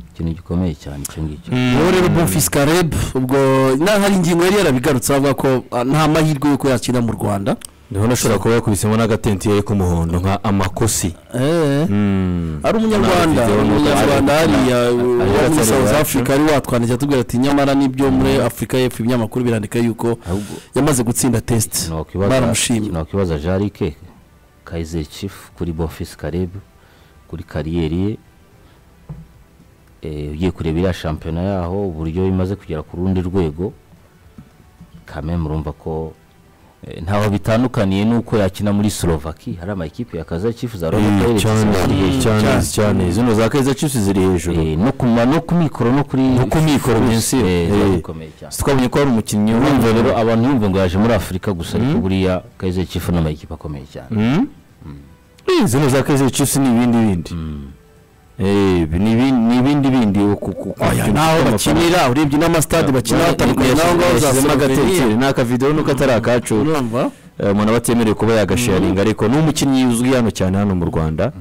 ikintu gikomeye cyane icyo ngicyo uwo rero bumfisika reb ubwo na- hari ingingo yari yarabigarutse avuga ko ah, nta mahirwe y'uko yakina mu rwanda niho nashobora kuba yakubisemo n'agatentiye k'umuhondo nka amakosi Eh, ari umunyarwanda video ari n'uko umunyarwanda ari- hariya uwo muri atari south iwacu. africa ari watwandikira atubwira ati nyamara nibyo muri afurika y'epfo ibinyamakuru birandika yuko ahubwo yamaze gutsinda test baramushimye nokwibaza jarike kayize chief kuri bofisi karebu kuri kariyeri ye Eh, ugiye kureba iriya shampiyona yaho uburyo imaze kugera ku rundi rwego kame murumva ko ntaho bitandukaniye n'uko yakina muri slovaki hari amakipe yakaza cyifuza Eh, cyane cyane cyane zino za kaiza chiefs ziri hejuru no ku ma- no ku mikoro no kuri no ku mikoro, bien sûr. Eh. bikomeye cyane twabonye ko hari umukinnyi urumva rero abantu yumva ngo yaje muri afurika gusa ariko buriya kaize cyifu ni amakipe akomeye cyane Eh, zino za kaiza chiefs ni ibindi bindi Eh, bi- ni ibindi- ni ibindi bindi uku- ku- ku- Oya, ku- n'aho ku- bakinira urebye n'amasitade bakinira hatandukanye n'aho ngaho yashyizemo uzasema agatekerero ni akavidewo nuko atari akacu urumva Eh, umuntu aba atemerewe kuba yagasharinga ariko ni umukinnyi uzwi hano cyane hano mu rwanda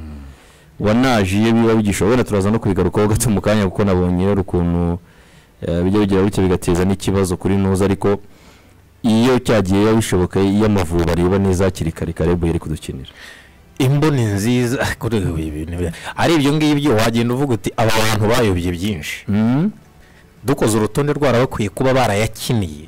wanaje iyo biba bigishoboka wenda turaza no kubigarukaho gato mu kanya kuko nabonye rero ukuntu eh, bijya bigira bityo bigateza n'ikibazo kuri nuza ariko iyo cyagiye biba bishoboka iyo amavubi areba neza hakiri kare karebu yari kudukinira imboni nziza kuri ubu ibintu bya- ari ibyo ngibyo wagenda uvuga uti aba bantu bayobye byinshi dukoze urutonde rwara bakwiye kuba barayakiniye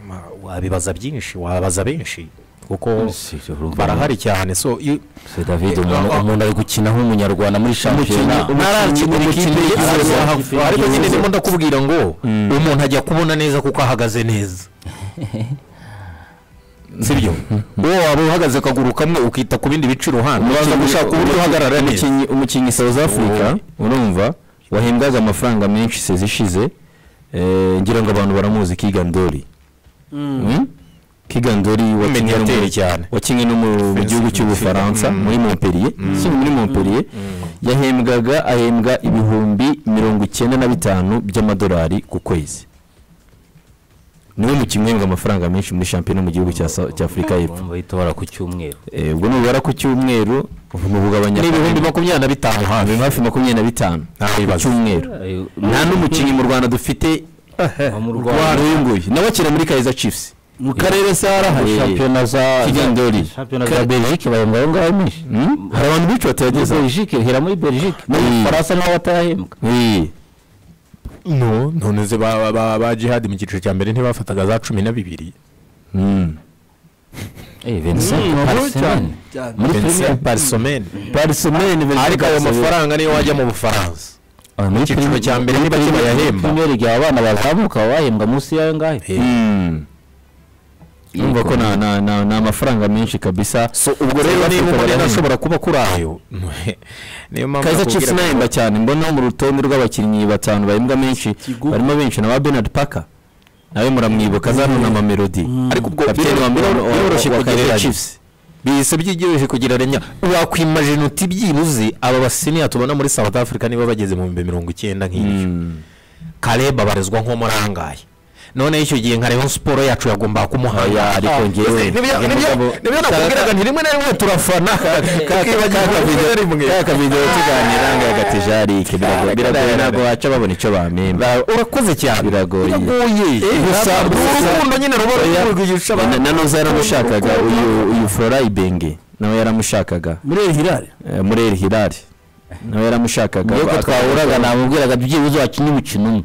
Ma- wabibaza byinshi wabaza benshi kuko Si, urumva barahari cyane so iyo- Se David umuntu umuntu ari gukina nk'umunyarwanda muri shampiyona ntarakinira ikipe ikipe ikipe yigize. ariko nyine ndimo ndakubwira ngo umuntu ajya kubona neza kuko ahagaze neza sibyo wowe waba uhagaze akaguru kamwe ukita ku bindi bice iruhande uraza gushaka uburyo uhagarara neza umukinnyi umukinnyi South Africa urumva wahembwaga amafaranga menshi sezi ishize eh, ngira ngo abantu baramuzi Kigandori Mm? Kigandori wakinnye no mu- Mediateur cyane. wakinnye no mu- mu gihugu cy'ubufaransa muri Montpellier si muri Montpellier yahembwaga ahembwa ibihumbi mirongo icyenda na bitanu by'amadolari ku kwezi niwe mukinnyi uhembwa amafaranga menshi muri shampiyona mu gihubu cya Sa- cya Afurika y'Epfo urumva bahita bara ku cyumweru Eh, ubwo nubara ku cyumweru ni ubugabanya ni ibihumbi makumyabiri na bitanu hafi hafi makumyabiri na bitanu Nta ku bibazo. cyumweru Ayo, nta n'umukinnyi mu rwanda dufite uba mu Rwanda uyu nguyu nawe akina muri kayiza cipusi mu karere se harahari shampiyona za kigandori shampiyona za Belgique bahembwa aho ngaho menshi Hmm? hari abantu benshi batayageza Belgique hera muri Belgique mu Mm. Bufaransa naho batayahembwa Eh, no none se ba ba- ba jihadi mu cyiciro cya mbere ntibafataga za cumi na bibiri hmm. eh Vincent Parsemen muri Premier Vincent Parisomene Barcelone, ariko ayo Barcelone. mafaranga niyo wajya mu bufaransa Ah, muri Icyiciro Premier- cya mbere ni bake muri bayahemba. Premier League abana bazamuka baba bahembwa munsi y'ayo ngayo Hmm. urumva ko na- na- na- ni amafaranga menshi kabisa so ubwo rero niba umuntu ashobora kuba kuri ayo niyo mpamvu kayiza nakubwira cipusi ko- nahemba cyane mbona mu rutonde rw'abakinnyi batanu bahembwa menshi barimo benshi na ba benard paka nawe muramwibuka zano na mamelodi ariko ubwo kapiteni wa mbere wa- wa- biroroshye wa Kaizer kugereranya Chiefs. bihise byigoroshye kugereranya wakwimajina uti byibuze aba basiniya tubona muri south africa niba bageze mu bihumbi mirongo icyenda nk'ibyo kareba barizwa nko muri angahe noneho icyo gihe nka rayon siporo yacu yagombaga kumuhaya Oya, ariko njyewe- nibyo uyu nibyo- mugabo- nibyo nakubwiraga nti rimwe na rimwe turafana tukibagirwa rimwe na rimwe kaka video tuganira ngaya gatijarike biragoye biragoye ntabwo waca babona icyo bamemba Ba- urakoze cyane Biragoye. biragoye gusa ntabwo ni bisa- urukundo nyine ruba rurwugisha abantu na noza yaramushakaga uyu uyu flora ibenge nawe yaramushakaga muri El Hilal Eh, muri el hilali nawe yaramushakaga Iyo ko twahuraga namubwiraga byibuze wakina umukino umwe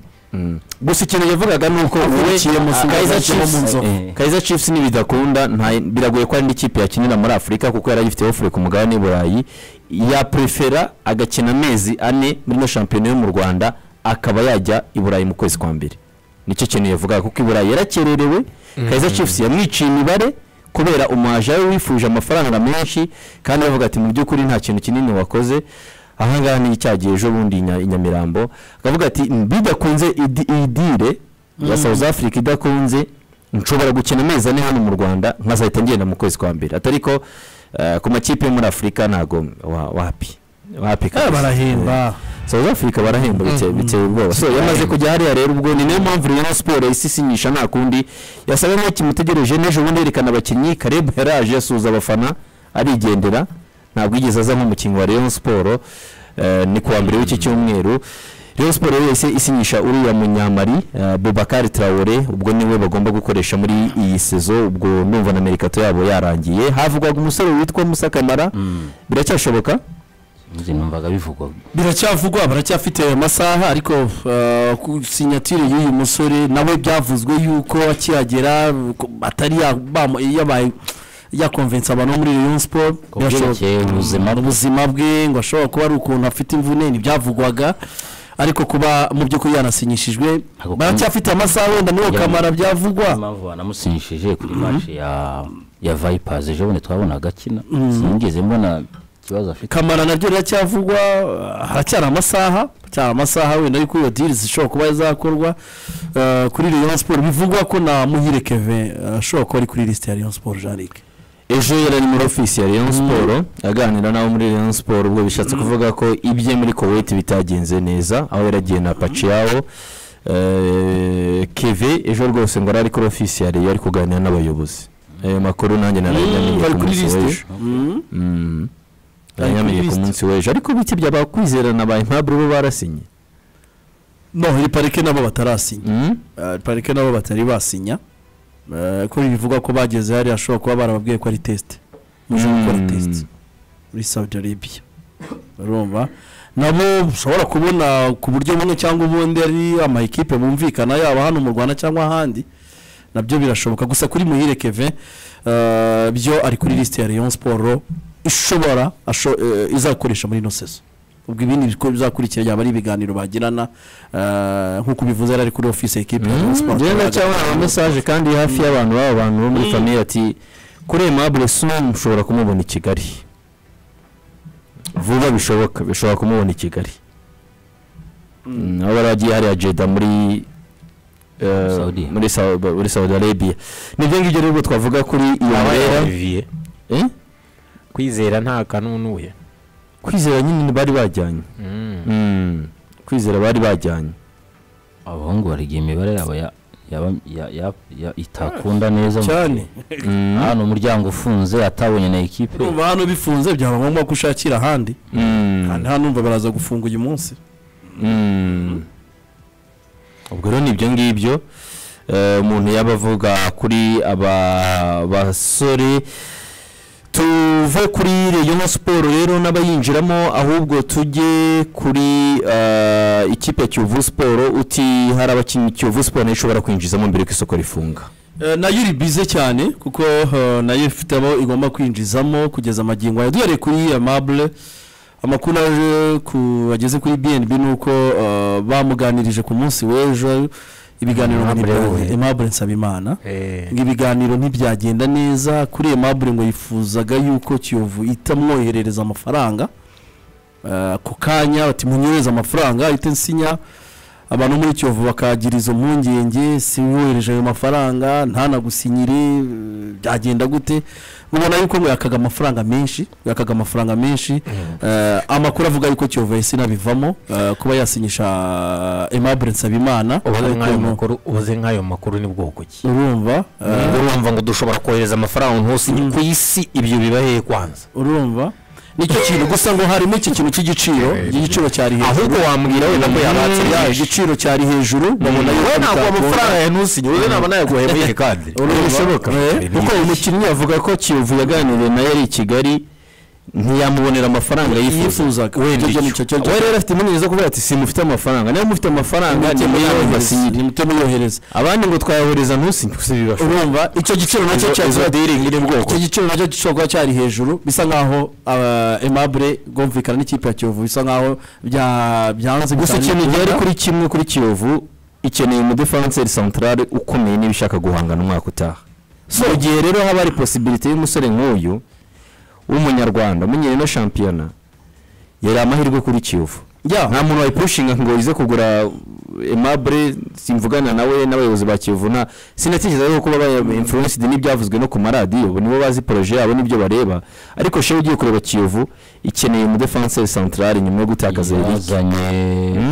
gusa ikintu yavugaga ni uko Akurikiye mu Sumbawanga cyangwa mu Nzovu. Eh. Kaizer Chiefs nibidakunda nta- biragoye ko hari indi kipe yakinira muri Afurika kuko yari agifite ofure ku mugabane w'i Burayi yaprefera agakina amezi ane muri ino shampiyona yo mu Rwanda akaba yajya i Burayi mu kwezi kwa mbere nicyo kintu yavugaga kuko i Burayi yarakererewe Kaizer Chiefs yamwiciye imibare kubera umuhaje we wifuje amafaranga menshi kandi bavuga ati mu by'ukuri nta kintu kinini wakoze ahangaha ni icyagiye ejo bundi i Nya- i Nyamirambo akavuga ati bidakunze idi- iyi dile ya South Africa idakunze nshobora gukina amezi ane hano mu rwanda nkazahita ngenda mu kwezi kwa mbere atari ko eh, ku makipe yo muri afurika ntago wa- wapi wapi kabisa. barahemba South Africa barahemba biteye biteye ubwoba so yamaze kujya hariya rero ubwo ni nayo mpamvu Rayon Sport isisinyisha nta kundi yasaga nk'aho kimutegereje n'ejo bundi yerekana abakinnyi Caleb yaraje asuhuza abafana arigendera ntabwo yigeze aza nk'umukinnyi wa Rayon Sport eh, ni kuwa mbere w'iki cyumweru Rayon Sport rero yahise isinyisha uriya munyamari eh, Boubacar Traore ubwo niwe bagomba gukoresha muri iyi sezo ubwo numva na Mercato yabo yarangiye havugwaga umusore witwa Musa Kamara biracyashoboka nzi numvaga bivugwa biracyavugwa baracyafite ayo masaha ariko uh, ku sinyatire y'uyu musore nawe byavuzwe yuko akihagera ko atari ya- bamu- yabaye yakonvensa abantu bo muri Rayon Sport Ku byerekeye ubuzima bwe. ubuzima bwe ngo ashobora kuba ari ukuntu afite imvune ntibyavugwaga ariko kuba mu by'ukuri yanasinyishijwe baracyafite amasaha wenda niyo kamara byavugwa impamvu banamusinyishije kuri mace ya ya vayipazi ejo bundi twabona agakina sinigeze mbona ikibazo afite kamara nabyo riracyavugwa haracyari amasaha haracyari amasaha wenda ariko iyo diri zishobora kuba zakorwa eh, kuri rayon siporo bivugwa ko na muhire keve ashobora kuba ari kuri lisite ya rayon siporo jarike ejo yari ari muri ofisi ya rayon siporo aganira n'abo muri rayon siporo ubwo bishatse kuvuga ko ibye muri koweti bitagenze neza aho yaragiye na paciyaho keve ejo rwose ngo arari kuri ofisi ya rayon ari kuganira n'abayobozi ayo makuru nanjye narayamenye bari ku kuri munsi lisite w'ejo Mm. narayamenye ku munsi w'ejo ariko bike by'abakwizerana ba impaburo bo barasinye no hari parike nabo batarasinya Mm? Eh, parike nabo batari basinya Eh, ko bivugwa ko bageze hariya ashobora kuba barababwiye ko ari tesite muje gukora Mm. tesite muri saudi arabia urumva nabo ushobora kubona ku buryo bumwe cyangwa ubundi ari ama ekipe bumvikana yaba hano mu rwanda cyangwa ahandi nabyo birashoboka gusa kuri muhire keve eh, byo ari kuri lisite ya rayon siporo ishobora asho- eh, izakoresha muri ino seso ubwo ibindi biko- bizakurikira yaba ari ibiganiro bagirana eh, nk'uko ubivuze yari ari kuri ofisi ya ekipe ya rayon siporo ngenda cyangwa ama mesaje kandi hafi y'abantu baba abantu bo muri famiye ati kuri aimable sum ushobora kumubona i kigali vuba bishoboka bishobora kumubona i kigali Mm, aho bari bagiye hariya jeda muri eh, Saudi. muri Sau- muri saudi arabia nibyo ngibyo rero twavuga kuri iyo mbera olivier Eh? kwizera nta kanunuye kwizera nyine bari bajyanye Mm, kwizera bari bajyanye abahungu bariga imibare yabo ya yaba- ya- ya- ya- itakunda neza mu- cyane hano umuryango ufunze atabonye na ekipe urumva hano bifunze byaba ngombwa ko ushakira ahandi kandi hano numva baraza gufunga uyu munsi Mm. ubwo rero ni ibyo ngibyo Eh, umuntu yaba avuga kuri aba basore tuve kuri rayon siporo rero n'abayinjiramo ahubwo tujye kuri eh, ikipe ya kiyovu siporo uti hari abakinnyi kiyovu siporo nayo ishobora kwinjizamo mbere ko isoko rifunga Eh, nayo iri bize cyane kuko eh, nayo ifite abo igomba kwinjizamo kugeza amagingo aya duhereye kuri amabure amakuru aje ku- ageze kuri bnb ni uko eh, bamuganirije ku munsi w'ejo ibiganiro ngo Aimable ntibya- wowe. Aimable nsabimana ngo ibiganiro ntibyagenda neza kuri Aimable ngo yifuzaga yuko kiyovu itamwoherereza amafaranga Eh, ako kanya bati munyohereze amafaranga ahite nsinya abantu muri kiyovu bakagira izo mpungenge simwohereje ayo mafaranga ntanagusinyire eh, byagenda gute mubona yuko ngo yakaga amafaranga menshi yakaga amafaranga menshi Eh, amakuru avuga yuko kiyovu yahise inabivamo eh, kuba yasinyisha Aimable nsabimana ubaze ariko nk'ayo no- makuru ubaze nk'ayo makuru ni bwoko ki urumva eh, urumva ngo dushobora kohereza amafaranga hose ku isi ibyo biba hehe kwanza urumva nicyo kintu gusa ngo harimo iki kintu cy'igiciro igiciro cyari hejuru ahubwo wambwira wenda ko yabatse Ya, byinshi igiciro cyari hejuru babona wowe yuko ntabwo bitakunda. amafaranga ya ntusinye wowe ntabwo nayaguhembuye kandi Urumva? Eh, kuko uyu mukinnyi avuga ko kiyovu yaganiriye nayo ari i kigali ntiyamubonera amafaranga yifuzaga yifuzaga. wenda Icyo icyo nicyo cyo- we rero afite impungenge zo kuvuga ati simufite amafaranga niba mufite amafaranga Nimuyohereze, nimuyohereze nimuyohereze abandi ngo twayohereza ntusinye gusa bibashoboka urumva icyo giciro nacyo Izo- cyari izo dealing iri mu bwoko. icyo giciro nacyo gishobora kuba cyari hejuru bisa nkaho ah, aimable bwumvikana n'ikipe ya kiyovu bisa nkaho bya- byanze gusa bitanu ikintu gihari gukunda. kuri kimwe kuri kiyovu ikeneye umudefanseri santarare ukomeye niba ishaka guhangana umwaka utaha so igihe rero haba hari posibilite y'umusore nk'uyu w'umunyarwanda umenyereye na shampiyona yari amahirwe kuri kiyovu Ya. nta muntu wayipushinga ngo ize kugura emabure simvugana nawe n'abayobozi ba kiyovu na sinatekereza yuko baba influenced n'ibyavuzwe no ku maradiyo bo nibo bazi poroje yabo n'ibyo bareba ariko shewe ugiye kureba kiyovu ikeneye umudefanseri santarari nyuma yo gutakaza Eric. yazanye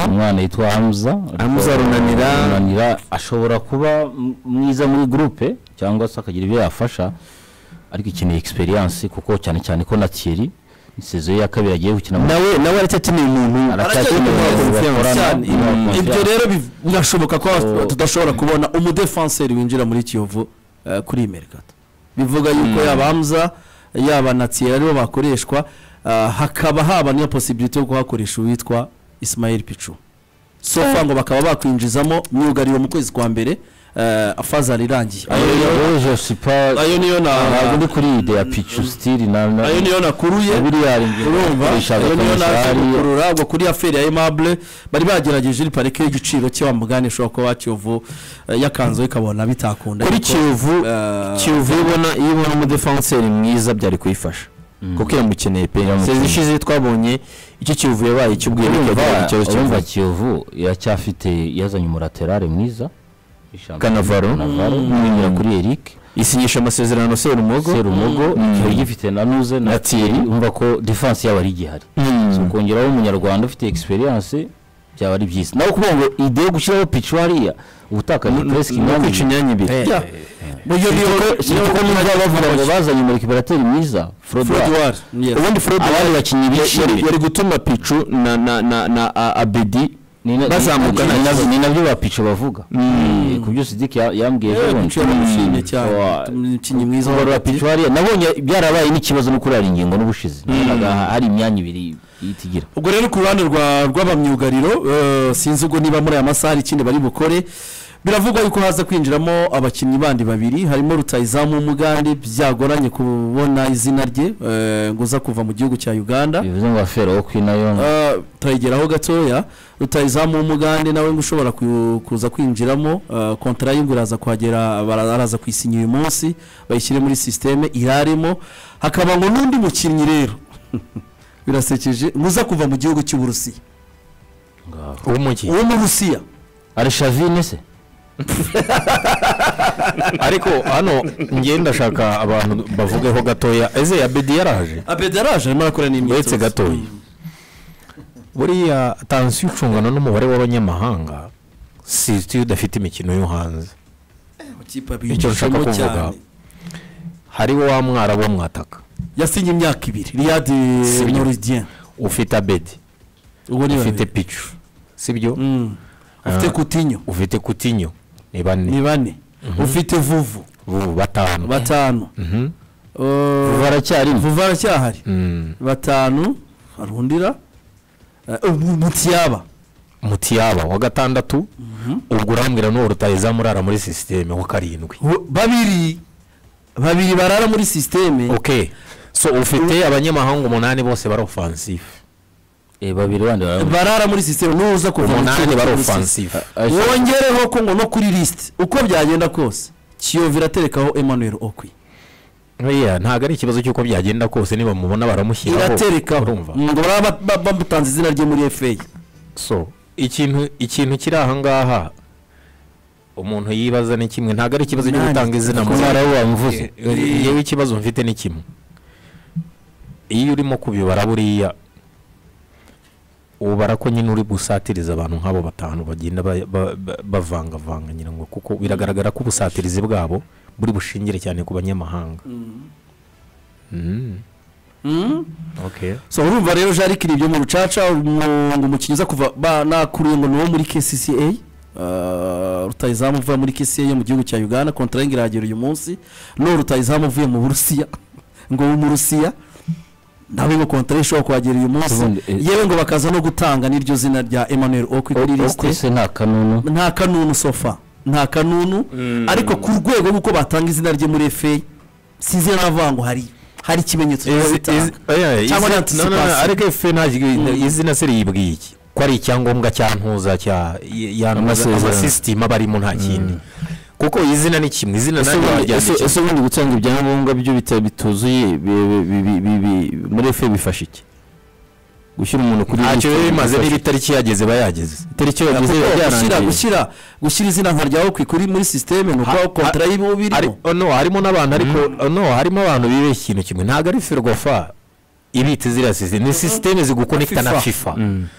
umwana yitwa hamza Hamza Runanira. runanira ashobora kuba m- mwiza muri gurupe cyangwa se akagira ibyo yafasha ariko ikeneye egisperiyanse kuko cyane cyane ko na thierry sezo ye ya kabiri agiye gukina mu nawe nawe aracyakeneye umuntu Aracyakeneye umuntu bakorana. cyane Mm. ibyo rero bi- birashoboka ko tudashobora kubona umudefanseri winjira muri kiyovu eh, kuri imerikato bivuga yuko yaba hamza yaba na tiyera aribo bakoreshwa ah, hakaba haba n'iyo posibilite yo kuhakoresha uwitwa isimayeli picu sofa ngo bakaba bakwinjizamo myugariro mu kwezi kwa mbere afazari irangiye ayo sipa ayo niyo ntabwo na ndi kuri iyi ideya picu sitiri na na ayo niyo nakuruye miliyari urumva ayo niyo naje ayo gukurura ubwo kuri aferi ya aimable bari bagerageje iri parike y'igiciro cye wamugane ushobora kuba wakiyovu yakanzeho ikabona bitakunda kuri ariko, kiyovu eh, kiyovu iyo ubona iyo ubona umudefanseri mwiza byari kuyifasha kuko yamukeneye pe sezi ishize twabonye icyo kiyovu yabaye icy'ubwiye urumva kiyovu iracyafite yazanye umuraterare mwiza Cannavaro. kanavaro n'uwemera kuri eric isinyisha amasezerano serumogo serumogo Mm. ikaba igifite na nuze na tieri umva ko defanse yaba ari igihari Mm. so kongeraho umunyarwanda ufite egisperiyanse byaba ari byiza nawe kuvuga ngo ide yo gushyiraho picu hariya uba utakaje puresike ni imyanya ukwica ibiri imyanya ibiri eh, buryo Sibyo niyo ko- sibyo ko niba bavuga ngo bazanye umurikipirateri mwiza Fred forodwari Ward, yes. ubundi Fred abari Ward bakinnyi yari- bishimye yari gutuma picu na na na na a- abedi Ni na- bazamuka ni- nta ni- kibazo. ni nabyo ba picu bavuga Eh, ku byo sidiki ya- yambwiye Eh, ejo bundi. Pichu yaramushimye cyane. Wa- umukinnyi mwiza wa Ngorora picu hariya nabonye byarabaye n'ikibazo no kurara ingingo n'ubushize Nabonaga hari imyanya ibiri ihita igira ubwo rero ku ruhande rwa rw'abamyugariro eh, sinzi ubwo niba muri aya masaha hari ikindi bari bukore biravugwa yuko haza kwinjiramo abakinnyi bandi babiri harimo rutayizamu umugande byagoranye kubona izina rye eh, ngo uza kuva mu gihugu cya uganda bivuze ngo afero wo kwi nayo Ah, turayigeraho gatoya rutayizamu w'umugande nawe ngo ushobora ku- kuza kwinjiramo ah, kontara y'ingo iraza kuhagera bara- araza kuyisinya uyu munsi bayishyire muri sisiteme irarimo hakaba ngo n'undi mukinnyi rero birasekeje muza kuva mu gihugu cy'uburusiya w'umujyi uwo mu burusiya arishavine se ariko hano ngenda ndashaka abantu bavugeho gatoya eze abedi yaraje abedi yaraje arimo arakora uretse n'imyitozo gatoya buriya tansiyo ucungana n'umubare w'abanyamahanga si iyo udafite imikino yo hanze amakipe icyo nshaka abigishamo kuvuga cyane hariho wa mwara wo mwataka yasinye imyaka ibiri riyadi Sibyo. noridien ufite abedi uwo ni ufite babiri picu sibyo Mm. ufite Ah. kutinyo ufite kutinyo ni bane ni bane ufite vuvu bubu batanu batanu Mhm. vuba baracyarimo aracyahari Mm. batanu arundira mutiyaba mutiyaba wa gatandatu ubwo urambwira n'uwo rutayizamu urara muri sisiteme wa karindwi babiri babiri barara muri sisiteme ok so ufite abanyamahanga umunani bose bari ofansifu Eh, babiri bandi barabona barara muri sisiteme n'uza kuva mu umunani kibuga bari cy'ubusizi. ofansifu wongereho ko ngo no kuri lisite uko byagenda kose kiyovu iraterekaho emmanuel okwi oya ntabwo ari ikibazo cy'uko byagenda kose niba mubona baramushyiraho iraterekaho urumva ngo baba ba- ba- bamutanze izina rye muri efeyi so ikintu ikintu kiri aha ngaha umuntu yibaza ni kimwe ntabwo ari ikibazo cyo Nani? gutanga izina mu Kumara we wamvuze yewe ikibazo mfite ni kimwe iyo urimo kubibara buriya ubara ko nyine uri busatiriza abantu nk'abo batanu bagenda ba- ba- ba- bavangavanga ngira ngo kuko biragaragara ko ubusatirizi bwabo buri bushingire cyane ku banyamahanga Mm. Okay. so urumva rero jarike ni ibyo mu rucaca umu- ngo umukinnyi uza kuva ba- nakuriye ngo ni uwo muri kcca eh, rutayizamu uvuye muri kcca yo mu gihugu cya uganda kontrayingi irahagera uyu munsi n'uwo rutayizamu uvuye mu burusiya ngo wo mu rusiya nawe ngo kontraye ishobora kuhagera uyu munsi Ubundi, eh, yewe ngo bakaza no gutanga n'iryo zina rya emmanuel okwi kuri lisite se nta kanunu nta kanunu sofa nta kanunu ariko ku rwego rw'uko batanga izina rye muri efeyi sinzi navuga ngo hari hari ikimenyetso cyo kubitanga. Cyangwa na anticipation. ariko fe izina se riyibwiye iki ko ari icyangombwa cya ntuza cya y- ya ntuza Amasezerano. amasisitima barimo nta kindi kuko izina ni kimwe izina Ese nanjye ubundi- waryandikira. ese- ese ubundi gutanga ibyangombwa byo bita- bituzuye bi- bi- bi- bi- bi- muri efe bifasha iki gushyira umuntu kuri ntacyo liste biba bimaze bifasha niba iki? itariki yageze ba yageze itariki Kuko yageze biba gushyira byarangiye gushyira gushyira izina nka ryawe ku ikuri muri sisiteme ni Ha- uko kontara ha- y'ibihu Ari- birimo oh, no harimo n'abantu ariko oh, no harimo abantu bibeshya ikintu kimwe ntabwo ari ferwafa ibita ziriya sisiteme ni sisiteme zigukonekita na FIFA. fifa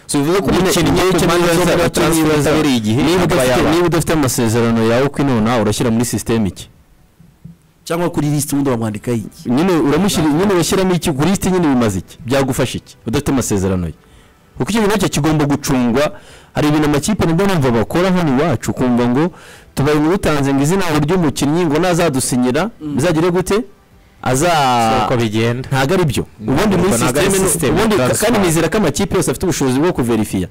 so bivuze ko umukinnyi Nyine icyo cy'umwanya nibaza- uzaba icyo nibaza- transfer utabereye igihe niba akaba udafite- yaba. niba udafite amasezerano yawe kwinona urashyira muri sisiteme iki cyangwa kuri lisite ubundi bamwandika iki nyine uramushyira nyine urashyiramo iki kuri lisite nyine bimaze iki byagufasha iki udafite amasezerano ye kuko icyo nacyo kigomba gucungwa hari ibintu amakipe nabwo numva bakora hano iwacu ukumva ngo tubaye murutanze ngo izina ngo ry'umukinnyi ngo nazadusinyira bizagire gute aza uko bigenda ntabwo ari byo ubundi muri ntabwo ari sisiteme ni- sisiteme, ubundi transfer. kandi nizera ko amakipe yose afite ubushobozi bwo kuverifiya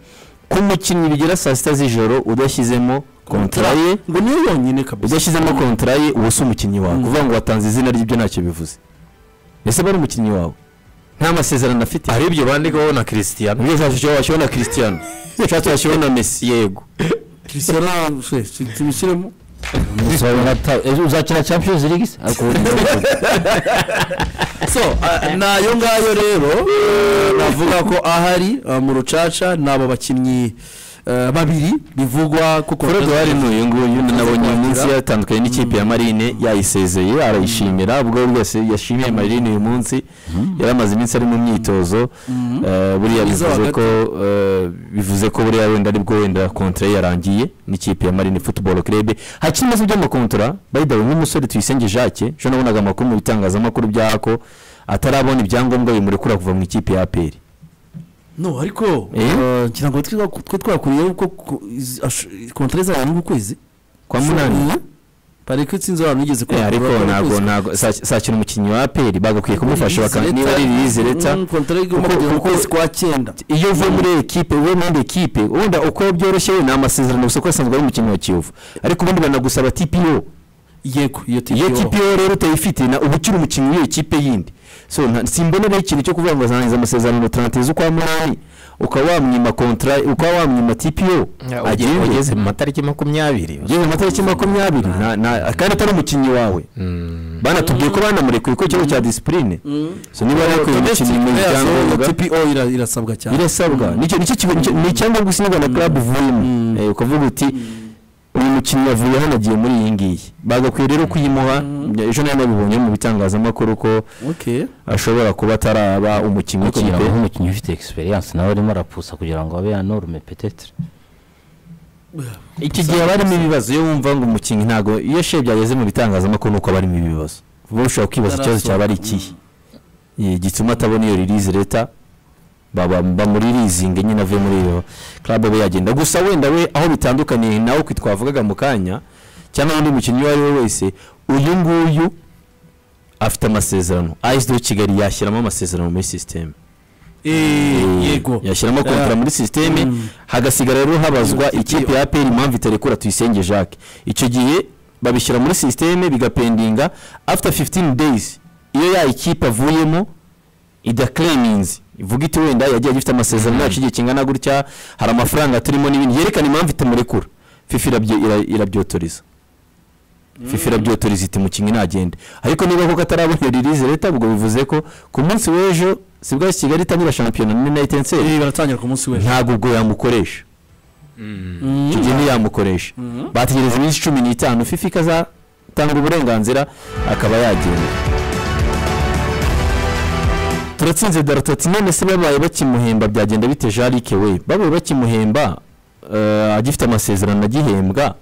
ko umukinnyi bigera saa sita z'ijoro udashyizemo kontara ye ngo niyo yonyine kabisa udashyizemo kontara ye uba usa umukinnyi wawe Mm. kuvuga ngo watanze izina ry'ibyo ntacyo bivuze ese aba ari umukinnyi wawe nta masezerano afite hari ibyo bandikaho na christian nibyo ushobora washyiraho na christian ushobora washyiraho na messi yego christian se tubishyiremo ejo uzakina champions league se ariko so ah, ni ayo ngayo rero eh, navuga ko ahari ah, mu rucaca ni abo bakinnyi eh, babiri bivugwa kuko forodwari n'uyu nguyu nyine nabonye uyu munsi Kugira- yatandukanye n'ikipe ya marine yayisezeye arayishimira ubwo rwose yashimiye marine uyu munsi yari amaze iminsi ari mu myitozo eh, buriya Mwiza wa bivuze gato. ko eh, bivuze ko buriya wenda aribwo wenda kontra ye yarangiye n'ikipe ya marine football club hakiri ibibazo by'amakontora bayidawe nk'umusore tuyisenge jacques ejo nabonaga amakuru mu bitangazamakuru by'ako atarabona ibyangombwa bimurekura kuva mu ikipe ya aperi no ariko Eh? eh, ngira ngo twe twe twakuriyeho ko ko izi- ash- kontra izabana n'ukwezi kwa munani pare ko itsinzi abantu yigeze Eh, ariko ntabwo ntabwo sakina umukinnyi wa aperi bagakwiye kumufasha bakana niba ari irizi leta kontra igomba Kuko- kugera mu kuko- kwezi kwa cyenda iyo uvuye muri ekipe uvuye muri ekipe wenda uko byoroshye ni amasezerano gusa ko asanzwe ari umukinnyi wa kiyovu ariko ubundi banagusaba tipiyo yego iyo tipi iyo tipiyo rero utayifite na uba ukiri umukinnyi w'iyo kipe yindi so nta- simbona rero ikintu cyo kuvuga ngo azangiza amasezerano tarante z'ukwa munani ukaba wamwima kontra ukaba wamwima tipiyo ageze ugeze mu matariki makumyabiri ugeze mu matariki makumyabiri nta- nta- kandi atari umukinnyi wawe banatubwiye ko banamurekuye ko ikigo cya disipurine so niba yakuye umukinnyi mu byangombwa TPO ira- irasabwa cyane birasabwa nicyo nicyo kigo nicyo- ni icyangombwa usinywa na club uvuyemo Eh, ukavuga uti uyu mukinnyi yavuye hano agiye muri iyi ngiyi bagakwiye rero kuyimuha ejo nayo nabibonye mu bitangazamakuru ko okay ashobora kuba ataraba umukinnyi kugira ngo w'ikipe nk'umukinnyi ufite experience nawe arimo arapusa kugira ngo abe yanorme petetre iki gihe haba harimo ibibazo iyo wumva ngo umukinnyi ntabwo iyo sheye byageze mu bitangazamakuru nuko haba harimo ibibazo uba ushobora kwibaza ikibazo cyaba ari ikihe Eh, gituma atabona iyo release leta baba bamuririzinga nyine avuye muri iyo club abe yagenda gusa wenda we aho bitandukaniye nawe kwi twavugaga mu kanya cyangwa undi mukinnyi uwo ari we wese uyu nguyu afite amasezerano AS de Kigali yashyiramo amasezerano muri system eh yego yashyiramo kontara muri sisiteme hagasigara rero habazwa ikipe ya aperi impamvu itarekura tuyisenge jacques icyo gihe babishyira muri sisiteme bigapendinga after 15 days iyo ya ikipe avuyemo idaclaiminze ivuga iti wenda yagiye agifite amasezerano yacu igihe kingana gutya hari amafaranga turimo n'ibindi yerekana impamvu itamurekura fifa irabye- ira- irabyotoriza fifa irabyotoriza iti mukinnyi nagende ariko niba koko atarabona iyo release leta ubwo bivuze ko ku munsi w'ejo sibwo kigali itangira shampiyona muri nayiti enseri Eh, baratangira ku munsi w'ejo ntabwo ubwo yamukoresha icyo gihe ntiyamukoresha bategereza iminsi cumi n'itanu fifa ikazatanga uburenganzira akaba yagenda turatsinze darutati none se babaye bakimuhemba byagenda bite jarike we babaye bakimuhemba eh, agifite amasezerano agihembwa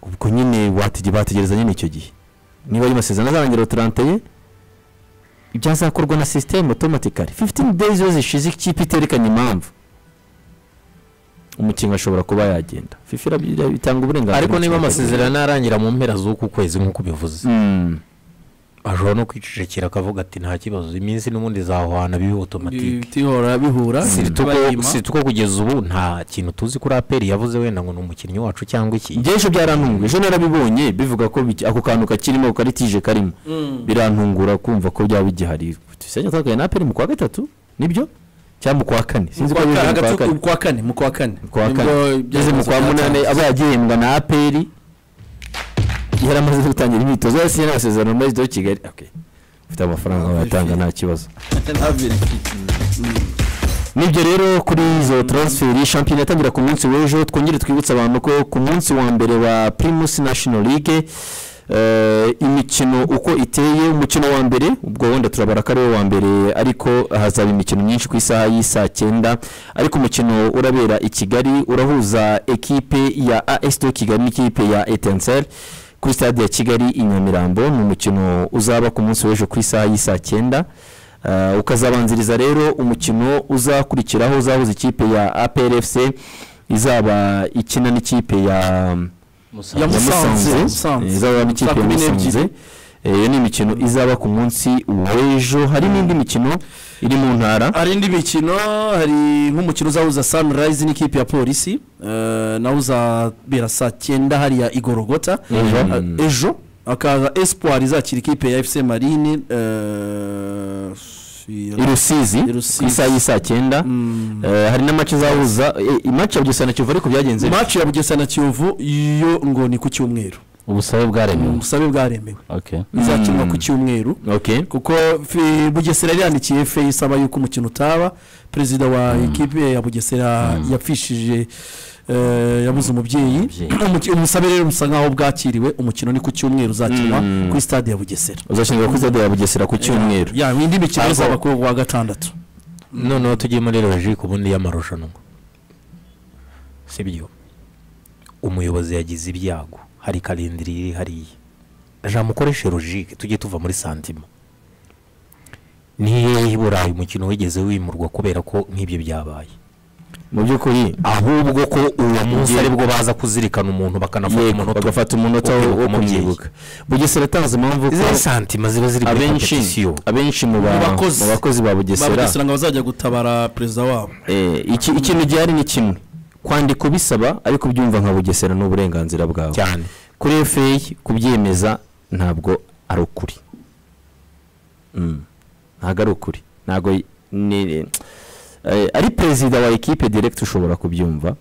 ubwo nyine watege- bategereza nyine icyo gihe niba ayo masezerano azarangira turanteye ibyazakorwa na sisiteme otomatikari fifitini days iyo zishize ikipe iterekanye impamvu umukinnyi ashobora kuba yagenda fifa irabyi- itanga uburenganzira ariko niba amasezerano yarangira mu mpera z'uku kwezi nk'uko ubivuze Mm. ashobora no kwicecekera akavuga ati nta kibazo iminsi n'ubundi zahwana bibe otomatike bihora bihura bayima. si tuko kugeza ubu nta kintu tuzi kuri aperi yavuze wenda ngo ni umukinnyi wacu cyangwa iki Njye ejo byarantunguye ejo narabibonye bivuga ko biki- ako kantu kakirimo ko ari tije karimo birantungura kumva ko byaba bigihari tuyisenge atandukanye na aperi mu kwa gatatu nibyo cyangwa mu kwa kane sinzi ko Kwa- bije mu kwa hagati kane ku kwa kane mu kwa kane kwa Nibwo kane ibyemezo ngeze mu kwa munani byatanzwe. aba yagihembwa na aperi yari amaze gutangira imyitozo yose yari amasezerano muri wa kigali Okay. ufite amafaranga wayatanga nta kibazo nibyo rero kuri izo transferi shampiyona yatangira ku munsi w'ejo twongere twibutse abantu ko ku munsi wa mbere wa primus national league eh, imikino uko iteye umukino wa mbere ubwo wenda turabara ko ariwo wa mbere ariko hazaba imikino myinshi ku isaha y'isaa cyenda ariko umukino urabera i kigali urahuza ekipe ya as do kigali n'ikipe ya etensel kuri stade ya kigali i nyamirambo ni umukino uzaba ku munsi w'ejo ku isaha y'isaa cyenda Uh, ukazabanziriza rero umukino uzakurikiraho uzahuza ikipe ya APRFC izaba ikina n'ikipe ya Musanze. ya Musanze. Musanze Musanze. Eh, izaba n'ikipe Saa ya kumi n'ebyiri. Musanze iyo ni imikino izaba ku munsi w'ejo hari n'indi mikino iri mu ntara hari indi mikino hari nk'umukino uzahuza sanirayizi n'ikipe ya polisi eh, nawo uzabera saa cyenda hariya igorogota Eh, ejo hakaza esipuwari izakira ikipe ya efuse marine eh, i rusizi I Rusizi. ku isaha y'isaa cyenda Eh, hari n'amace izahuza eh, imace ya bugesera na kivu ariko byagenze bite? maci ya bugesera na kiyovu yo ngo ni ku cyumweru ubusabe bwaremewe ubusabe bwaremewe okay izakinwa ku cyumweru okay kuko fi- bugesera yari yandikiye fe isaba yuko umukino utaba perezida wa ekipe ya bugesera yapfishije eh, yabuze umubyeyi Umubyeyi. Umuki- ubusabe rero busa nkaho bwakiriwe umukino ni ku cyumweru uzakinwa kuri stade ya bugesera uzashyirwa kuri stade ya bugesera ku cyumweru ya indi mikino Ariko- izaba ku wa gatandatu noneho tugiye muri logique ubundi y'amarushanwa sibyo umuyobozi yagize ibyago hari karindiri iri hariya jamukoreshe logique tujye tuva muri santima niyo i burayi umukino wigeze wimurwa kubera ko nk'ibyo byabaye mu by'ukuri ahubwo ko uwo munsi aribwo baza kuzirikana umuntu bakanafata yego umunota bagafata umunota wo wo wo kumwibuka kumwibuka bugesera atanze impamvu ko izi santima ziba ziri muri abenshi competition. abenshi mu ba- Mu bakozi. mu bakozi ba bugesera babugesera ngo bazajya gutabara perezida wabo Eh, iki- ikintu gihari ni kimwe kwandika ubisaba ariko ubyumva nka bugesera ni uburenganzira bwawe cyane kuri feyi kubyemeza ntabwo ari ukuri Mm. ntabwo ari ukuri ntabwo y- ni- eh, ari perezida wa ekipe direkiti ushobora kubyumva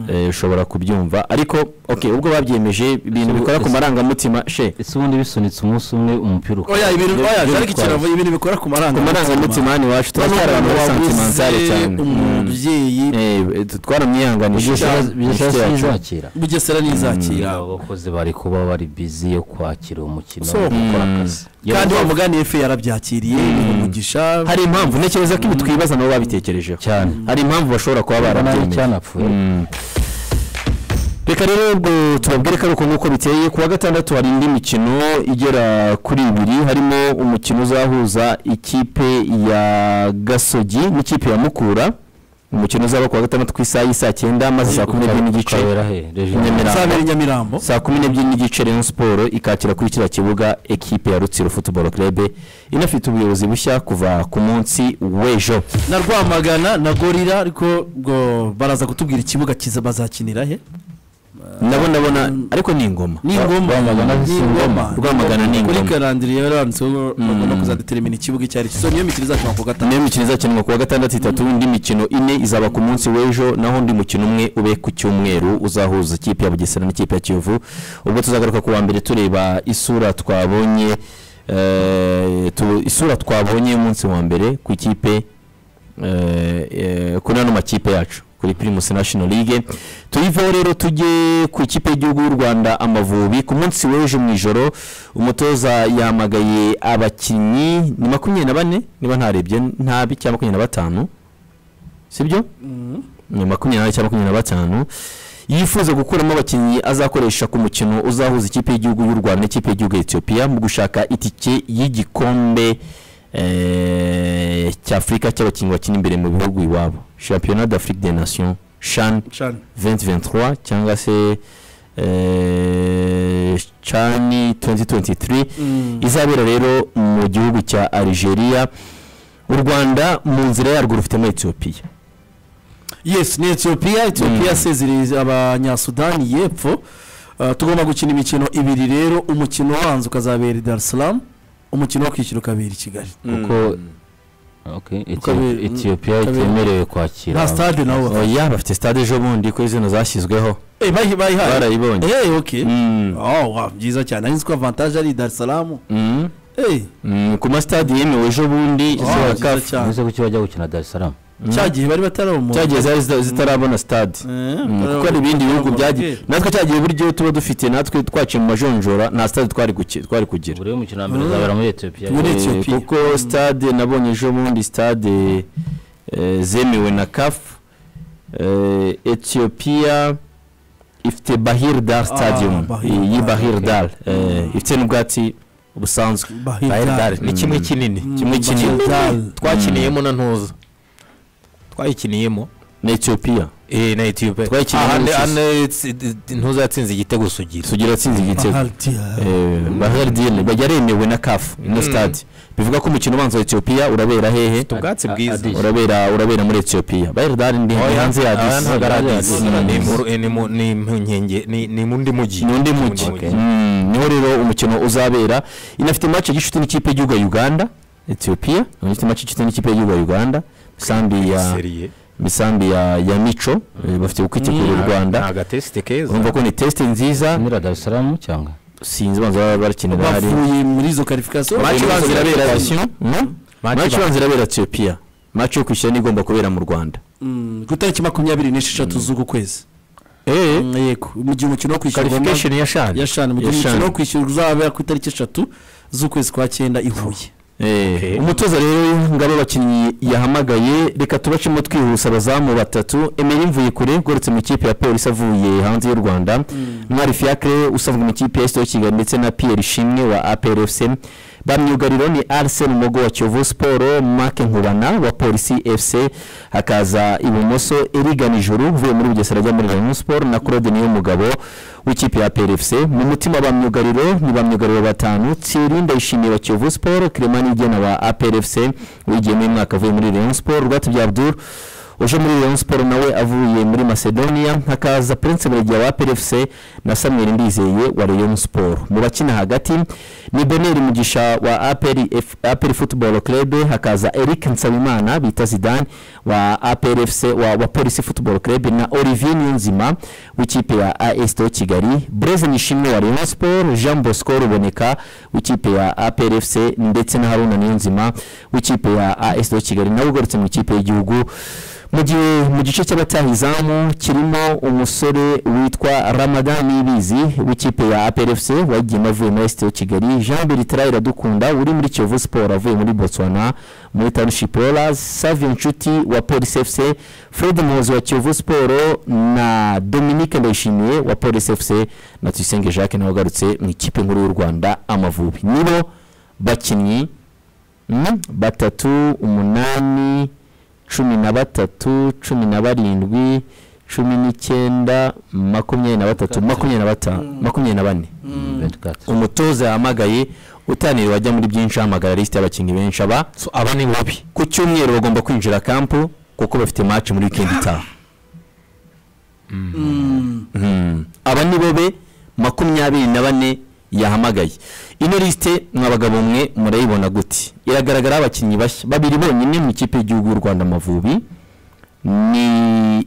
Eh, ushobora kubyumva ariko okay ubwo babyemeje ibintu Ubu- bikora ku ese- marangamutima she ese ubundi bisunitse umunsi umwe umupira ukaba oya ibintu oya byo ariko bitwaye. ikiravu ibintu bikora ku ku marangamutima marangamutima hano Bano iwacu turacyari bantu muri babuze santimentale cyane Mm. umubyeyi Eh, eh, twaramwihanganishije Bugesera- bugesera inshuti yacu. sinizakira bugesera nizakira abakozi bari kuba bari bizi yo kwakira umukino So, no gukora akazi kandi wa mugani efe yarabyakiriye ni umugisha hari impamvu ntekereza ko ibi twibaza nabo babitekerejeho cyane hari impamvu bashobora kuba abana barabyemeye cyanapfuye reka rero ubwo tubabwire ko ari uko nguko biteye ku wa gatandatu hari indi mikino igera kuri ibiri harimo umukino uzahuza ikipe ya gasogi n'ikipe ya mukura umukino uzaba ku wa gatandatu ku isaha y'isaa cyenda maze saa kumi n'ebyiri n'igice ukabera he Nyamirambo. izabera i nyamirambo saa kumi n'ebyiri n'igice rayon siporo ikakira kuri kiriya kibuga ekipe ya rutsiro futuboro kerebe inafite ubuyobozi bushya kuva ku munsi w'ejo na rwamagana na gorira ariko ngo baraza kutubwira ikibuga kiza bazakinira he nabo ndabona ariko ni ingoma ni ingoma ni ingoma Rwamagana ni kuri ingoma. karandiriye yaranditseho ngo bagomba kuzadetermina ikibuga icyo ari cyo so niyo mikino izakina ku wa gatanu niyo mikino izakinwa ku wa gatandatu itatu indi mikino ine izaba ku munsi w'ejo naho undi mukino umwe ube ku cyumweru uzahuza ikipe ya bugesera n'ikipe ya kiyovu ubwo tuzagaruka ku wa mbere tureba isura twabonye eh, tu- isura twabonye umunsi wa mbere ku ikipe eh, eh, kuri ano makipe yacu kuri primus national league tuyivaho rero tujye ku ikipe y'igihugu y'u rwanda amavubi ku munsi w'ejo mu ijoro umutoza yamagaye abakinnyi ni makumyabiri na bane niba ntarebye nabi cyangwa makumyabiri na batanu sibyo ni makumyabiri n'ane cyangwa makumyabiri na batanu yifuza gukuramo abakinnyi azakoresha ku mukino uzahuza ikipe y'igihugu y'u rwanda n'ikipe y'igihugu ya etiyopiya mu gushaka itike y'igikombe eh, cy'afurika cy'abakinnyi bakina imbere mu bihugu iwabo championnat d'afrique des nations chan cyane 2023 cyangwa se eh, chan 2023 izabera rero mu gihugu cya algeria u rwanda mu nzira yarwo rufitemo etiyopiya yes ni etiyopiya etiyopiya yasezereye abanyasudani y'epfo Uh, tugomba gukina imikino ibiri rero umukino ubanza ukazabera i darisiramu umukino wo kwishyura ukabera i kigali kuko okay Ukabera- Etiyo- etiyopiya ukabera- itemerewe kwakira nta stade nabo bafite oya bafite stade ejo bundi ko izina zashyizweho Eh, bayi- bayihaye barayibonye Eh, okay Mm. Oh, wow, byiza cyane nari nzi ko avantage ari i darisiramu Mm. Eh, Mm, ku masitade yemewe ejo bundi oh, za byiza CAF. cyane Uzi kuki bajya gukina Dar es Salaam cya gihe bari batarabumura cyagiye zari zita- zitarabona stade Mm, kuko hari ibindi bihugu byagiye natwe cyagiye buryo tuba dufite natwe twaciye mu majonjora nta stade twari guki- twari kugira buri mukino wa mbere uzabera muri Etiyopiya Muri- Eh, Ethiopia. kuko stade nabonye ejo bundi stade eh, zemewe na kafu etiyopiya ifite bahir dar stadium Bahir iyi Dar, bahir dar eh, ifite n'ubwatsi busanzwe Bayern ni kimwe kinini kimwe kinini twakiniyemo na ntuza twayikiniyemo ni etiyopiya eh na ethiopia Twakiriye Ah, hane- Rusizi. hane tsi- ntuzatsinze igitego sugira sugira atsinze igitego Eh, bahardiyene bajya aremewe na kafu ino sitade bivuga ko umukino ubanza wa etiyopiya urabera hehe ubwatsi Adi- bwiza Addis. urabera urabera muri etiyopiya bahardiyene ndi Oya, hanze ya aha ntabwo ari Addis. adisi Ni mu- eh, ni mu- ni mu nkenge- ni- ni mu ndi mujyi ni undi Ni mu mujyi Mm, niho rero umukino uzabera inafite match y'inshuti n'ikipe y'igihugu ya uganda etiyopiya inafite match y'inshuti n'ikipe y'igihugu ya uganda misambi ya seriye misambi ya ya mico eh, bafite kwitegura u rwanda ni agatesite keza urumva ko ni tesite nziza nyira dar es salaam cyangwa sinzi banza baba barakenera hari bavuye muri izo karifikasiyo maci ibanza irabera maci Match ibanza irabera etiyopiya maci yo kwishyura niyo igomba kubera mu rwanda Mm, ku itariki makumyabiri n'esheshatu z'uku kwezi eee Mm, yego mu gihe umukino wo kwishyurwa qualification ya shani yashani mu gihe Yashani. umukino wo kwishyurwa uzabera ku itariki eshatu z'ukwezi kwa cyenda i huye Eh, umutoza rero ngabo abakinnyi yahamagaye reka tubacemo twihuse abazamu batatu emeye mvuye kure ugoretse mu ikipe ya polisi avuye hanze y'u rwanda mwari fiacre usanzwe mu ikipe ya sito kigali ndetse na pierre shimwe wa apr fc bamyugariro ni arsene mugo wa kiyovu siporo mark nkubana wa polisi fc hakaza ibumoso erigan ijuru uvuye muri bugesera ajya muri rayon siporo na claude niyo mugabo w'ikipe ya PRFC mu mutima ba myugariro ni ba myugariro batanu Thierry Ndayishimiye wa Kiyovu Sport Clement Nigena wa APRFC wigiye mu mwaka avuye muri Rayon Sport Rwatubya Abdul uje muri Rayon Sport nawe avuye muri Macedonia hakaza Prince Buregeya wa APRFC na Samuel Ndizeye wa Rayon Sport mu bakina hagati ni Benel Mugisha wa APR F- APR Football Club hakaza Eric Nsabimana bita Zidane wa APR FC wa, wa Police Football Club na Olivier Niyonzima w'ikipe ya AS Teo Kigali Blaise Nishimwe wa Rayon Sport Jean Bosco Ruboneka w'ikipe ya APR FC ndetse na Haruna Niyonzima w'ikipe ya AS Teo Kigali nawe ugarutse mu ikipe y'igihugu mu gihe mu gice cy'abataha izamu kirimo umusore witwa Ramadan Ibizi w'ikipe ya APR FC wagiye avuye muri AS Teo Kigali Jean Bertrand Iradukunda uri muri Kiyovu Sport avuye muri Botswana muri Township Rollers Savio Nshuti wa Police FC Fred Muhozi wa Kiyovu Sport na Dominique Ndayishimiye wa Police FC na Tuyisenge Jacques nawe ugarutse mu ikipe nkuru y'u Rwanda Amavubi nibo bakinnyi mm, batatu umunani cumi na batatu cumi na barindwi cumi n'icyenda makumyabiri na batatu makumyabiri na batanu makumyabiri na bane umutoza yahamagaye utaniriwe ajya muri byinshi ahamagara lisite y'abakinnyi benshi aba aba ni babi ku cyumweru bagomba kwinjira kampu kuko bafite match muri wikendi itaha Mm. aba ni bo be makumyabiri na bane yahamagaye ino lisite mwabagabo mwe murayibona gute iragaragara abakinnyi bashya babiri bonyine mu ikipe y'igihugu y'u rwanda amavubi ni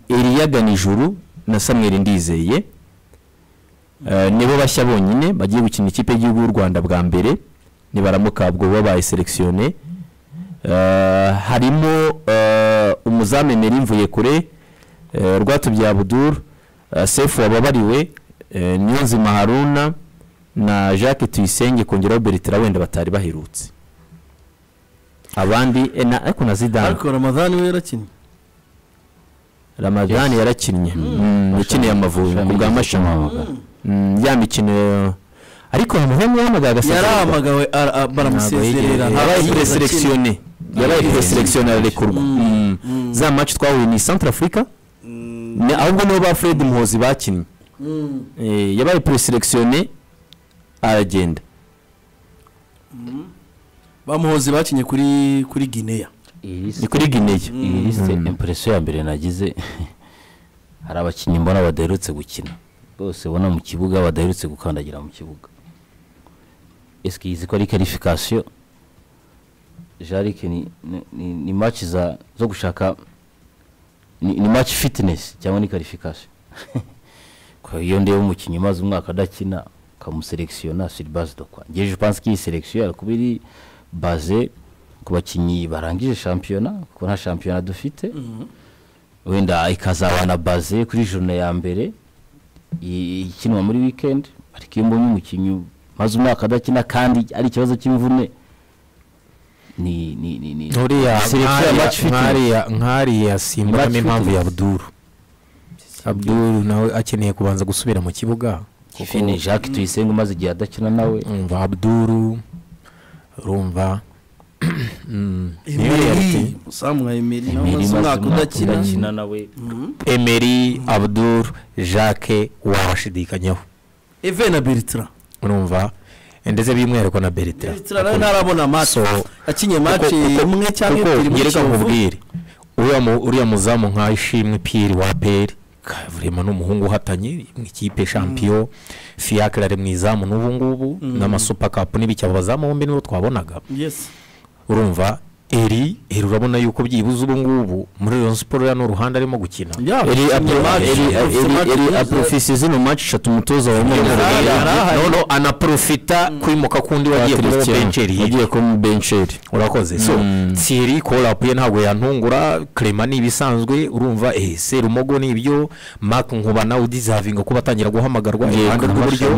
eliyaga nijuru na samuel ndizeye Eh, nibo bashya bonyine bagiye gukina ikipe y'igihugu y'u rwanda bwa mbere nibaramuka ubwo babaye selekisiyone Eh, harimo eh, umuzamu emeri mvuye kure eh, rwatubyaye abuduru eh, sefu wababariwe eh, niyonzima haruna na jacques tuyisenge kongeraho bertira wenda batari baherutse abandi eh, na ariko na zidane ariko ramadani we yarakinnye ramadani yarakinnye Mm, yakineye amavubi ku bwa mashami Mm, ya mikino ariko Ramadani yahamagaye agasaza yarahamagawe ara- a- baramusezerera yabaye ntabwo azakinira. preselekisiyone yabaye preselekisiyone ararekurwa Mm. za match twahuye ni centre africa ni ahubwo nibo ba fred muhozi bakinnye Eh, yabaye preselekisiyone aragenda bamuhoze bakinye kuri kuri gineya ni kuri guinea iyi lisite impresiyo ya mbere nagize hari abakinnyi mbona badaherutse gukina bose ubona mu kibuga badaherutse gukandagira mu kibuga esike izi ko ari karifikasiyo jarike ni, ni- ni, ni match za, zo gushaka ni, ni match fitness cyangwa ni karifikasiyo kwa hiyo ndeba umukinnyi umaze umwaka adakina ukamuselekisiyona siri base do kwa ngeje panse ko iyi selekisiyo yakuba iri baze ku bakinnyi barangije shampiyona kuko nta shampiyona dufite wenda ikazaba na baze kuri jone ya mbere i- ikinwa muri wikendi ariko iyo mbonye umukinnyi maze umwaka adakina kandi ari ikibazo cy'imvune ni ni ni ni nturiya selection ya match fitness. nkariya nkariya simbonamo Match impamvu ya fitness. abduru abduru nawe akeneye kubanza gusubira mu kibuga kuko ni jacques tuyisenge umaze igihe adakina nawe urumva abduru urumva emeri usamwa emeri nawe Emery umaze umwaka Mazima udakina udakina nawe emeri abdul jacques wabashidikanyaho eve na beritira urumva ndetse by'umwihariko na beritira beritira nawe ntarabona maso So- yakinnye mace imwe cyangwa kuko ebyiri muri ngereka kiyovu nkubwire uriya mu- uriya muzamu nka ishimwe piyeri wa peri kavurema ni umuhungu uhatanye mu ikipe champion fiyakire ari mu izamu n'ubu ngubu n'amasupa kapu n'ibiki abo bazamu bombi nibo twabonaga yesi urumva eri eri urabona yuko byibuze ubu ngubu muri Rayon Sports ruriya ni uruhande arimo gukina eri eri aprofisi zino maci eshatu umutoza Yarahari, yarahari. noneho anaprofita kwimuka kundi wagiye kuri benceri hirya wagiye kuri benceri urakoze so tsiri korapu ye ntabwo yantungura krema ni ibisanzwe urumva eh serumogo ni ibyo mark nkuba nawe udizavinga kuba atangira guhamagarwa iruhande rw'iburyo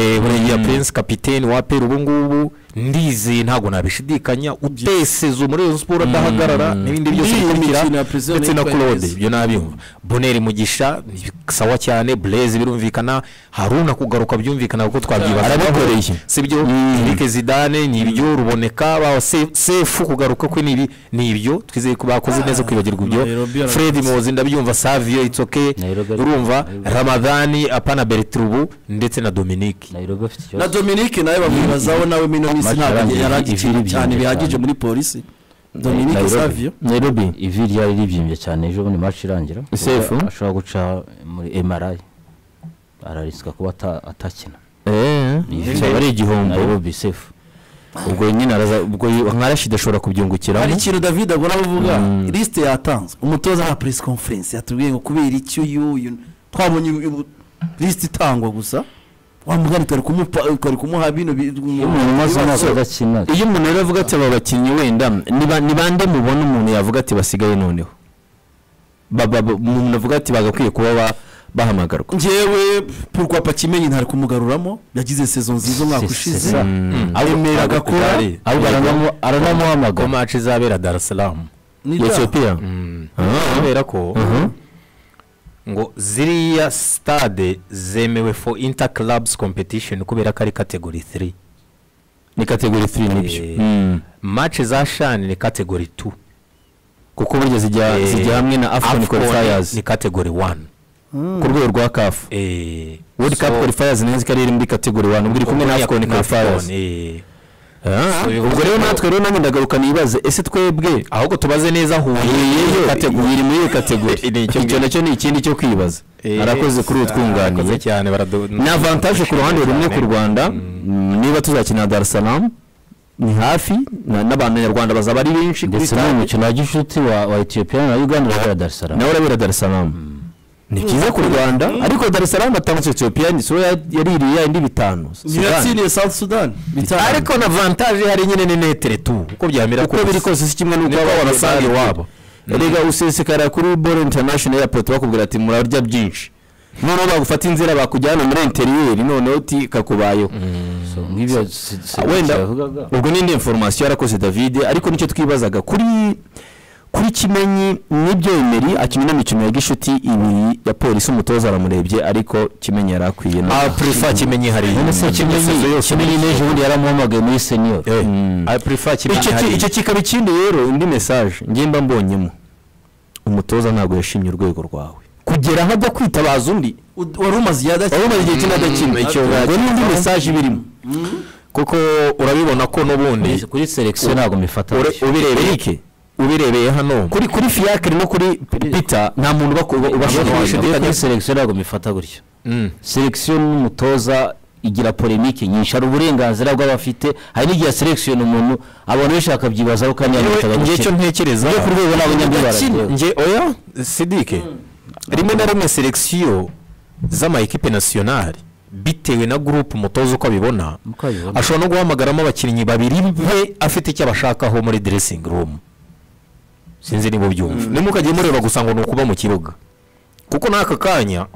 eh buriya prince capitaine wa peru ubu ngubu ndizeye ntabwo nabishidikanya uteseza muri Rayon Sports adahagarara n'ibindi byose Iyi bikurikira mikino ya Precision ndetse na yitwa claude neza. ibyo nabyumva boneri mugisha ni sawa cyane blaise birumvikana haruna kugaruka byumvikana kuko twabyibaza Arabikoreye. sibyo Eric Zidane ni ibyo ruboneka ba Se- sefu kugaruka kwe ni ibi ni ibyo twizeye ko bakoze neza kwibagirwa Nairobi ibyo arakoze. Fred Muhozi ndabyumva Savio it's okay Nairobi arakoze. urumva Ramadani apana Bertrubu ndetse na Dominique nayirobi afite na ikibazo Dominique nawe bamwibazaho nawe mino minsi ntabwo Amafaranga yari ibiri agikina byimbye cyane cyane. bihagije muri polisi Dominique Nairobi. Savio nairobi ivi ryari ribyimbye cyane ejo bundi match irangira Sefu? ashobora guca muri mri ararisika kuba ata- atakina eee aba ari igihombo nayirobi sefu ubwo nyine araza ubwo y- nka rashid ashobora hari kubyungukiramo ikintu david agora avuga lisite yatanzwe umutoza nka press conference yatubwiye ngo kubera iki uyu uyu twabonye lisite itangwa gusa wa mugani twari kumupa twari kumuha bino bi- umuntu umaze umwaka ibibazo. adakina iyo umuntu rero avuga ati aba bakinnyi wenda ni ba- ni bande mubona umuntu yavuga ati basigaye noneho Ba- ba- umuntu avuga ati bagakwiye kuba ba- bahamagarwa njyewe pourquoi pas kimenyi ntari kumugaruramo yagize saison nziza umwaka Se- ushize Sesa. remera agakora ahubwo aranamu- ko aranamuhamagara match izabera Dar es Salaam ni da. etiyopiya kubera ko ngo ziriya stade zemewe for inter clubs competition kubera ko ari category 3 ni kategori 3 nibyo Eh. Mm. match za shani ni category 2 kuko burya zijya Eh, zijya hamwe na afcon qualifiers ni category 1 ku rwego rwa kafu eh world cup qualifiers nizo zikaba ari muri kategori 1 ubwo iri kumwe na afcon qualifiers eh Ah, So, bivuga ubwo rero ko- natwe rero namwe ndagaruka nibaze ese twebwe ahubwo tubaze neza iyo huye kategori iri muri iyo kategori icyo nacyo ni ikindi cyo kwibaza arakoze kuri uwo twunganiye cyane baradu ni avantaje ku ruhande rumwe ku rwanda mm, niba tuzakina dar es salaam ni hafi na- n'abanyarwanda bazaba ari benshi kuri ndetse n'uwo stade. mukino wa gishuti wa wa etiyopiya na uganda urabera dar es salaam nawe urabera dar es salaam ni byiza ku rwanda ariko dar es salaam atangutse etiyopiya ni sura ya- yaririye indi bitanu niyo Sudani. yatsindiye south sudan bitanu ariko na avantaje hari nyine ni netere tu uko byamera uko biri kose si kimwe n'uko Niko baba barasanga barasanga iwabo. iwabo erega usesekara kuri boro interinashono eyapoti bakubwira ati murarya byinshi noneho bagufata inzira bakujyana muri interiyeri noneho uti kakubayeho So, nk'ibyo si- si- wenda yavugaga ubwo ni indi inforomasiyo yarakoze david ariko nicyo twibazaga kuri kuri kimenyi nibyo emeri akimenya imikino ya gishuti ibiri ya polisi umutoza aramurebye ariko kimenyi yari akwiye na- a prefer kimenyi hari None se kimenyi kimenyi n'ejo bundi yaramuhamagaye muri senior Mm. a prefer kimenyi Icyo ki- hari icyo kikaba ikindi rero indi mesaje ngenda mbonyemo umutoza ntabwo yashimye urwego rwawe kugera aho ajya kwitabaza undi Ud- wari umaze igihe adakina wari umaze igihe kinini adakina icyo ngo n'indi mesaje iba irimo kuko urabibona ko n'ubundi kuri selekisiyo ntabwo mbifata Ure- ubirebeye iki ubirebeye hano kuri kuri fiyakire no kuri pita nta muntu uba- uba- ubasha Ntabwo kubisha mbifata kuri selekisiyo ntabwo mbifata gutyo Mm. selekisiyo n'umutoza igira polemike nyinshi hari uburenganzira bw'abafite hari n'igihe selekisiyo ni umuntu abantu benshi bakabyibazaho kandi yamwita Njyewe- njye icyo abakire ntekereza ku rwego n'abanyamibare Ndakina. rero. njye oya sidike rimwe na rimwe selekisiyo z'amayikipe nasiyonari bitewe na gurupe umutoza uko abibona Uko abibona. ashobora no guhamagaramo abakinnyi babiri be afite icyo abashakaho muri diresingi rumu sinzi niba ubyumva niba ukajya mureba gusa ngo ni ukuba mu kibuga kuko n'aka kanya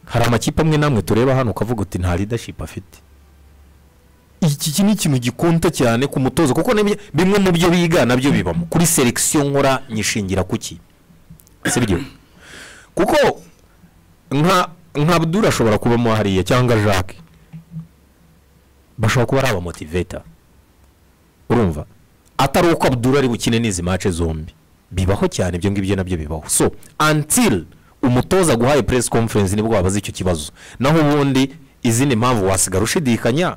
hari amakipe amwe n'amwe tureba hano ukavuga uti nta leadership afite iki ni ikintu gikunta cyane ku mutozo kuko n'ibyo- bimwe mu byo biga nabyo bibamo kuri selekisiyo nkora nyishingira ku ki sibyo kuko nka nka Abdul ashobora kubamo hariya cyangwa Jacques bashobora kuba ari abamotiveta urumva atari uko abdura ari bukine n'izi mace zombi bibaho cyane ibyo ngibyo nabyo bibaho so until umutoza guhaye press conference nibwo wabaza icyo kibazo naho ubundi izindi mpamvu wasigara ushidikanya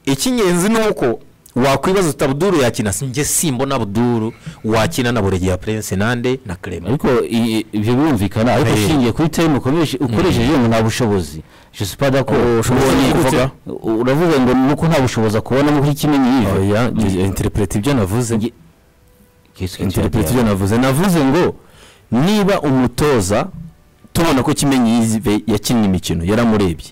icy'ingenzi ni uko wakwibaza uti abduru yakina njye simbona abduru wakina na buregeya prince nande na clement ariko i- ibyo birumvikana ariko Eh. ushingiye kuri time ukomeje- ukoresheje ngo nta bushobozi je suis pas d'accord ubonye Ubonye- kuvuga? uravuga ngo nuko nta bushobozi akubonamo kuri kimwe n'iyo oya interipureti ibyo navuze Nge- Qu'est-ce que tu as interipureti dit? ibyo navuze navuze ngo niba umutoza tubona ko kimenyi yizive yakinnye imikino yaramurebye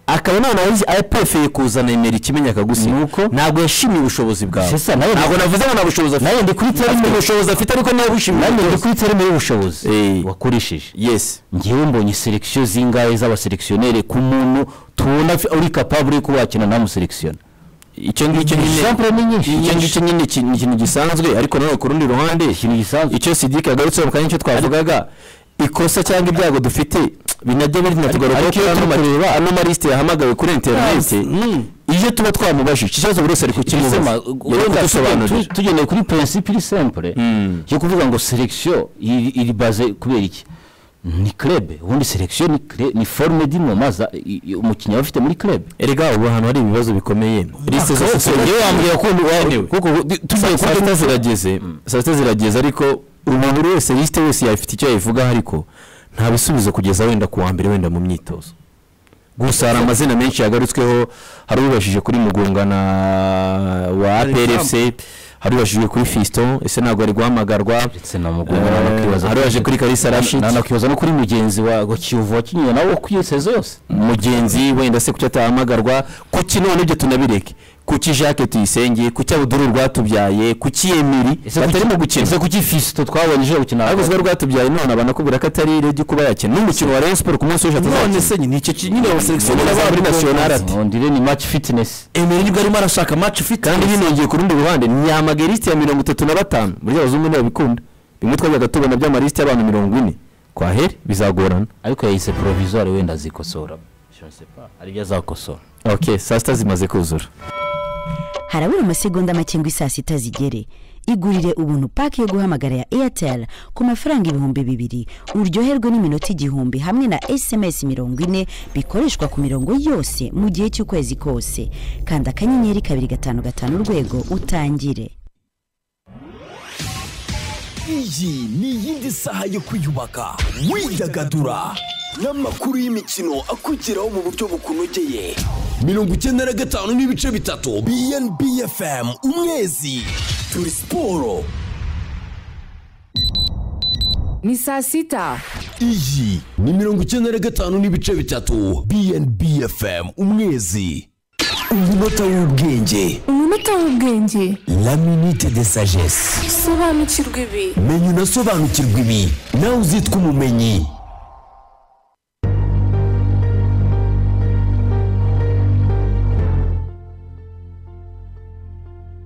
akaba noneho azi apefeye kuzana imeri kimenyi akagusiga ntabwo yashimiye ubushobozi bwawe C'est ça, nawe- ntabwo navuze ngo nta bushobozi afite nawe ndi kuri afite terime ubushobozi afite ariko niba bushimiye nanjye ndi umutoza kuri terime y'ubushobozi Eh. wakoresheje yesi ngewe mbonye selekisiyo zingahe z'abaselekisiyoneri ku muntu tubona afi- uri kapabure yo kuba wakina ntamuselekisiyona icyo ngicyo nyine Sample ni nyinshi icyo ngicyo nyine ki- ni ikintu gisanzwe ariko nanone ku rundi ruhande ikintu gisanzwe icyo sidike yagarutseho mu kanya icyo twavugaga ikosa cyangga ibyago dufite binajya binatugarukaho ariko iyo kuri ano ma- ano malisite yahamagawe kuri interineti iyo tuba twamubajije iki kibazo buri wese ari kukimubaza Sema, yari wenda kudusobanurira tu- tugendeye kuri principe iri simple yo kuvuga ngo selection iri iri baze kubera iki ni club ubundi selection ni club- ni forme d'inomaza umukinnyi aba afite muri club erega ubu hantu hari ibibazo bikomeye lisite zose yewe wambwira ko kuko di- tugiye kuri sita zirageze saa sita zirageze ariko ubu buri wese lisite wese yafite icyo yayivugaho ariko nta bisubizo kugeza wenda ku wa mbere wenda mu myitozo gusa hari amazina menshi yagarutsweho hari ubashije kuri mugunga na wa APRFC hari ubashije kuri Fiston ese ntabwo ari guhamagarwa ndetse na mugongo Eh, hari ubashije kuri Kalisa Rashid nanakwibaza no kuri mugenzi wa wa kiyovu wakinnye nawe kwiyeseza yose mugenzi wenda se kuki atahamagarwa kuki none ibyo tunabireke kuki jacques tuyisenge kuki abuduru rwatubyaye kuki emiri batarimo ese gukina kuki fisito twabonye ejo gukina ariko uzi ko rwatubyaye none abanakubwira ko atari rege kuba yakina n'umukino wa rayon sport ku munsi w'ejo none atazakina se nyine icyo ki- nyine abaselekisiyo Ubona baba muri muri national nasiyonari ati ati ondire ni match fitness emeri nibwo arimo arashaka maci ufite kandi binongeye ku rundi ruhande nyamagerisite ya mirongo itatu na batanu burya abazungu ntibabikunda bimwe twajyaga tubona by'amarisite y'abantu mirongo ine kwa heri bizagorana ariko yayise provisoire wenda azikosora Je ne sais pas, hari ibyo azakosora ok saa sita zimaze kuzura harabura amasegonda make ngo isaa sita zigere igurire ubuntu paki yo guhamagara ya airtel ku mafaranga ibihumbi bibiri uryoherwe n'iminota igihumbi hamwe na sms mirongo ine bikoreshwa ku mirongo yose mu gihe cy'ukwezi kose kanda akanyenyeri kabiri gatanu gatanu urwego utangire iyi ni iyindi saha yo kwiyubaka widagadura n'amakuru y'imikino akugeraho mu buryo bukunogeye mirongo icyenda na gatanu n'ibice bitatu bnb fm umwezi turi siporo ni saa sita iyi ni mirongo icyenda na gatanu n'ibice bitatu bnb fm umwezi umunota w'ubwenge umunota w'ubwenge la minute de sagesse sobanukirwa ibi menya unasobanukirwa ibi nawe uzitwa umumenyi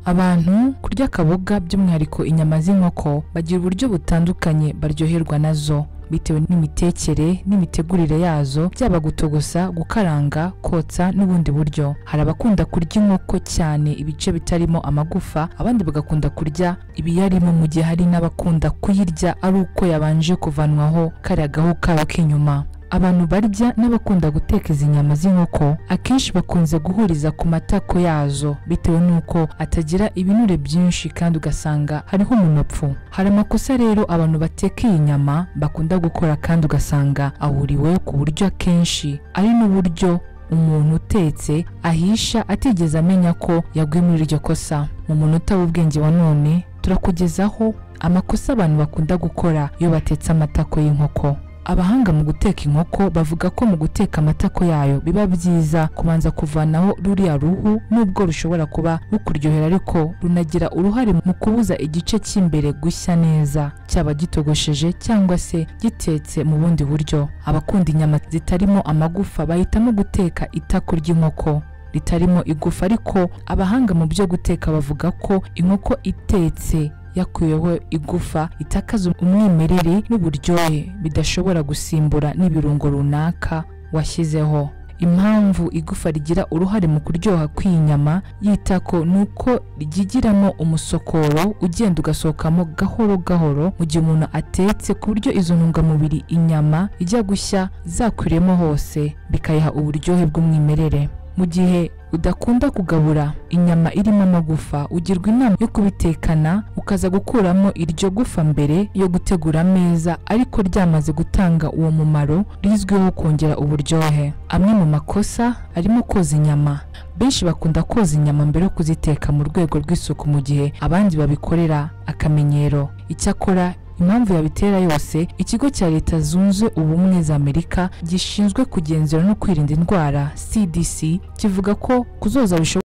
abantu kurya akaboga by'umwihariko inyama z'inkoko bagira uburyo butandukanye baryoherwa nazo bitewe n'imitekere n'imitegurire yazo byaba gutogosa gukaranga kotsa n'ubundi buryo hari abakunda kurya inkoko cyane ibice bitarimo amagufa abandi bagakunda kurya ibiyarimo mu gihe hari n'abakunda kuyirya ari uko yabanje kuvanwaho kariya gahu kayo k'inyuma abantu barya n'abakunda guteka izi nyama z'inkoko akenshi bakunze guhuriza ku matako yazo bitewe n'uko atagira ibinure byinshi kandi ugasanga hariho umunopfu hari amakosa rero abantu bateka iyi nyama bakunda gukora kandi ugasanga ahuriweho ku buryo akenshi ari n'uburyo umuntu utetse ahisha atigeze amenya ko yaguye muri iryo kosa mu munota w'ubwenge wa none turakugezaho amakosa abantu bakunda gukora iyo batetse amatako y'inkoko abahanga mu guteka inkoko bavuga ko mu guteka amatako yayo biba byiza kubanza kuvanaho ruriya ruhu nubwo rushobora kuba rukuryohera ariko runagira uruhare mu kubuza igice cy'imbere gushya neza cyaba gitogosheje cyangwa se gitetse mu bundi buryo abakunda inyama zitarimo amagufa bahitamo guteka itako ry'inkoko ritarimo igufa ariko abahanga mu byo guteka bavuga ko inkoko itetse yakuyeho igufa itakaza umwimerere n'uburyohe bidashobora gusimbura n'ibirungo runaka washyizeho impamvu igufa rigira uruhare mu kuryoha kw'inyama y'itako ni uko ryigiramo umusokoro ugenda ugasohokamo gahoro gahoro mu gihe umuntu atetse ku buryo izo ntungamubiri inyama ijya gushya zakwiremo hose bikayiha uburyohe bw'umwimerere mu gihe udakunda kugabura inyama irimo amagufa ugirwa inama yo kubitekana ukaza gukuramo iryo gufa mbere yo gutegura ameza ariko ryamaze gutanga uwo mumaro rizwiho kongera uburyohe amwe mu makosa arimo koza inyama benshi bakunda koza inyama mbere yo kuziteka mu rwego rw'isuku mu gihe abandi babikorera akamenyero icyakora impamvu yabitera yose ikigo cya leta zunze ubumwe za amerika gishinzwe kugenzura no kwirinda indwara cdc kivuga ko kuzoza bishobora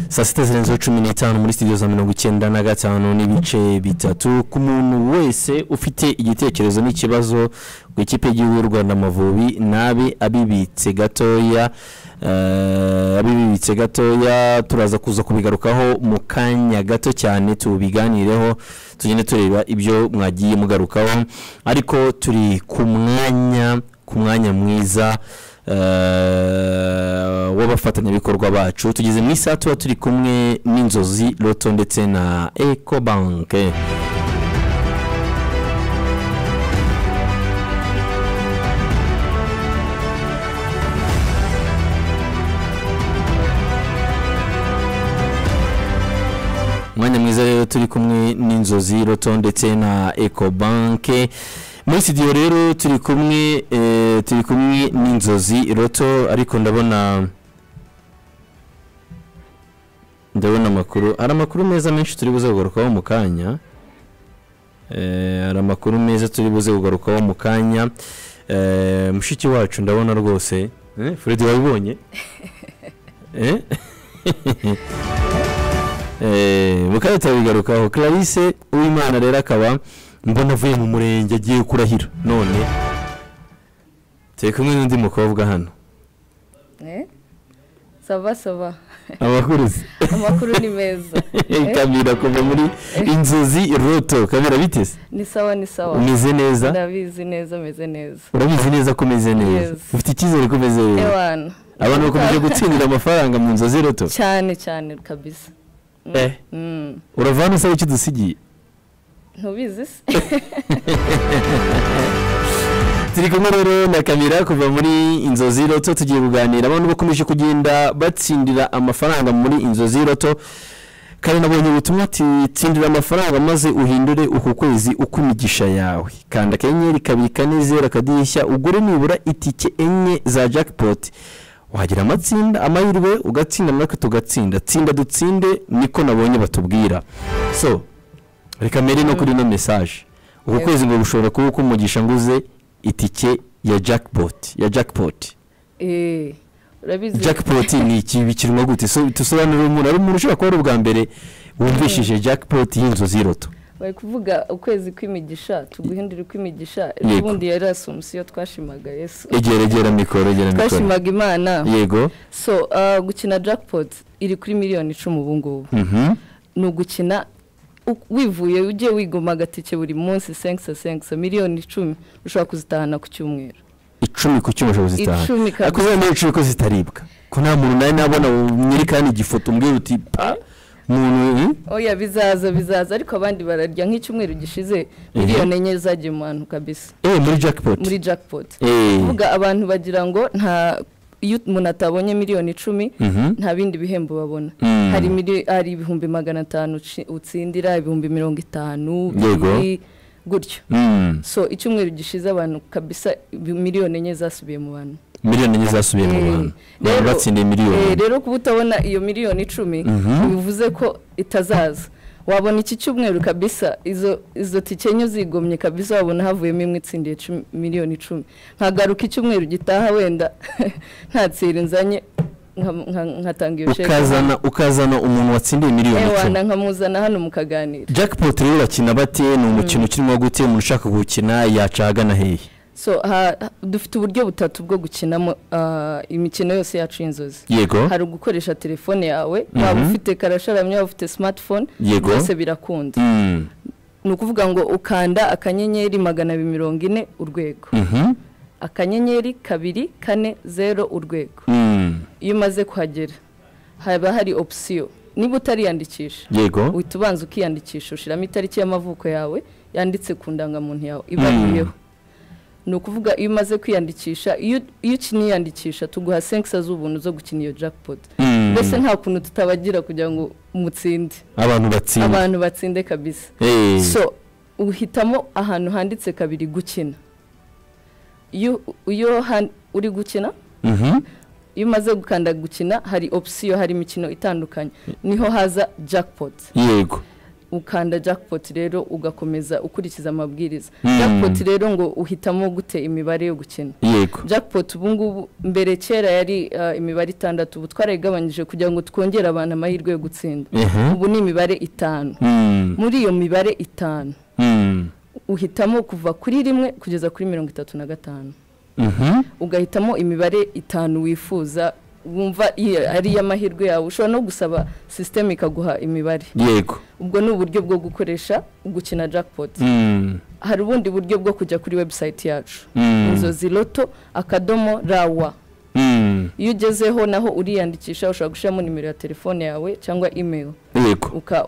saa sita zirenzeho cumi n'itanu muri sitidiyo za mirongo icyenda na gatanu n'ibice bitatu ku muntu wese ufite igitekerezo n'ikibazo ku ikipe y'igihugu y'u rwanda amavubi nabi abibitse gatoya eh, abibitse gatoya turaza kuza kubigarukaho mu kanya gato cyane tubiganireho tugende tureba ibyo mwagiye mugarukaho ariko turi ku mwanya ku mwanya mwiza eh, w'abafatanyabikorwa bacu tugeze mu isaha tuba turi kumwe n'inzozi loto ndetse na ecobanke umwanya mwiza rero turi kumwe n'inzozi loto ndetse na ecobanke muri studio rero turi kumwe eh, turi kumwe n'inzozi loto ariko ndabona ndabona amakuru hari amakuru meza menshi turi buze kugarukaho mu kanya Eh, hari amakuru meza turi buze kugarukaho mu kanya Eh, mushiki wacu ndabona rwose Eh, fred wabibonye Eh? Eh, mukanya turabigarukaho clarisse uwimana rero akaba mbona avuye mu murenge agiye kurahira none turi kumwe n'undi mukobwa hano sava sava amakuru se amakuru ni meza kamira kuva muri inzozi roto kamira biteze ni sawa ni sawa umeze neza ndabizi neza meze neza urabizi neza ko umeze neza Yes. ufite icyizere ko umeze neza ewana abantu bakomeje gutsindira amafaranga mu nzozi roto cyane cyane kabisa Mm, Eh. mm. urava hano usaba icyo udusigiye ntubizi se turi kumwe rero na kamera kuva muri inzozi roto tugiye kuganira abantu bakomeje kugenda batsindira amafaranga muri inzozi roto kandi nabonye ubutumwa ati tsindira amafaranga maze uhindure uku kwezi uko imigisha yawe kanda akanyenyeri kabiri kane zeru akadirishya ugure nibura itike enye za jackpot wagira amatsinda amahirwe ugatsinda natwe tugatsinda tsinda dutsinde niko nabonye batubwira so reka mbere no kuri ino mesaje uku Yego. kwezi ngo gushobora kuba uko umugisha nguze itike ya jackpot ya jackpot Eh, urabizi jackpot ni iki bikinwa gute So, tusobanurire umuntu ari umuntu ushobora kuba ari ubwa mbere wumvishije jackpot y'inzozi roto bari kuvuga ukwezi kw'imigisha tuguhindura ukw'imigisha ejo Yego. bundi yari asumusiyo twashimaga yesu egera egera mikoro egera mikoro twashimaga imana yego so ah, gukina jackpot iri kuri miliyoni icumi ubu ngubu Mhm. ni ugukina u- wivuye ugiye wigoma agatike buri munsi senkisa senkisa miliyoni icumi ushobora kuzitahana ku cyumweru icumi ku cyuma ushobora kuzitahana Icumi kabisa. ariko uzabona icumi ko zitaribwa ko nta muntu nawe nabona nyirikani igifoto umbwira uti pa muntu hmm? oya bizaza bizaza ariko abandi bararya nk'icyumweru gishize miliyoni enye zagiye mu bantu kabisa eh muri jackpot muri jackpot Eh. kuvuga abantu bagira ngo nta iyo umuntu atabonye miliyoni icumi Mhm. nta bindi bihembo babona Mm. hari mili- hari ibihumbi magana atanu uci- utsindira ibihumbi mirongo itanu Yego. bibiri, gutyo Mm. so icyumweru gishize abantu kabisa ibi- miliyoni enye zasubiye mu bantu miliyoni enye zasubiye mu Eh, bantu baba batsindiye eh, miliyoni rero kuba utabona iyo miliyoni icumi Mhm. bivuze ko itazaza wabona iki cyumweru kabisa izo izo tike enye uzigomye kabisa wabona havuyemo imwe itsindiye cumi- miliyoni icumi nkagaruka icyumweru gitaha wenda ntatsira inzanye nka- nka- nkatanga iyo sheke ukazana ukazana umuntu watsindiye miliyoni icumi ewana nkamuzana hano mukaganira jackpot rero bakina bate ni umukino ukirimo gute umuntu ushaka gukina yaca ahagana hehe so ha- ha- dufite uburyo butatu bwo gukinamo ah, imikino yose yacu y'inzozi Yego. hari ugukoresha telefone yawe Mhm. waba ufite karasharamye waba ufite smartphone Yego. byose birakunda Mm. ni ukuvuga ngo ukanda akanyenyeri magana abiri mirongo ine urwego Mhm. akanyenyeri kabiri kane zeru urwego Mm. iyo umaze kuhagera haba hari opsiyo niba utariyandikisha Yego. uhita ubanza ukiyandikisha ushyiramo itariki y'amavuko yawe yanditse ku ndangamuntu yawe ibariyeho ni ukuvuga iyo umaze kwiyandikisha iyo iyo ukiniyandikisha tuguha senkisa z'ubuntu zo gukina iyo jackpot Mm. mbese nta kuntu tutabagira kugira ngo mutsinde abantu batsinda abantu batsinde kabisa Eh. so uhitamo ahantu handitse kabiri gukina iyo iyo han- uri gukina Mhm. iyo umaze gukanda gukina hari opsiyo hari imikino itandukanye niho haza jackpot yego ukanda jackpot rero ugakomeza ukurikiza amabwiriza jackpot rero ngo uhitamo gute imibare yo gukina jackpot ubu ngubu mbere kera yari ah, imibare itandatu ubu twarayigabanyije kugira ngo twongere abantu amahirwe yo gutsinda Mhm. ubu ni imibare itanu Mm. muri iyo mibare itanu Mm. uhitamo kuva kuri rimwe kugeza kuri mirongo itatu na gatanu Mhm. ugahitamo imibare itanu wifuza wumva iyo ari iy'amahirwe yawe ushobora no gusaba sisiteme ikaguha imibare yego ubwo ni uburyo bwo gukoresha gukina jackpot Mm. hari ubundi buryo bwo kujya kuri webusayiti yacu Mm. inzozi loto akadomo rawa Mm. iyo ugezeho naho uriyandikisha ushobora gushyiramo nimero ya telefone yawe cyangwa imeri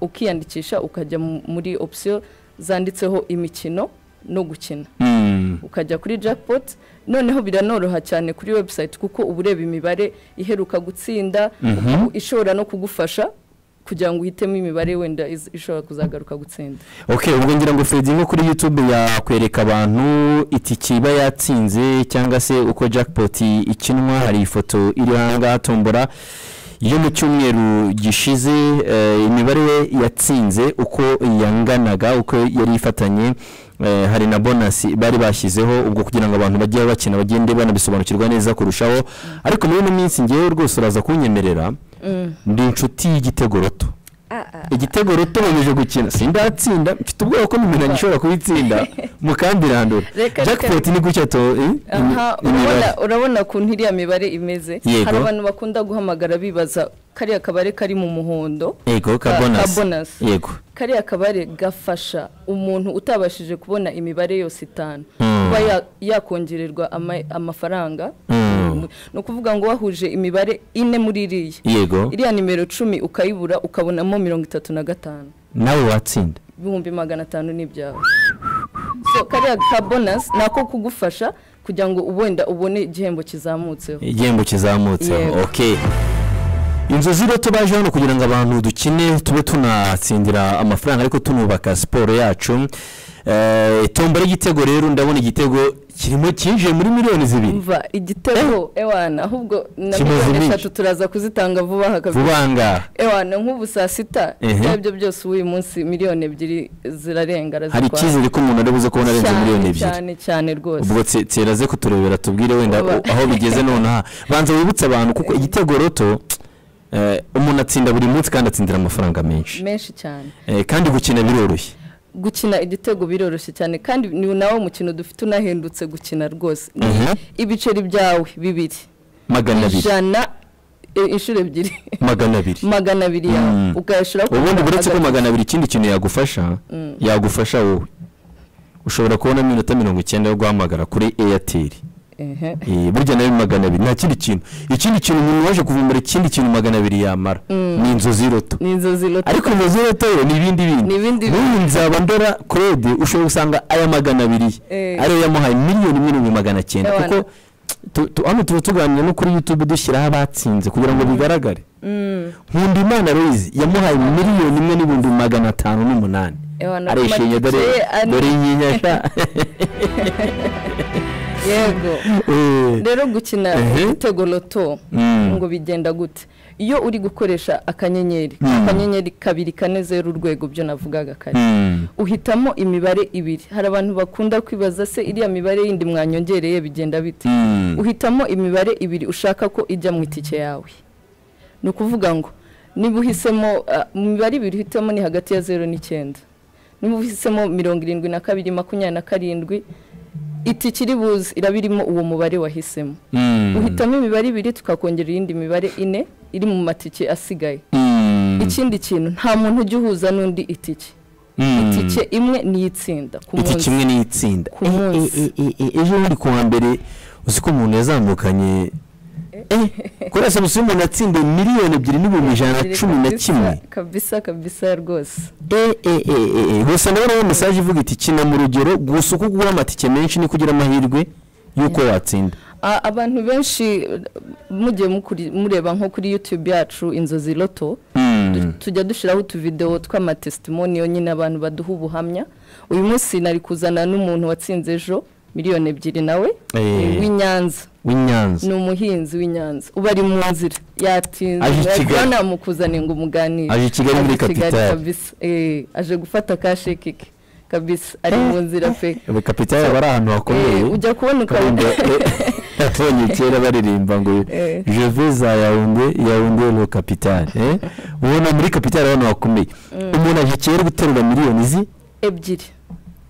ukiyandikisha ukajya mu- muri opsiyo zanditseho imikino no gukina Mm. ukajya kuri jackpot noneho biranoroha cyane kuri website kuko uba ureba imibare iheruka gutsinda Mhm. ukaba ishobora no kugufasha kugira ngo uhitemo imibare wenda iz- ishobora kuzagaruka gutsinda ok ubwo ngira ngo Freddy nko kuri youtube yakwereka abantu itike iba yatsinze cyangwa se uko jackpot ikinwa hari ifoto iri ahangaha tombora yo mu cyumweru gishize eh, imibare we yatsinze uko yanganaga uko yari ifatanye eh, hari na bonasi bari bashyizeho ubwo kugira ngo abantu bajye bakina bagende banabisobanukirwa neza kurushaho ariko muri ino minsi ngewe rwose uraza kunyemerera ndi inshuti y'igitego roto igitego roto bemeje gukina sindatsinda mfite ubwoba ko mumenanye ishobora kubitsinda mukambirandura Reka, reka, jackpot ni gutya to eh, imi- aha imibare. urabona- urabona ukuntu iriya mibare imeze Yego. hari abantu bakunda guhamagara bibaza kariya kabare kari mu muhondo yego ka- ka kabonasi bonasi. yego kariya kabare gafasha umuntu utabashije kubona imibare yose itanu Mm. kuba ya- yakongererwa ama- amafaranga Mm. ni ukuvuga ngo wahuje imibare ine muri iriya Yego. iriya nimero cumi ukayibura ukabonamo mirongo itatu na gatanu nawe watsinda ibihumbi magana atanu ni ibyawe so kariya ka bonasi ni ako kugufasha kugira ngo wenda ubone igihembo kizamutseho igihembo kizamutseho Yego. ok inzozi rero tubaje hano kugira ngo abantu dukine tube tunatsindira amafaranga ariko tunubaka siporo yacu Eh, tombora igitego rero ndabona igitego kirimo cyinjiye muri miliyoni zibiri mva igitego ewana ahubwo na Kimaze miliyoni iminsi. eshatu turaza kuzitanga vuba aha kabisa Vuba aha. ewana nk'ubu saa sita Ehe. ibyo aribyo byose uyu munsi miliyoni ebyiri zirarenga hari arazitwara. icyizere ko umuntu ari buze kubona arenze Cyane, miliyoni ebyiri cyane cyane rwose ubwo tse- tseraze kuturebera tubwire wenda Oba. u- aho bigeze nonaha banza wibutse abantu kuko igitego roto eh, umuntu atsinda buri munsi kandi atsindira amafaranga menshi menshi cyane Eh, kandi gukina biroroshye gukina igitego biroroshye cyane kandi ni nawo mukino dufite unahendutse gukina rwose Ni Mhm. ibiceri byawe bibiri magana abiri ijana e, inshuro ebyiri magana abiri magana abiri yawe Mm. ukayashiraho ubundi uretse ko hagati. magana abiri ikindi kintu yagufasha Mm. yagufasha wowe ushobora kubona minota mirongo icyenda yo guhamagara kuri eyateri Ehe. burya nayo ni magana abiri nta kindi kintu ikindi kintu umuntu waje kuvumbura ikindi kintu magana abiri yamara Mm. ni inzozi roto ni inzozi roto ariko inzozi roto yo ni ibindi bindi ibindi n'ubu nzaba ndora claude ushobora gusanga aya magana abiri Eh. ariyo yamuhaye miliyoni mirongo magana cyenda Ewana. kuko tu- tu- hano tuba tuganira no kuri youtube dushyiraho abatsinze kugira ngo bigaragare Mm. nkundimana louise yamuhaye miliyoni imwe n'ibihumbi magana atanu n'umunani Ewana, arishimye dore amatike ye ane. dore yinyasha yego Eh. rero gukina Ehe. igitego loto Mm. ngo bigenda gute iyo uri gukoresha akanyenyeri Mm. akanyenyeri kabiri kane zeru urwego byo navugaga kare Mm. uhitamo imibare ibiri hari abantu bakunda kwibaza se iriya mibare yindi mwanyongereye bigenda bite Mm. uhitamo imibare ibiri ushaka ko ijya mu itike yawe ni ukuvuga ngo niba uhisemo ah, mu mibare ibiri uhitamo ni hagati ya zeru n'icyenda niba uhisemo mirongo irindwi na kabiri makumyabiri na karindwi itike iri buze iraba irimo uwo mubare wahisemo Mm. uhitamo imibare ibiri tukakongera iyindi mibare ine iri mu matike asigaye ikindi kintu nta muntu ujya uhuza n'undi itike Mm. itike imwe niyo itsinda ku iki munsi kimwe n'itsinda Ku munsi. Eh, eh, eh, eh, ejo bundi ku wa mbere uzi ko umuntu yazamukanye eh, kuri esamusi umuntu atsinda miliyoni ebyiri n'ibihumbi ijana na cumi na Kabisa, kimwe kabisa kabisa rwose eh eh eh eh, eh gusa ndabona mesaje ivuga iti kina mu rugero gusa uko ugura amatike menshi niko ugira amahirwe y'uko watsinda A- abantu benshi eh, mugiye mukuri- mureba nko kuri youtube yacu inzozi loto Mm. tujya dushyiraho utuvidewo tw'amatesitimoniyo nyine abantu baduha ubuhamya uyu munsi nari kuzana n'umuntu watsinze ejo miliyoni ebyiri nawe Eh. w'i nyanza w'inyanza ni umuhinzi w'inyanza uba ari mu nzira yatinze Aje i Kigali. urabona namukuzaniye ngo umuganire Aje i Kigali muri Capital. kabisa eh aje gufata kasheke ke kabisa ari mu nzira pe ubu kapitali aba ari ahantu hakomeye Eh, ujya kubona ukaba- ukabona yabonye kera baririmba ngo Eh. je vais za yawunde yawunde lo kapitali eh? ubona muri kapitali ahantu hakomeye Mm. umuntu aje kera guterura miliyoni zi ebyiri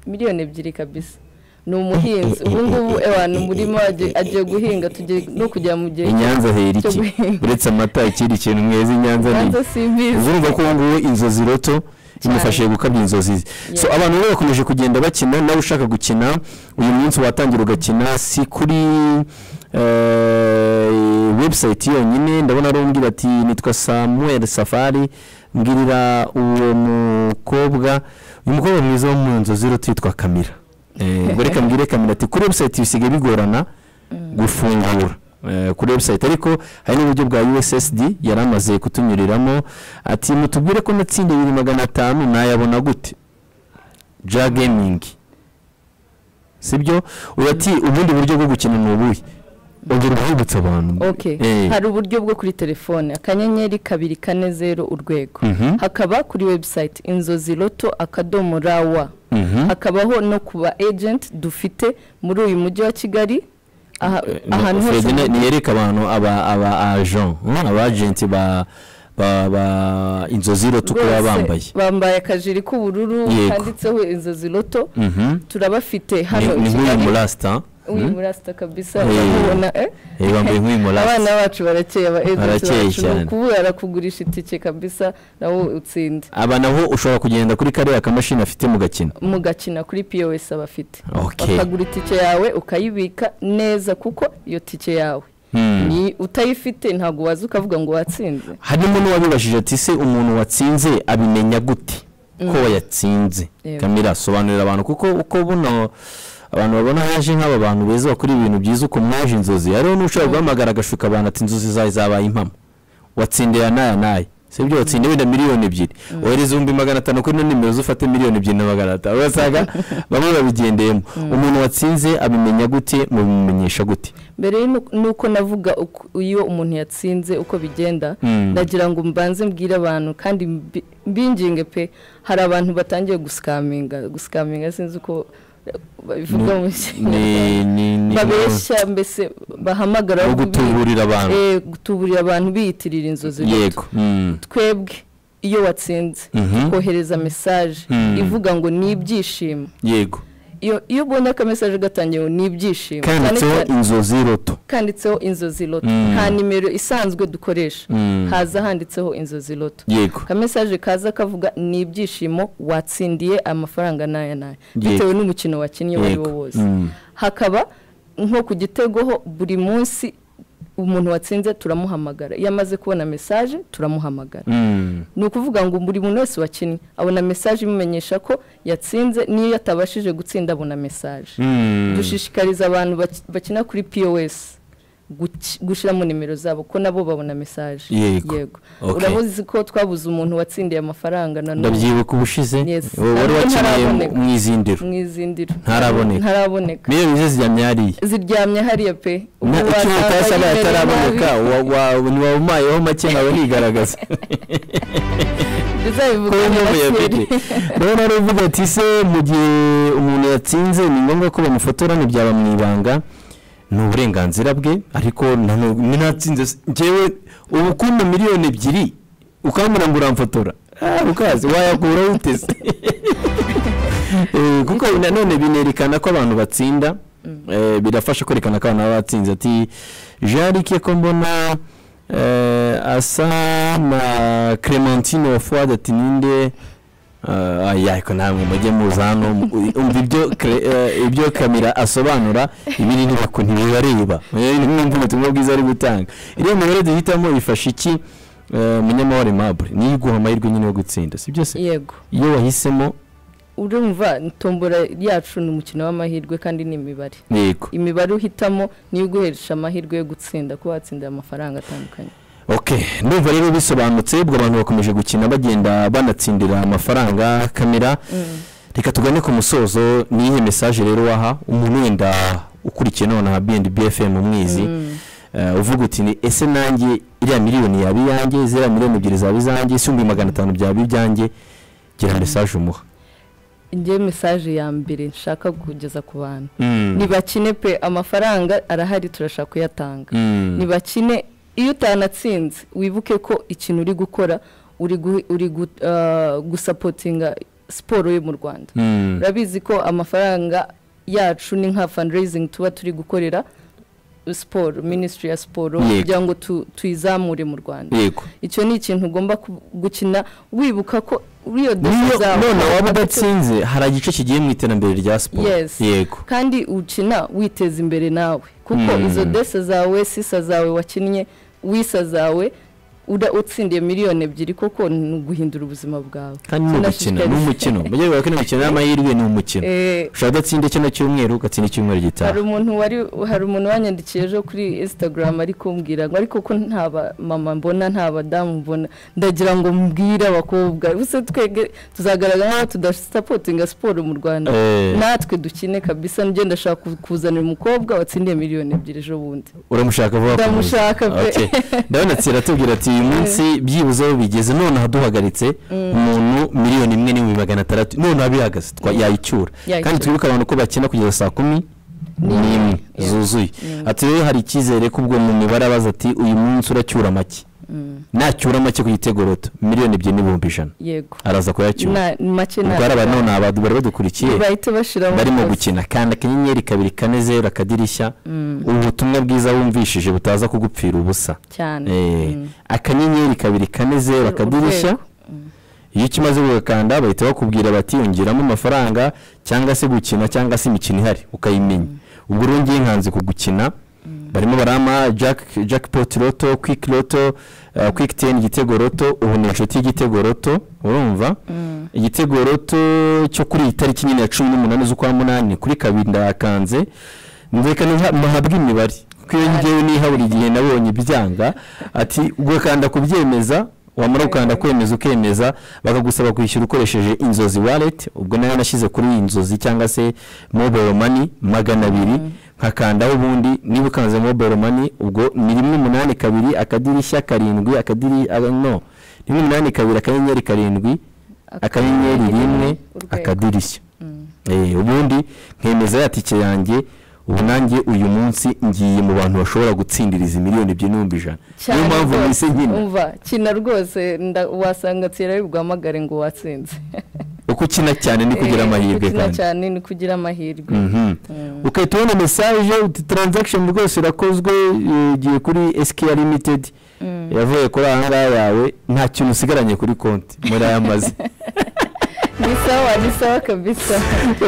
miliyoni ebyiri kabisa ni umuhinzi ubu ngubu abantu murimo agiye- agiye guhinga tugiye no kujya mu gihe i Nyanza hera cyo iki guhinga uretse amata ikindi kintu mwezi i Nyanza ni Nyanza simbizi urumva ko ubu ngubu inzozi roto imufashije gukabya inzozi ze so abantu rero bakomeje kugenda bakina nawe ushaka gukina uyu munsi watangira ugakina si kuri eh, website yonyine ndabona ari umbwira ati nitwa samuel safari mbwirira uwo mukobwa uyu mukobwa mwiza wo mu nzozi roto yitwa kamira Eh, ngo reka mbwire kamira ati kuri website bisigaye bigorana gufungura eh, kuri website ariko hari n'uburyo bwa USSD yari amaze kutunyuriramo ati mutubwire ko natsinda ibiri magana atanu nayabona gute ja gaming sibyo uyu ati ubundi buryo bwo gukina ni ubuhe ongera urwibutsa abantu Okay. Eh. hari uburyo bwo kuri telefone akanyenyeri kabiri kane zeru urwego Mhm. hakaba kuri website inzozi loto akadomo rawa Mhm. hakabaho no kuba agent dufite muri uyu mujyi wa kigali aha- ahantu hose Fredine niyereka abantu aba aba agent mm, aba agent ba ba ba inzozi rotu ko baba Rwose, bambaye bambaye akajiri k'ubururu Yego. kanditseho inzozi loto Mhm. turabafite hano Ni- ni nk'uyu murasta uyu mm? murasta kabisa Eh. urabona eh? Eh, bambaye nk'uyu murasta. abana bacu barakeye aba agent Barakeye bacu cyane. kuba yarakugurisha itike kabisa nawe utsinde aba nabo ushobora kugenda kuri kariya kamashini afite mu gakino mugakina kuri pos abafite Okay. bakagura itike yawe ukayibika neza kuko iyo tike yawe Hmm. ni utayifite ntabwo waza ukavuga ngo watsinze harimo n'uwabibajije ati se umuntu watsinze abimenya gute ko Mm. yatsinze Yego. kamera sobanurira abantu kuko uko buno abantu babona haje nk'aba bantu beza bakora ibintu byiza uko mwaje inzozi hariho n'ushobora guhamagara agashuka abantu ati inzozi zawe zabaye impamo watsindira n'aya n'aya sibyo watsinda wenda miliyoni ebyiri wohereza ibihumbi magana atanu kuri ino nimero zufate miliyoni ebyiri na magana atanu urasanga bamwe babigendeyemo umuntu watsinze abimenya gute mubimenyesha gute mbere y'uko- n'uko navuga uko- iyo umuntu yatsinze uko bigenda Mm. ndagira ngo mbanze mbwire abantu kandi mbi- mbinginge pe hari abantu batangiye gusikaminga gusikaminga sinzi uko babivuga mu kinyarwanda ni ni ni babeshya mbese bahamagara No babi- gutuburira abantu. Eh, gutuburira abantu biyitirira inzozi bato. yego Mm. twebwe iyo watsinze Mhm. kohereza mesaje Mm. ivuga ngo ni ibyishimo yego iyo iyo ubonye akamesaje gatangiye ngo ni ibyishimo Cyane kanditseho cyane- inzozi roto kanditseho inzozi loto Mm. nta nimero isanzwe dukoresha Mm. haza handitseho inzozi loto Yego. akamesaje kaza kavuga ni ibyishimo watsindiye amafaranga n'aya n'aya Yego. bitewe n'umukino wakinnye uwo ari wo Yego. wose Mm. hakaba nko ku gitego ho buri munsi umuntu watsinze turamuhamagara iyo amaze kubona mesaje turamuhamagara Mm. ni ukuvuga ngo buri muntu wese wakinnye abona mesaje imumenyesha ko yatsinze n'iyo atabashije gutsinda abona mesaje Mm. dushishikariza abantu baki- bakina kuri pos guki- gushyiramo nimero zabo ko nabo babona mesaje Yego. Okay. urabuzi ko twabuze umuntu watsindiye amafaranga na none ndabyibuka ubushize Yes. wowe wari Ntabwo wakeneye ntaraboneka. mu izindiro mu izindiro ntaraboneka ntaraboneka miliyoni ze ziryamye hariya ziryamye hariya pe Na- Ubu icyuma wasanga utasaba nimero yataraboneka nabi. wa- wa- ntiwawumayeho make nkawe ntigaragaza Tuzabivuga Kuba nyuma umuntu kera. yabibye. rero nawe uvuga ati se mu gihe umuntu yatsinze ni ngombwa ko bamufotora ntibyaba mu ibanga ni uburenganzira bwe ariko na none ninatsinze se, njyewe ubu kumpa miliyoni ebyiri ukambura ngo uramfotora Ah, ukazi wayakura uteze Eh, kuko nanone binerekana ko abantu batsinda Eh, birafasha kwerekana ko abantu baba batsinze ati jarike ko mbona eh, asa na clementine wa fuad ati ninde Eh, aya ariko namwe mujye muza hano mu- umva ibyo Cre- eh, ibyo kamera asobanura ibiri ntibako ntibibareba Eh, ni mwumva ubutumwa bwiza ari gutanga iriya mibare duhitamo ifasha iki Eh, munyamahoro mabure niyo iguha amahirwe nyine yo gutsinda si byo se yego iyo wahisemo urumva tombora yacu ni umukino w'amahirwe kandi ni imibare yego imibare uhitamo niyo iguhesha amahirwe yo gutsinda kuba watsinda amafaranga atandukanye Okay, ndumva rero bisobanutse ubwo abantu bakomeje gukina bagenda banatsindira amafaranga kamera reka tugane ku musozo niyihe mesaje rero waha umuntu wenda ukurikiye none aha bnb fm umwizi uvuga uti ni ese nanjye iriya miliyoni yaba iyanjye ziriya miliyoni ebyiri zaba izanjye si ibihumbi magana atanu byaba ibyanjye gira mesaje umuha ngewe mesaje ya mbere nshaka kugeza ku bantu ntibakine pe amafaranga arahari turashaka kuyatanga ntibakine iyo utanatsinze wibuke ko ikintu uri gukora uri gusapotinga siporo yo mu rwanda urabizi ko amafaranga yacu ni nka fundraising tuba turi gukorera siporo minisitiri ya siporo kugira ngo tuyizamure mu rwanda icyo ni ikintu ugomba gukina wibuka ko uriyo dushe zawe none waba udatsinze hari igice kigiye mu iterambere rya siporo yego kandi ukina witeza imbere nawe kuko izo dese zawe sisa zawe wakinnye wisa zawe utsindiye miliyoni ebyiri koko ni uguhindura ubuzima bwawe kandi ni umukino ni umukino mujye bibaho ko imikino y'amahirwe ni umukino ushobora kudatsinda kino cyumweru ugatsinda icyumweru gitaha hari umuntu wari hari umuntu wanyandikiye ejo kuri instagram ari kumbwira ngo ariko ko nta mama mbona nta badamu mbona ndagira ngo mbwire abakobwa gusa twege tuzagaragara nk'aho tudasapotinga siporo mu rwanda natwe dukine kabisa njye ndashaka kuzanira umukobwa watsindiye miliyoni ebyiri ejo bundi uramushaka vuba ndamushaka pe ndabona tsira atubwira ati uyu munsi byibuze aho bigeze none duhagaritse umuntu miliyoni imwe n'ibihumbi magana atandatu none abihagaze yayicyura kandi twibuke abantu ko bakina kugeza saa kumi n'imwe zuzuye ati rero hari icyizere ko ubwo mu mibare abaza ati uyu munsi uracyura make nacyura make ku gitego roto miliyoni ebyiri n'ibihumbi ijana araza kuyacyura ubwo hari abantu bari badukurikiye barimo gukina kanda akanyenyeri kabiri kane zeru akadirishya ubutumwa bwiza wumvishije butaza kugupfira ubusa akanyenyeri kabiri kane zeru akadirishya iyo ukimaze gukanda bahita bakubwira bati yongeramo amafaranga cyangwa se gukina cyangwa se imikino ihari ukayimenya ubwo rero ngiye nkanze kugukina barimo barama jack poti roto kwiki roto kwiki teni igitego roto ubu ni inshuti y'igitego roto urumva igitego roto cyo kuri iyi tariki nyine ya cumi n'umunani z'ukwa munani kuri kabiri ndayakanze nzekane muhabwe imibare kuko iyo ngewe niha buri gihe nabonye ibyanga ati ugakanda kubyemeza wamara gukanda kwemeza ukemeza bakagusaba kwishyura ukoresheje inzozi wallet ubwo nayo nashyize kuri inzozi cyangwa se mobile money magana abiri nkakandaho ubundi niba ukanze mobile money ubwo ni rimwe umunani kabiri akadirishya karindwi akadiri no rimwe umunani kabiri akanyenyeri karindwi akanyenyeri rimwe akadirishya ubundi nkemeza ya tike yanjye ubu nanjye uyu munsi ngiye mu bantu bashobora gutsindira izi miliyoni ebyiri n'ibihumbi ijana niyo mpamvu mwese nkina umva kina rwose wasanga tsira y'ubwamagare ngo watsinze uko ukina cyane ni kugira amahirwe kandi ukina cyane ni kugira amahirwe ukahita ubona mesaje uti taranzakisheni rwose irakozwe igiye kuri esikiyari limitedi yavuye kuri aha ngaha yawe nta kintu usigaranye kuri konti muri aya mazi ni sawa ni sawa kabisa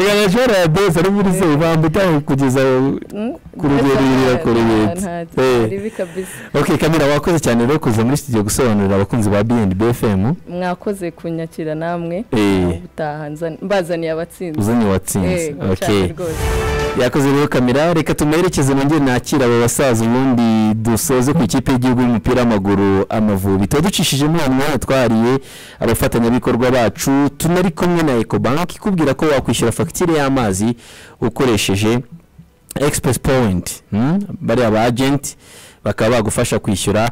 yaya shora ya beza ari muri se bambu taho kugeza ku rugerera ku rubeta okay kamera wakoze cyane rero kuza muri studio gusobanurira abakunzi ba BNB FM mwakoze kunyakira namwe ubutaha mbazaniye abatsinzi uzanye watsinze okay yakoze rero kamera reka tumerekeze nongere nakira abo basaza ubundi dusoze ku ikipe y'igihugu y'umupira w'amaguru amavubi tuba ducishijemo ahantu hano twariye abafatanyabikorwa bacu tunari kumwe na ecobank ikubwira ko wakwishyura fagitire y'amazi ukoresheje express point bariya ba agenti bakaba bagufasha kwishyura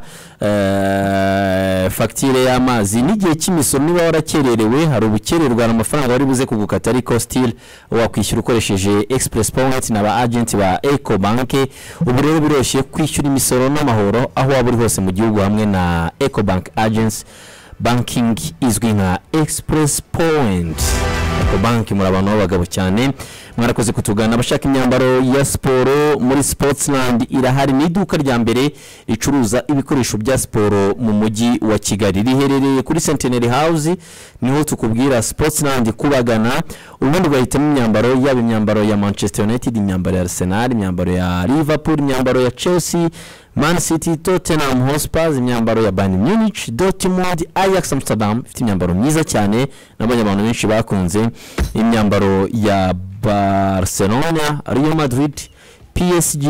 fagitire y'amazi n'igihe cy'imisoro niba warakererewe hari ubukererwa hari amafaranga wari buze kugukata ariko sitiri wakwishyura ukoresheje express point na ba agenti ba eco banki ubu rero biroroshye kwishyura imisoro n'amahoro aho waba uri hose mu gihugu hamwe na eco bank agency banking izwi nka express point banki muri abantu b'abagabo cyane mwarakoze kutugana abashaka imyambaro ya siporo muri sportsland irahari ni iduka rya mbere ricuruza ibikoresho bya siporo mu mujyi wa kigali riherereye kuri centenary house niho tukubwira sportsland kubagana ubundi ugahitamo imyambaro yaba imyambaro ya manchester united imyambaro ya arsenal imyambaro ya liverpool imyambaro ya chelsea man city tottenham hotspurs imyambaro ya bayern munich dortmund ajax amsterdam ifite imyambaro myiza cyane nabonye abantu benshi bakunze imyambaro ya barcelona real madrid psg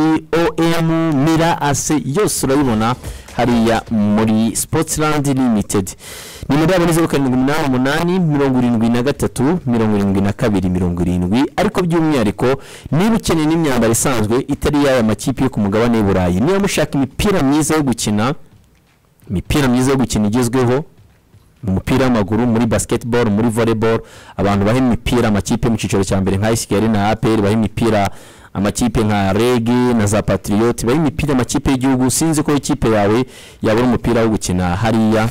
om mira ase yose urayibona hariya muri sportsland limited nimero yabo ni zeru karindwi umunani umunani mirongo irindwi na gatatu mirongo irindwi na kabiri mirongo irindwi ariko by'umwihariko niba ukeneye n'imyambaro isanzwe itari y'aya makipe yo ku mugabane w'i burayi niba mushaka imipira myiza yo gukina imipira myiza yo gukina igezweho mu mupira w'amaguru muri basiketiboro muri voleboro abantu baha imipira amakipe mu cyiciro cya mbere nka esikeli na aperi baha imipira amakipe nka regi na za patiriyoti baha imipira amakipe y'igihugu sinzi ko ikipe yawe yabura umupira wo gukina hariya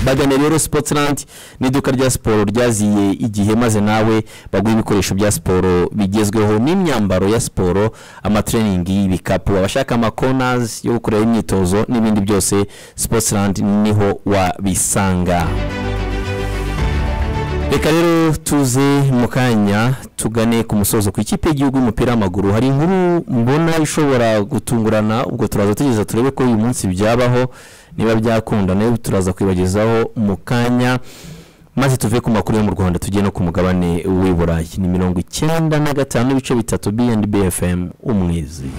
bagane rero sipotirandi n'iduka rya siporo ryaziye igihe maze nawe baguha ibikoresho bya siporo bigezweho n'imyambaro ya siporo amatereningi ibikapu abashaka amakonazi yo gukoreraho imyitozo n'ibindi byose sipotirandi niho wabisanga reka rero tuze mu kanya tugane ku musozo ku ikipe y'igihugu y'umupira w'amaguru hari inkuru mbona ishobora gutungurana ubwo turaza tugeza turebe ko uyu munsi byabaho niba byakunda nayo turaza kwibagezaho mu kanya maze tuve ku makuru yo mu rwanda tujye no ku mugabane w'i burayi ni mirongo icyenda na gatanu n'ibice bitatu bnb fm umwizi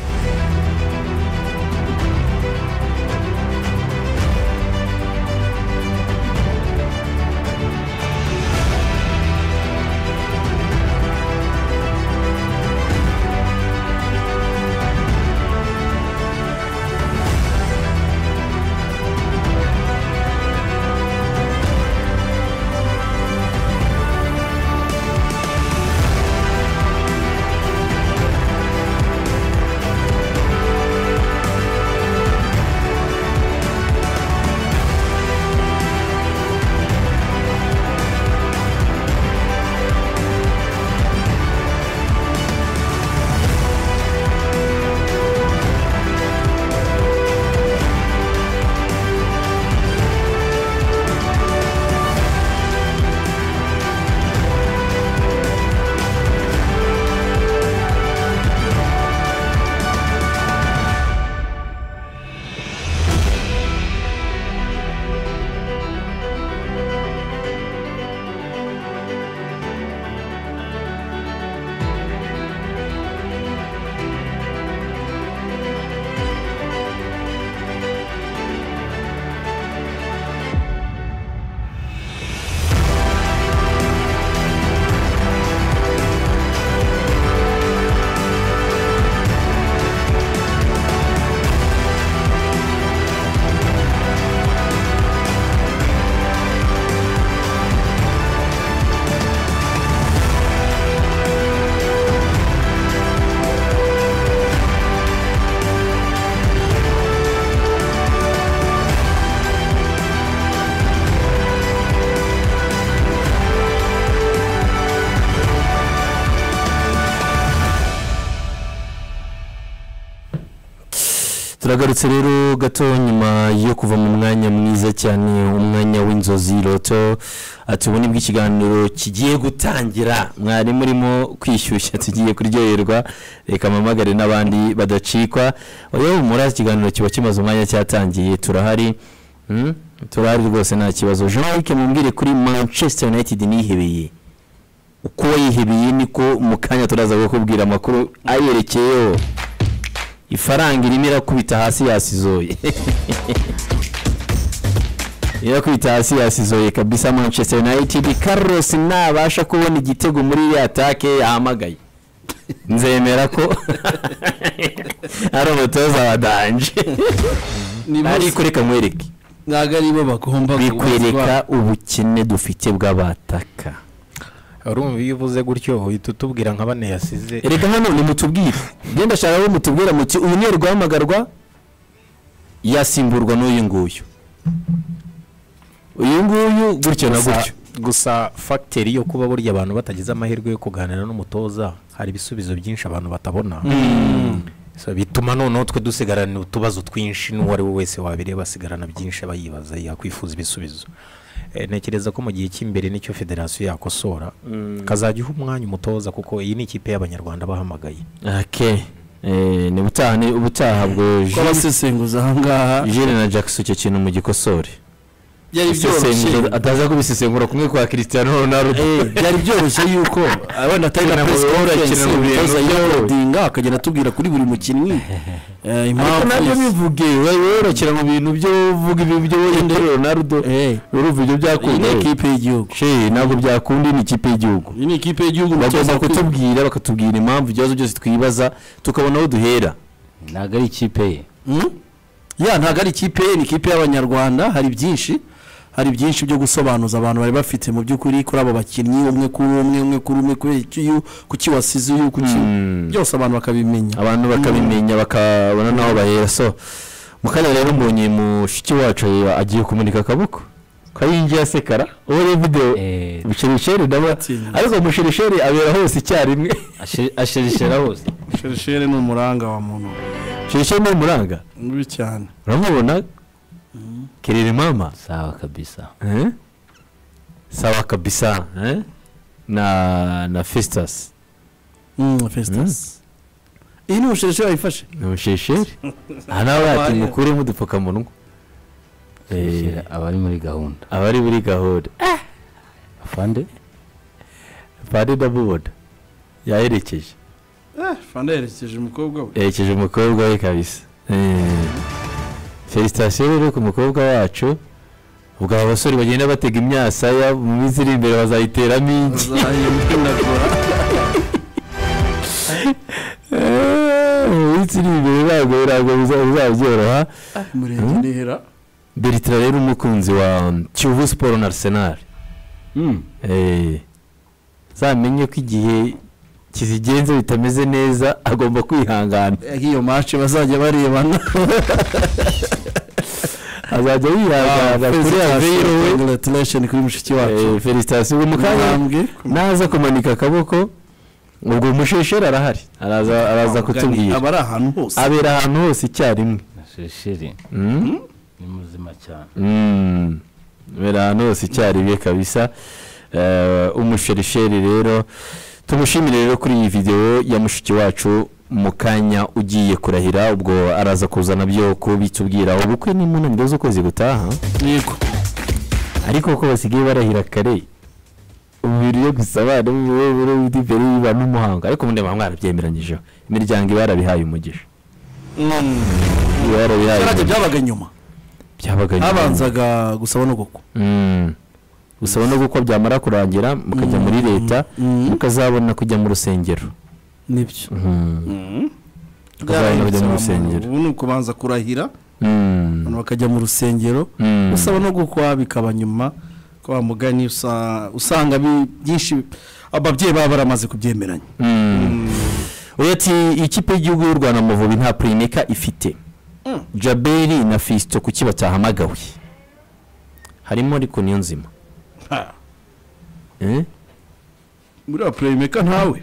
turagarutse rero gato nyuma yo kuva mu mwanya mwiza cyane umwanya w'inzozi roto tubona ubwo ikiganiro kigiye gutangira mwari murimo kwishyushya tugiye kuryoherwa reka mpamagare n'abandi badacikwa yewe muri ikiganiro kiba kimaze umwanya cyatangiye turahari turahari rwose nta kibazo jean luc mumbwire kuri manchester united nihebeye uko wayihebeye niko mu kanya turaza kukubwira amakuru ayerekeyeho ifaranga irimo irakubita hasi yasizoye irakubita hasi yasizoye kabisa manchester united carlos nabasha kubona igitego muri iriya atake yahamagaye nzemera ko ari umutoza wa danje ariko reka mwereke ntabwo aribo bagomba bikwereka ubukene dufite bw'abataka urumva iyo uvuze gutyo uhita utubwira nka bane yasize reka hano nimutubwire genda ashaka aho mutubwira muti uyu ni urwahamagarwa yasimburwa n'uyu nguyu uyu nguyu gutyo na gutyo gusa fagiteri yo kuba burya abantu batagize amahirwe yo kuganira n'umutoza hari ibisubizo byinshi abantu batabona bituma noneho twe dusigarana utubazo twinshi n'uwo ari we wese wabireba asigarana byinshi aba yibaza yakwifuza ibisubizo ntekereza ko mu gihe cy'imbere nicyo federasiyo yakosora kazajya iha umwanya umutoza kuko iyi ni ikipe y'abanyarwanda bahamagaye ubutaha ubwo abasesenguza aha ngaha jene na jackson icyo kintu mu gikosore byari byoroshye ataza kubisesengura kumwe kwa Cristiano Ronaldo byari byoroshye yuko abana atari na press conference umutoza yikodinga akagenda atubwira kuri buri mukinnyi impamvu nabyo bivuge worokera mu bintu byo uvuga ibintu byo wenda Ronaldo urumva ibyo byakunda ikipe y'igihugu ntabwo byakunda ni ikipe y'igihugu ni ikipe y'igihugu bagomba kutubwira bakatubwira impamvu ibibazo byose twibaza tukabona aho duhera ntabwo ari ikipe ye ya ntabwo ari ikipe ye ni ikipe y'abanyarwanda hari byinshi hari byinshi byo gusobanuza abantu bari bafite mu by'ukuri kuri abo bakinnyi umwe kuri umwe umwe kuri umwe kuri uyu kuki wasize uyu kuki byose abantu bakabimenya abantu bakabimenya bakabona n'aho bahera so mukanya rero mbonye mushiki wacu agiye kumunika akaboko kayingi ya sekara uwo rero videwo bushirisheri ndabona ariko bushirisheri abera hose icyarimwe ashirishera hose bushirisheri ni umuranga wa muntu bushirisheri ni umuranga mubi cyane uramubona kirere mama sawa kabisa eh? sawa kabisa eh? na na festus mm, festus mm. iyi ni ubushesheri ayifashe ni ubushesheri aha nawe bati mukuremo udupfukamunwa abari muri gahunda abari muri gahunda afande afande ndamubona yaherekeje afande yaherekeje umukobwa we yaherekeje umukobwa we kabisa felicitasiyo rero ku mukobwa wacu ubwo aba basore bagenda batega imyasaya mu minsi iri imbere bazayiteramo ingi mu minsi iri imbere ntabwo ntabwo bizabyoroha umurenge ntihera beritira rero umukunzi wa kiyovu siporo na arisenali zamenye ko igihe kizigenza bitameze neza agomba kwihangana iyo mace bazajya barebana azajya yihangana kuri avero we congratulation kuri mushiki wacu felicitasiyo mu kanya naza kumanika akaboko ubwo umushesheri arahari araza kutubwira aba ari ahantu hose abera ahantu hose icyarimwe mushesheri ni muzima cyane abera ahantu hose icyarimwe kabisa umushesheri rero tumushimire rero kuri iyi videwo ya mushiki wacu mu kanya ugiye kurahira ubwo araza kuzana byo kubitubwiraho ubukwe ni mu ntangiriro z'ukwezi gutaha yego ariko uko basigaye barahira kare umubiri yo gusaba imbere biba n'umuhango ariko ubundi baba mwarabyemeranyijeho imiryango iba yarabihaye umugisha iba yarabihaye byabaga nyuma byabaga nyuma habanzaga gusaba no gukwa gusaba no gukwa byamara kurangira mukajya muri leta mukazabona kujya mu rusengero nibyo mukajya mu rusengero ubu ni ukubanza kurahira abantu bakajya mu rusengero gusaba no gukwa bikaba nyuma kwa mugani usanga byinshi ababyeyi baba baramaze kubyemeranya uyu ati ikipe y'igihugu y'u rwanda amavubi nta purinika ifite jaberi na fisito kuki batahamagawe harimo ariko niyo nzima muri wa purayimeka ntawe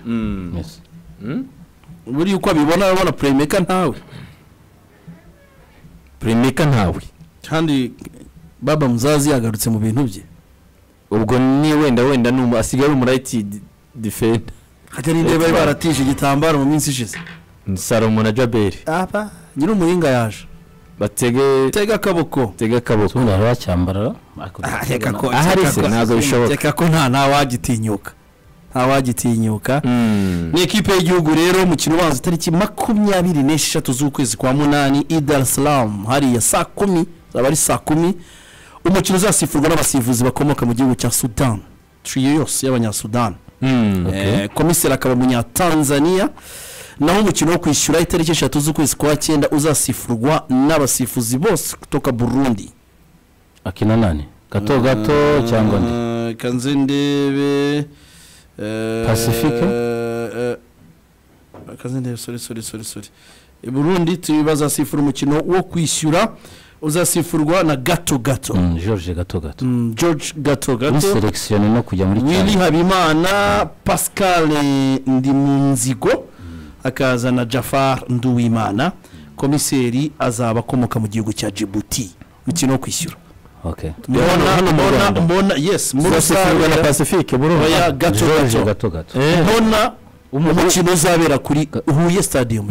buriya uko abibona abona purayimeka ntawe purayimeka ntawe kandi baba muzazi yagarutse mu bintu bye ubwo ni wenda wenda asigaye ari umurayiti difenda hajya n'indi bari baratije igitambaro mu minsi ishize ni salomo na jaberi aba nyiri umuhinga yaje batege tega akaboko tega akaboko ubu wacyambara ahari se ntabwo bishoboka reka ko nta ntawagitinyuka ntawagitinyuka ni ekipe y'igihugu rero umukino ubanza itariki makumyabiri n'esheshatu z'ukwezi kwa munani idarasiramu hariya saa kumi zaba ari saa kumi umukino uzasifurwa n'abasifuzi bakomoka mu gihugu cya sudani turiyo yose y'abanyasudani komiseri akaba umunyatanzaniya naho umukino wo kwishyura itariki eshatu z'ukwezi kwa cyenda uzasifurwa n'abasifuzi bose kutoka burundi akina nani gato gato cyangwa nde kanze ndebe pasifike kanze ndebe sori sori sori sori burundi bazasifura umukino wo kwishyura uzasifurwa na gato gato george gato gato george gato gato wiselekisiyoni no kujya muri cyane wili habimana pascal ndimunzigo akaza na jafar nduwimana komiseri azaba akomoka mu gihugu cya jibuti umukino wo kwishyura mbona yes murusanga na pacifique muruhaya gato gato mbona umukino uzabera kuri huye stadium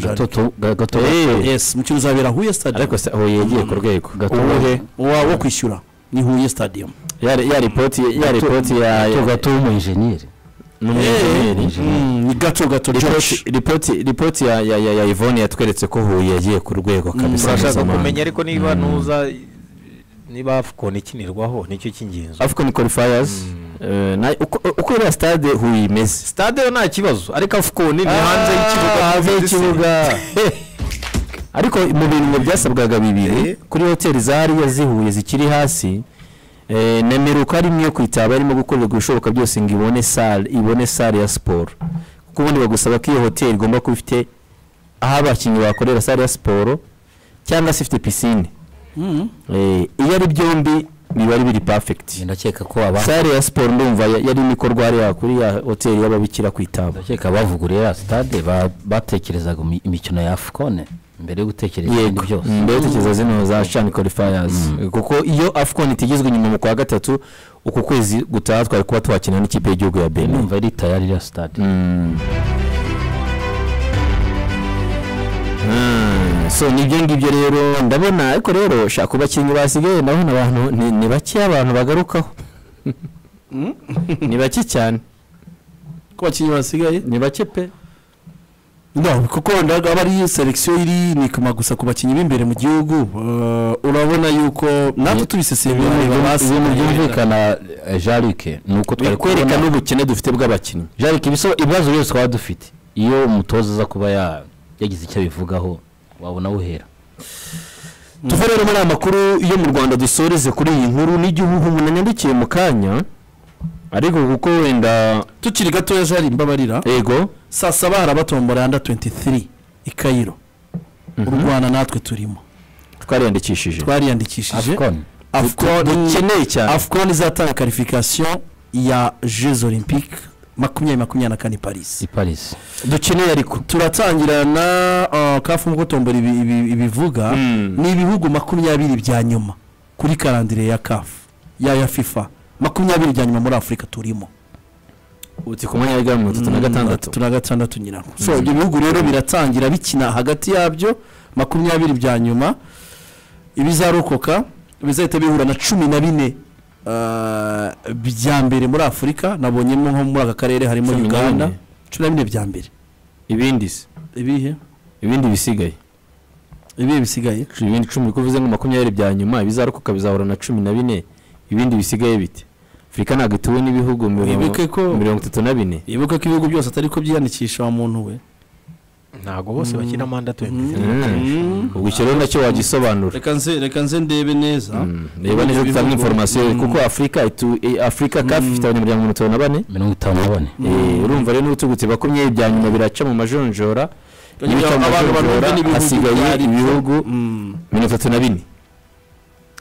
gato yes umukino uzabera huye stadium ariko huye yagiye ku rwego uwo wo kwishyura ni huye stadium ya ripoti ya ripoti ya gato gato w'umujeniyeri ni gato gato ripoti ya yvonne yatweretse ko huye yagiye ku rwego kabisa urashaka kumenya ariko niba nuza niba afukoni ikinirwaho nicyo cy'ingenzi afukoni qualifiers uko iriya stade huye imeze stade yo nta kibazo ariko afukoni ni hanze y'ikibuga ariko mu bintu byasabwaga bibiri kuri hoteli zariya zihuye zikiri hasi nimero uko ari imwe yo kwitaba arimo gukorerwa ibishoboka byose ngo ibone sale ibone sale ya siporo kuko ubundi bagusaba ko iyo hoteli igomba kuba ifite aho abakinnyi bakorera sale ya siporo cyangwa se ifite pisine iyo ari byombi biba ari biri pafegiti ndakeka ko aba sale ya siporo ndumva yari n'ikorwa hariya kuri ya hoteli y'ababikira kwitaba ndakeka abavuguriye ya sitade batekerezaga imikino ya afukone mbere yo gutekereza ibindi byose mbere yo gutekereza zino za shani korifayazi kuko iyo afukoni itigizwe inyuma mu kwa gatatu uku kwezi gutaha twari kuba twakina n'ikipe y'igihugu ya benin numva ari tayari ya sitade so nibyo ngibyo rero ndabona ariko rero shaka ku bakinnyi basigaye ndabona abantu ni bake abantu bagarukaho ni bake cyane ku bakinnyi basigaye ni bake pe no kuko aba ari selekisiyo iri nikoma gusa ku bakinnyi b'imbere mu gihugu urabona yuko natwe tubiseseye ibintu byumvikana jarike ni uko twari kwerekana n'ubukene dufite bw'abakinnyi jarike ibibazo byose twaba dufite iyo umutoza aza kuba yagize icyo abivugaho wabona uhera tuve rero muri aya makuru yo mu rwanda dusoreze kuri iyi nkuru n'igihugu umuntu yandikiye mu kanya ariko kuko wenda tukiri gatoya jari mbabarira yego saa saba harabatombora anda 23 i Cairo mm -hmm. u Rwanda natwe turimo twariyandikishije twariyandikishije Afcon Afcon dukeneye cyane Afcon izatanga qualification ya Jeux Olympiques makumyabiri makumyabiri na kane i paris i paris dukeneye ariko turatangira na uh, kafu nk'uko tombora ibivuga mm. ni ibihugu makumyabiri bya nyuma kuri karandire ya kafu ya ya fifa makumyabiri bya nyuma muri afurika turimo uti ku mwanya wa mirongo itatu na gatandatu na gatandatu nyina so ibyo bihugu rero biratangira bikina hagati yabyo makumyabiri bya nyuma ibizarokoka bizahita bihura na cumi na bine bya mbere muri afurika nabonyemo nko muri aka karere harimo uganda cumi na bine bya mbere ibindi se ibihe ibindi bisigaye ibihe bisigaye ibindi cumi uko uvuze ngo makumyabiri bya nyuma bizarokoka bizahura na cumi na bine ibindi bisigaye biti afurika ntabwo ituwe n'ibihugu mirongo itatu na bine ibuke ko ibihugu byose atari ko byiyandikisha wa muntu we ntabwo bose bakina manda tuwenti ubwo icyo rero nacyo wagisobanura reka nze ndebe neza reba neza dutanga inforomasiyo kuko afurika afurika kafi ifite abanyamuryango mirongo itanu na bane mirongo itanu na bane urumva rero n'ubutugutse makumyabiri bya nyuma biraca mu majonjora ibica mu majonjora hasigaye ibihugu mirongo itatu na bine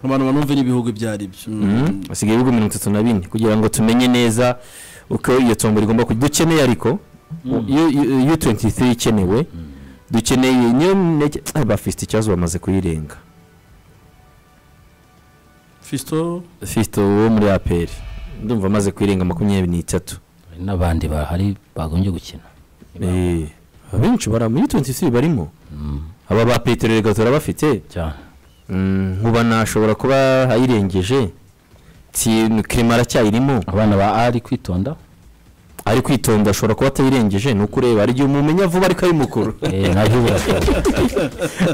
abantu banumve n'ibihugu ibyo ari byo hasigaye ibihugu mirongo itatu na bine kugira ngo tumenye neza uko iyo tombo rigomba kujya dukeneye ariko iyo tuwenti tiri ikenewe dukeneye niyo ntege bafite ikibazo bamaze kuyirenga fisito fisito wo muri aperi ndumva amaze kuyirenga makumyabiri n'itatu n'abandi bahari bagombye gukina benshi bari muri tuwenti tiri barimo aba ba peteroli gatora bafite cyane nkuba nashobora kuba ayirengeje kirima aracyayirimo abana ba ari kwitonda ari kwitonda ashobora kuba atayirengeje ni uko ureba hari igihe umumenya vuba ariko ari mukuru nabyo birakora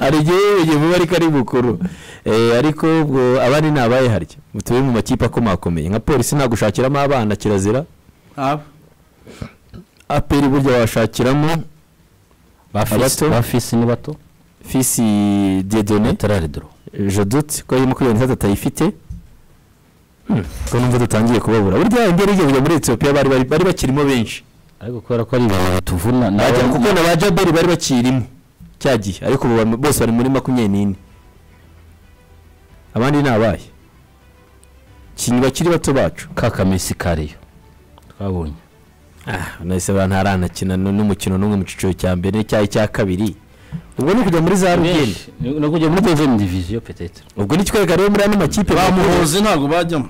hari igihe yiyuye vuba ariko ari mukuru ariko ubwo abandi ni abaye harya tube mu makipe akomakomeye nka polisi nagushakiramo abana kirazira aperi burya washakiramo ba fisi ni bato fisi dedone tararidoro jodute ko arimo kuri leta atayifite ko numva dutangiye kubabura burya imbere y'igihugu muri etiyopiya bari bakirimo benshi ariko kubera ko ari ibintu bituvuna kuko na ba jabari bari bakirimo cya gihe ariko ubu bose bari muri makumyabiri n'ine abandi ni abaye ikintu bakiri bato bacu kakamesi kariyo twabonye nahise abantu haranakina n'umukino n'umwe mu cyiciro cya mbere cyangwa icya kabiri ubwo ni ukujya muri za rugeni ni ukujya muri deuxième division peut-être ubwo ni kitwereka rero muri ano makipe bamuhoze ntabwo bajyamo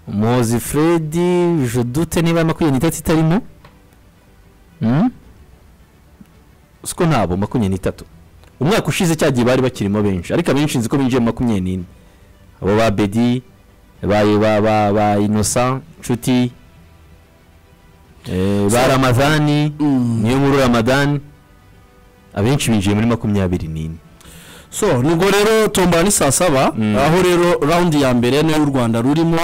muhozi fredi jodute niba makumyabiri n'itatu itarimo siko ntabwo makumyabiri n'itatu umwaka ushize cyagiye bari bakirimo benshi ariko abenshi nzi ko binjiye mu makumyabiri n'ine abo ba bedi ba inosa nshuti ba ramadani niyo nkuru ramadani abenshi binjiye muri makumyabiri n'ine so nubwo rero tombora ni saa saba aho rero rawundi ya mbere niyo u rwanda rurimo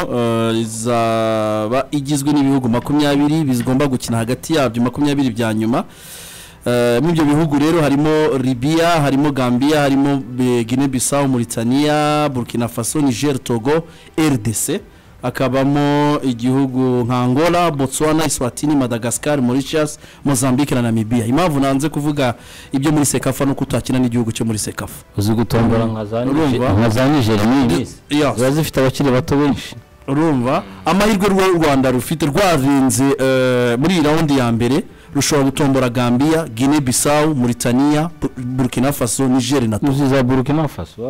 izaba igizwe n'ibihugu makumyabiri bigomba gukina hagati yabyo makumyabiri bya nyuma muri ibyo bihugu rero harimo Libya harimo gambia harimo guinea bissau Mauritania burkina faso niger togo rdc akabamo igihugu nka angola botswana iswatini madagascar mauritius mozambique na namibia impamvu nanze kuvuga ibyo muri sekafa no kutakina n'igihugu cyo muri sekafa uzi gutombora nka za nijeri n'ibisi ziba zifite abakiri bato benshi urumva amahirwe rw'u rwanda rufite rwarinze muri iyi rawundi ya mbere rushobora gutombora gambia guinea bissau mauritania burkina faso niger na togo za burkina faso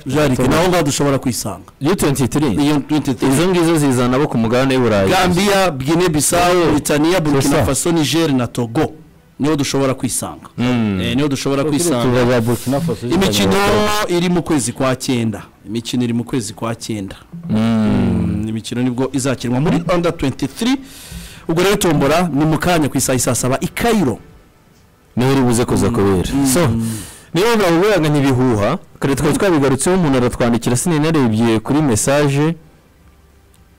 jarike naho ngaho dushobora kwisanga iyo tuwenti turi iyo tuwenti turi izo ngizo zizana abo ku mugabane w'uburayi gambia guinea bissau mauritania burkina faso niger na togo niho dushobora kwisanga niho dushobora kwisanga imikino iri mu kwezi kwa cyenda imikino iri mu kwezi kwa cyenda imikino nibwo izakinwa muri under 23 ubwo rero tombora ni mu kanya ku isaha isaa saba i kayiro niho uri buze kuza kubera so niyo mpamvu buriya ntibihuha kare twari twabigarutseho umuntu aratwandikira sininarebye kuri mesaje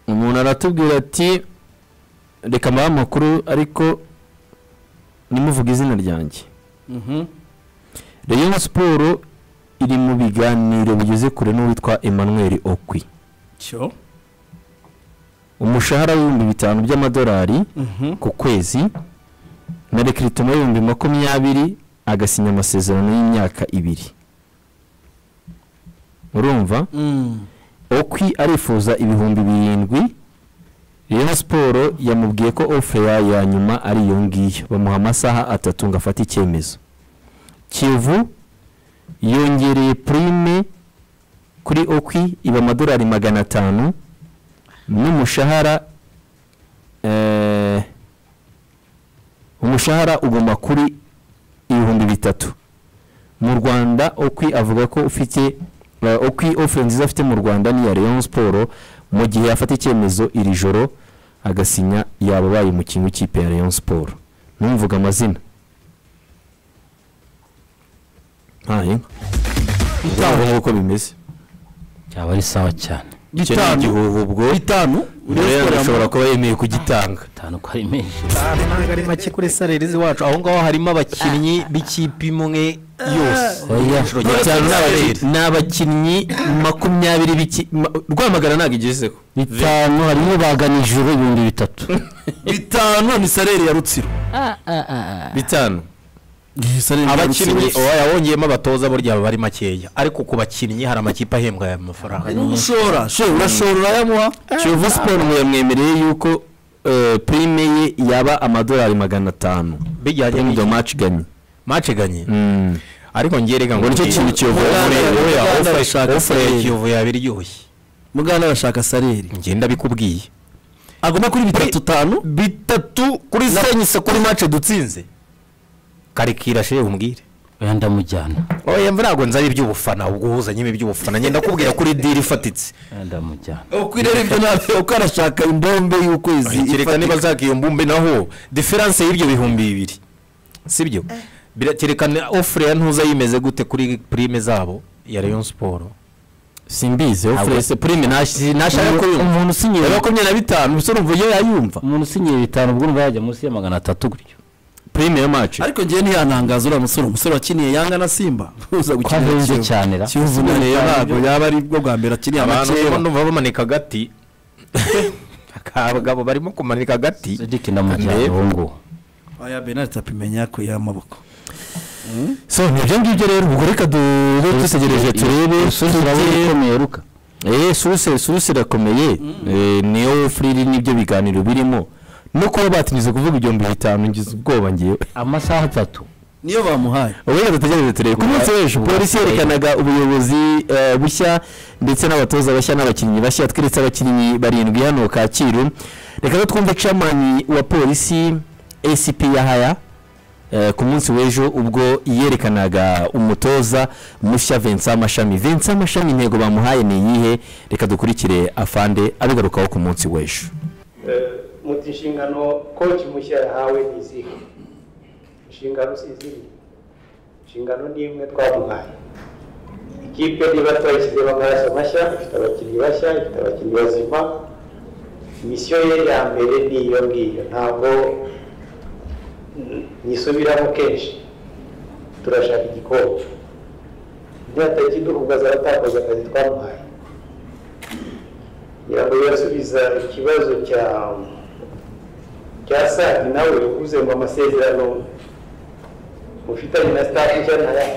umuntu aratubwira ati reka mbahe amakuru ariko nimuvuge izina ryanjye reyo siporo iri mu biganiro bigeze kure n'uwitwa emmanuel okwi umushahara w'ibihumbi bitanu by'amadolari ku kwezi na rekiritomo y'ibihumbi makumyabiri agasinya amasezerano y'imyaka ibiri urumva okwi arifuza ibihumbi birindwi rero siporo yamubwiye ko ofeya ya nyuma ari iyo ngiyo bamuha amasaha atatu ngo afate icyemezo kivu yongereye purime kuri okwi iba amadolari magana atanu n'umushahara umushahara ugomba kuri ibihumbi bitatu mu rwanda okwi avuga ko ufite okwi ofure nziza afite mu rwanda ni iya leon siporo mu gihe yafata icyemezo iri joro agasinya yaba abaye umukinnyi w'ikipe ya leon siporo ntumvuga amazina ntayo ntabwo nk'uko bimeze byaba ari sawa cyane bitanu ubwo bitanu ashobora kuba yemeye kugitanga bitanu ko ari menshi ntabwo ari make kuri sarerezi wacu aho ngaho harimo abakinnyi b'ikipe imwe yose ni abakinnyi makumyabiri rwamagana ntabwo igezeho bitanu harimo baganijwe ibihumbi bitatu bitanu ni sareri ya rutsiro bitanu abakinnyi wongeyemo abatoza burya baba ari makeya ariko ku bakinnyi hari amakipe ahembwa aya mafaranga n'ushora urashora urayamuha kiyovu siporo yamwemereye yuko purime ye yaba amadolari magana atanu bijyanye n'ibyo maci ganye maci ganye ariko ngerega ngo nicyo kintu kiyovu ofure ya kiyovu yaba iryoshye mugana arashaka sareri ngenda bikubwiye agomba kuri bitatu tanu bitatu kuri senyise kuri maci dutsinze karikira shehe umbwire oya ndamujyana oya mva ntabwo nzaba iby'ubufana ubwo uzanyemo iby'ubufana ngenda kubwira kuri diri ifatitse ndamujyana uko rero ibyo ntabwo uko arashaka imbombe y'ukwezi kereka niba zaka iyo mbumbe naho diferanse y'ibyo bihumbi bibiri sibyo birakerekana ofure ya ntuza yimeze gute kuri prime zabo ya leon siporo simbizi ofure se prime nashaka ko umuntu usinyiye makumyabiri na bitanu umusore umva iyo yayumva umuntu usinyiye bitanu ubwo urumva yajya munsi ya magana atatu gutyo prime ya match ariko ngiye ntiyanangaza uriya musore umusore wakiniye yanga na simba uza gukina cyane ra kiyovu rero ntabwo yaba ari bwo bwa mbere akiniye abantu amakeba numva bamanika agati akabagabo barimo kumanika agati sedike ndamujyana ubu ngubu aya benari tapimenya ko y'amaboko so nibyo ngibyo rero ubwo reka dutegereje turebe ruka eee suruse suruse irakomeye niyo furiri n'ibyo biganiro birimo no kuba batinyuze kuvuga igihumbi bitanu ngize ubwoba ngewe amasaha atatu niyo bamuhaye ubundi dutegereze turebe ku munsi w'ejo polisi yerekanaga ubuyobozi bushya ndetse n'abatoza bashya n'abakinnyi bashya tweretse abakinnyi barindwi hano kacyiru reka twumve camani wa polisi acp yahaya ku munsi w'ejo ubwo yerekanaga umutoza mushya Vincent Mashami Vincent Mashami intego bamuhaye ni iyihe reka dukurikire afande abigarukaho ku munsi w'ejo muti inshingano koci mushya yahawe ni izihe inshingano si izindi inshingano ni imwe twamuhaye ikipe niba twayishyizemo amaraso mashya ifite abakinnyi bashya ifite abakinnyi bazima misiyo ye ya mbere ni iyo ngiyo ntabwo nisubiramo kenshi turashaka igikombe ntihatakiduhugaza abatakaza akazi twamuhaye kugira ngo birasubiza ikibazo cya cya sadi nawe uvuze ngo amasezerano mufitanye na staff nshya ntaya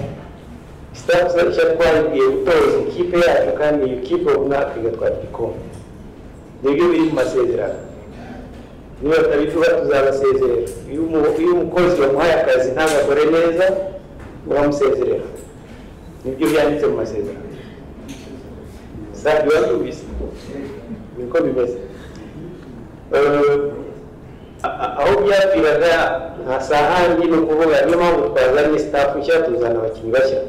staff nshya twabwiye gutoza ikipe yacu kandi iyo kipe runaka igatwara igikombe nibyo biri mu masezerano niba tutabivuga tuzabasezerera iyo umukozi wamuhaye akazi ntagakore neza uramusezerera nibyo byanditse mu masezerano safi watubizi niko bimeze aho byapfiraga nta sahandi ni ukuvuga niyo mpamvu twazanye staff nshya tuzana abakinnyi bashya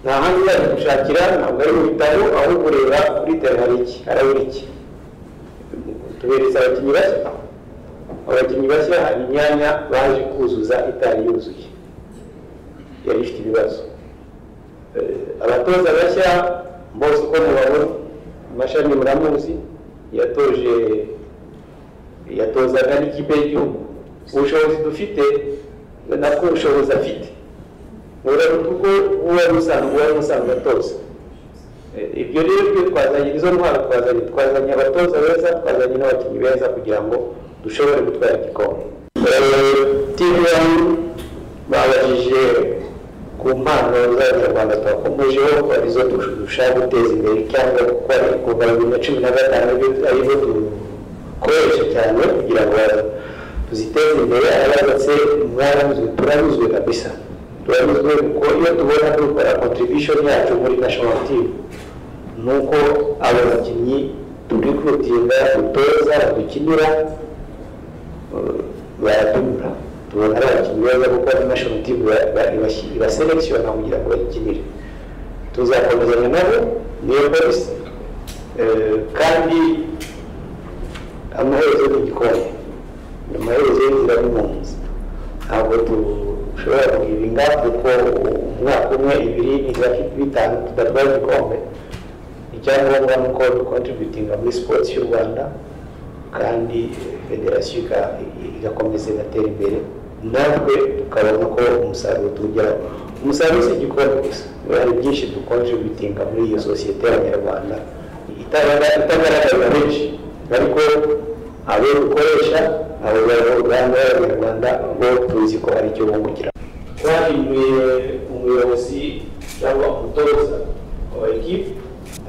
nta handi yaje gushakira ntabwo ari mu bitaro aho kureba kuri tera hari iki harabura iki tuberetse abakinnyi bashya abakinnyi bashya hari imyanya baje kuzuza itari yuzuye yari ifite ibibazo abatoza bashya bose uko mubabona amashami muramuzi yatoje yatozaga n'ikipe y'igihugu ubushobozi dufite nabwo ubushobozi afite buraruta uko uba usanzwe uba usanzwe atoza ibyo rero byo twazanye izo ntwaro twazanye twazanye abatoza beza twazanye n'abakinnyi beza kugira ngo dushobore gutwara igikombe tm babajije ku mpano z'abanyarwanda twakomejeho ko arizo dushaka guteza imbere cyangwa gukora ibikorwa bibiri na cumi na gatanu arizo dukoresha cyane kugira ngo tuziteze imbere abaratse mwaranyuzwe turanyuzwe kabisa turanyuzwe kuko iyo tubona dukora contribution yacu muri national team ni uko abo bakinnyi turikutinda dutoza dukinira baradubura tubona ari abakinnyi beza kuko ari national team ibaselekishona kugira ngo bayikinire tuzakomezanya nabo niyo polisi kandi amaherezo ni igikombe ni amaherezo y'inzira n'impunzi ntabwo dushobora kuyirinda kuko umwaka umwe ibiri bitanu tudatwara igikombe icyangombwa ni uko dukontributinga muri sipoti y'u rwanda kandi federasiyo igakomeza igatera imbere natwe tukabona ko umusaruro tuwugeraho umusaruro si igikombe gusa hari byinshi dukontributinga muri iyo sosiyete y'abanyarwanda itagaragarira benshi ariko abo dukoresha abo uruganda y'abanyarwanda bo tuzi ko hari icyo bungukira twahinduye umuyobozi cyangwa umutoza wa ekipi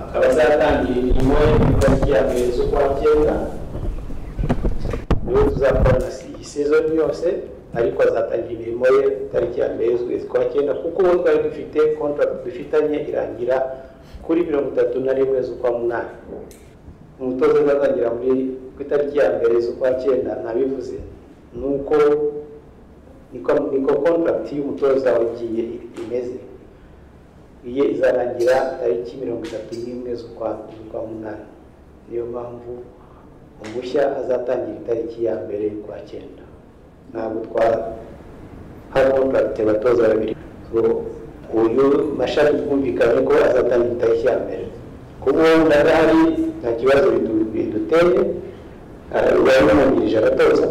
akaba azatangira imirimo ye mu itariki ya mbere z'ukwa cyenda niwe tuzakora na iyi sezoni yose ariko azatangira imirimo ye tariki ya mbere z'ukwezi kwa cyenda kuko ubu twari dufite kontragiti dufitanye irangira kuri mirongo itatu na rimwe z'ukwa munani umutoza uzatangira muri ku itariki ya mbere z'ukwa cyenda nabivuze ni uko niko kontragiti y'umutoza wagiye imeze iye izarangira tariki mirongo itatu n'imwe z'ukwa munani niyo mpamvu umushya azatangira itariki ya mbere y'ukwa cyenda ntabwo twahabwa abatoza babiri uyu mashami twumvikanye ko azatangira itariki ya mbere kuba ubu ndahari nta kibazo biduteye baramubanirije abatoza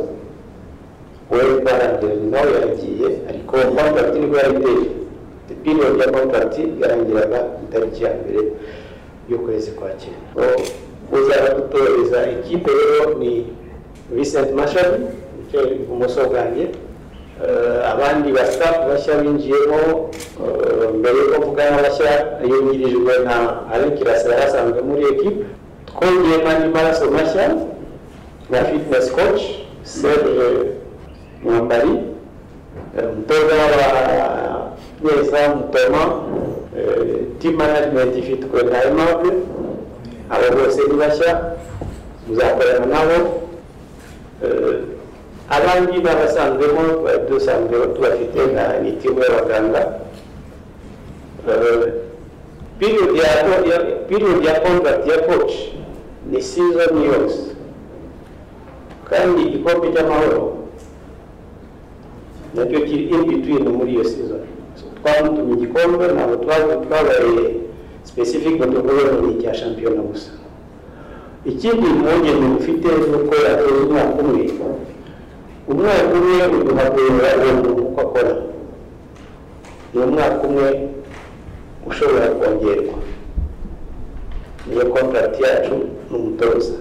we barangiranye nawe yaragiye ariko kontragiti nibwo yayiteye piriyodi ya kontragiti yarangiraga itariki ya mbere y'ukwezi kwa cyenda uzaba gutoreza ikipe rero ni Vincent Mashami wicaye ibumoso bwanjye abandi ba staff bashya binjiyemo mbere yuko mvugana bashya yungirijwe na Alain Kirasa yari asanzwe muri ekipe twongeyemo andi maraso mashya na fitness coach Serge Mwambari umutoza wa neza mutoma team management ifitwe na Aimable abo bose ni bashya muzakorana nabo abandi babasanzwemo dusanzwe tubafite nka mitimu y'abaganga piriyodi ya kontragiti ya koci ni sizoni yose kandi igikombe cy'amahoro nacyo kiri in between muri iyo sizoni twamutumye igikombe ntabwo twabaye specific ni icya shampiyona gusa ikindi impungenge dufite ni uko yatoza umwaka umwe umwaka umwe uduhagurira uwo muntu uko akora ni umwaka umwe ushobora kongerwa niyo kontragiti yacu ni umutoza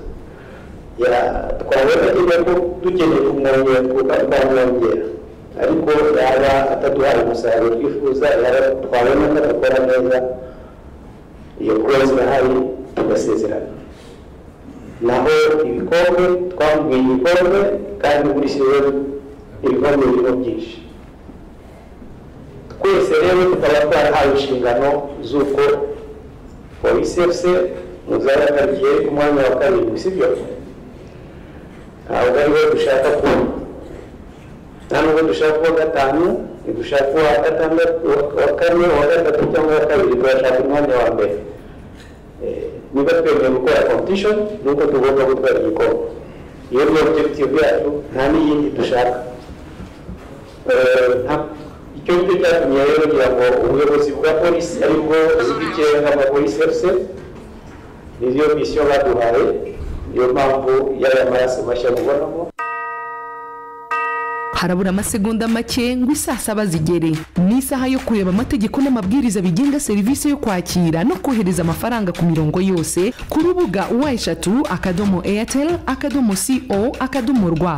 twabona kujya ko dukeneye kumwongera twamwongera ariko yaba ataduhaye umusaruro twifuza yaba twabona ko adakora neza iyo kuroza irahari tugasezerana naho ibikombe twamubwiye ibikombe kandi muri sizoni ibikombe birimo byinshi twese rero tukaba twarahawe inshingano z'uko polisi efuse muzayatariye ku mwanya wa karindwi sibyo ntabwo ariwo dushaka kubona nta nubwo dushaka uwa gatanu ntidushaka uwa gatandatu wa kane uwa gatatu cyangwa uwa kabiri turashaka umwanya wa mbere niba twemeye gukora competition ni uko tugomba gutwara igikombe iyo ni objective yacu nta n'iyindi dushaka icyo ngicyo cyatumye rero kugira ngo ubuyobozi bwa polisi aribwo bw'ikirenga nka polisi efuse niyo misiyo baduhaye niyo mpamvu y'aya maraso mashya mubonamo harabura amasegonda make ngo isaa saba zigere ni isaha yo kureba amategeko n'amabwiriza bigenga serivisi yo kwakira no kohereza amafaranga ku mirongo yose ku rubuga wa eshatu akadomo airtel akadomo co akadomo rwa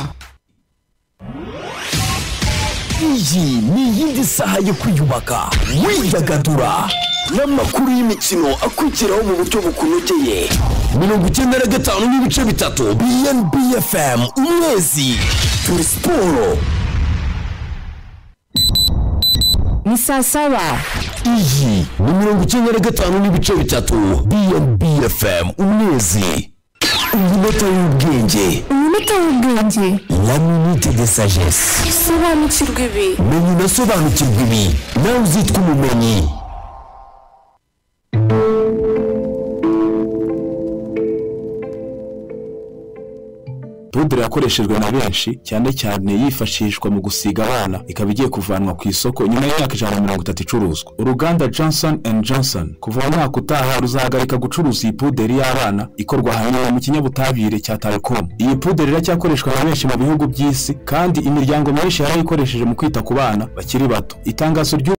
iyi ni iyindi saha yo kwiyubaka widagadura n'amakuru y'imikino akurikiraho mu buryo bukunogeye mirongo icyenda na gatanu n'ibice bitatu bnb fm umwezi turi siporo ni saa saba iyi ni mirongo icyenda na gatanu n'ibice bitatu bnb fm umwezi umunota w'ubwenge umunota w'ubwenge la minute de sagesse sobanukirwa ibi menya unasobanukirwa ibi nawe uzitwa umumenyi pudure yakoreshejwe na benshi cyane cyane yifashishwa mu gusiga abana ikaba igiye kuvanwa ku isoko nyuma y'imyaka ijana na mirongo itatu icuruzwa uruganda johnson and johnson kuva mu mwaka utaha ruzahagarika gucuruza iyi puderi y'abana ikorwa ahanini mu kinyabutabire cya tarekomu iyi puderi iracyakoreshwa na benshi mu bihugu by'isi kandi imiryango myinshi yarayikoresheje mu kwita ku bana bakiri bato itangazo ry'u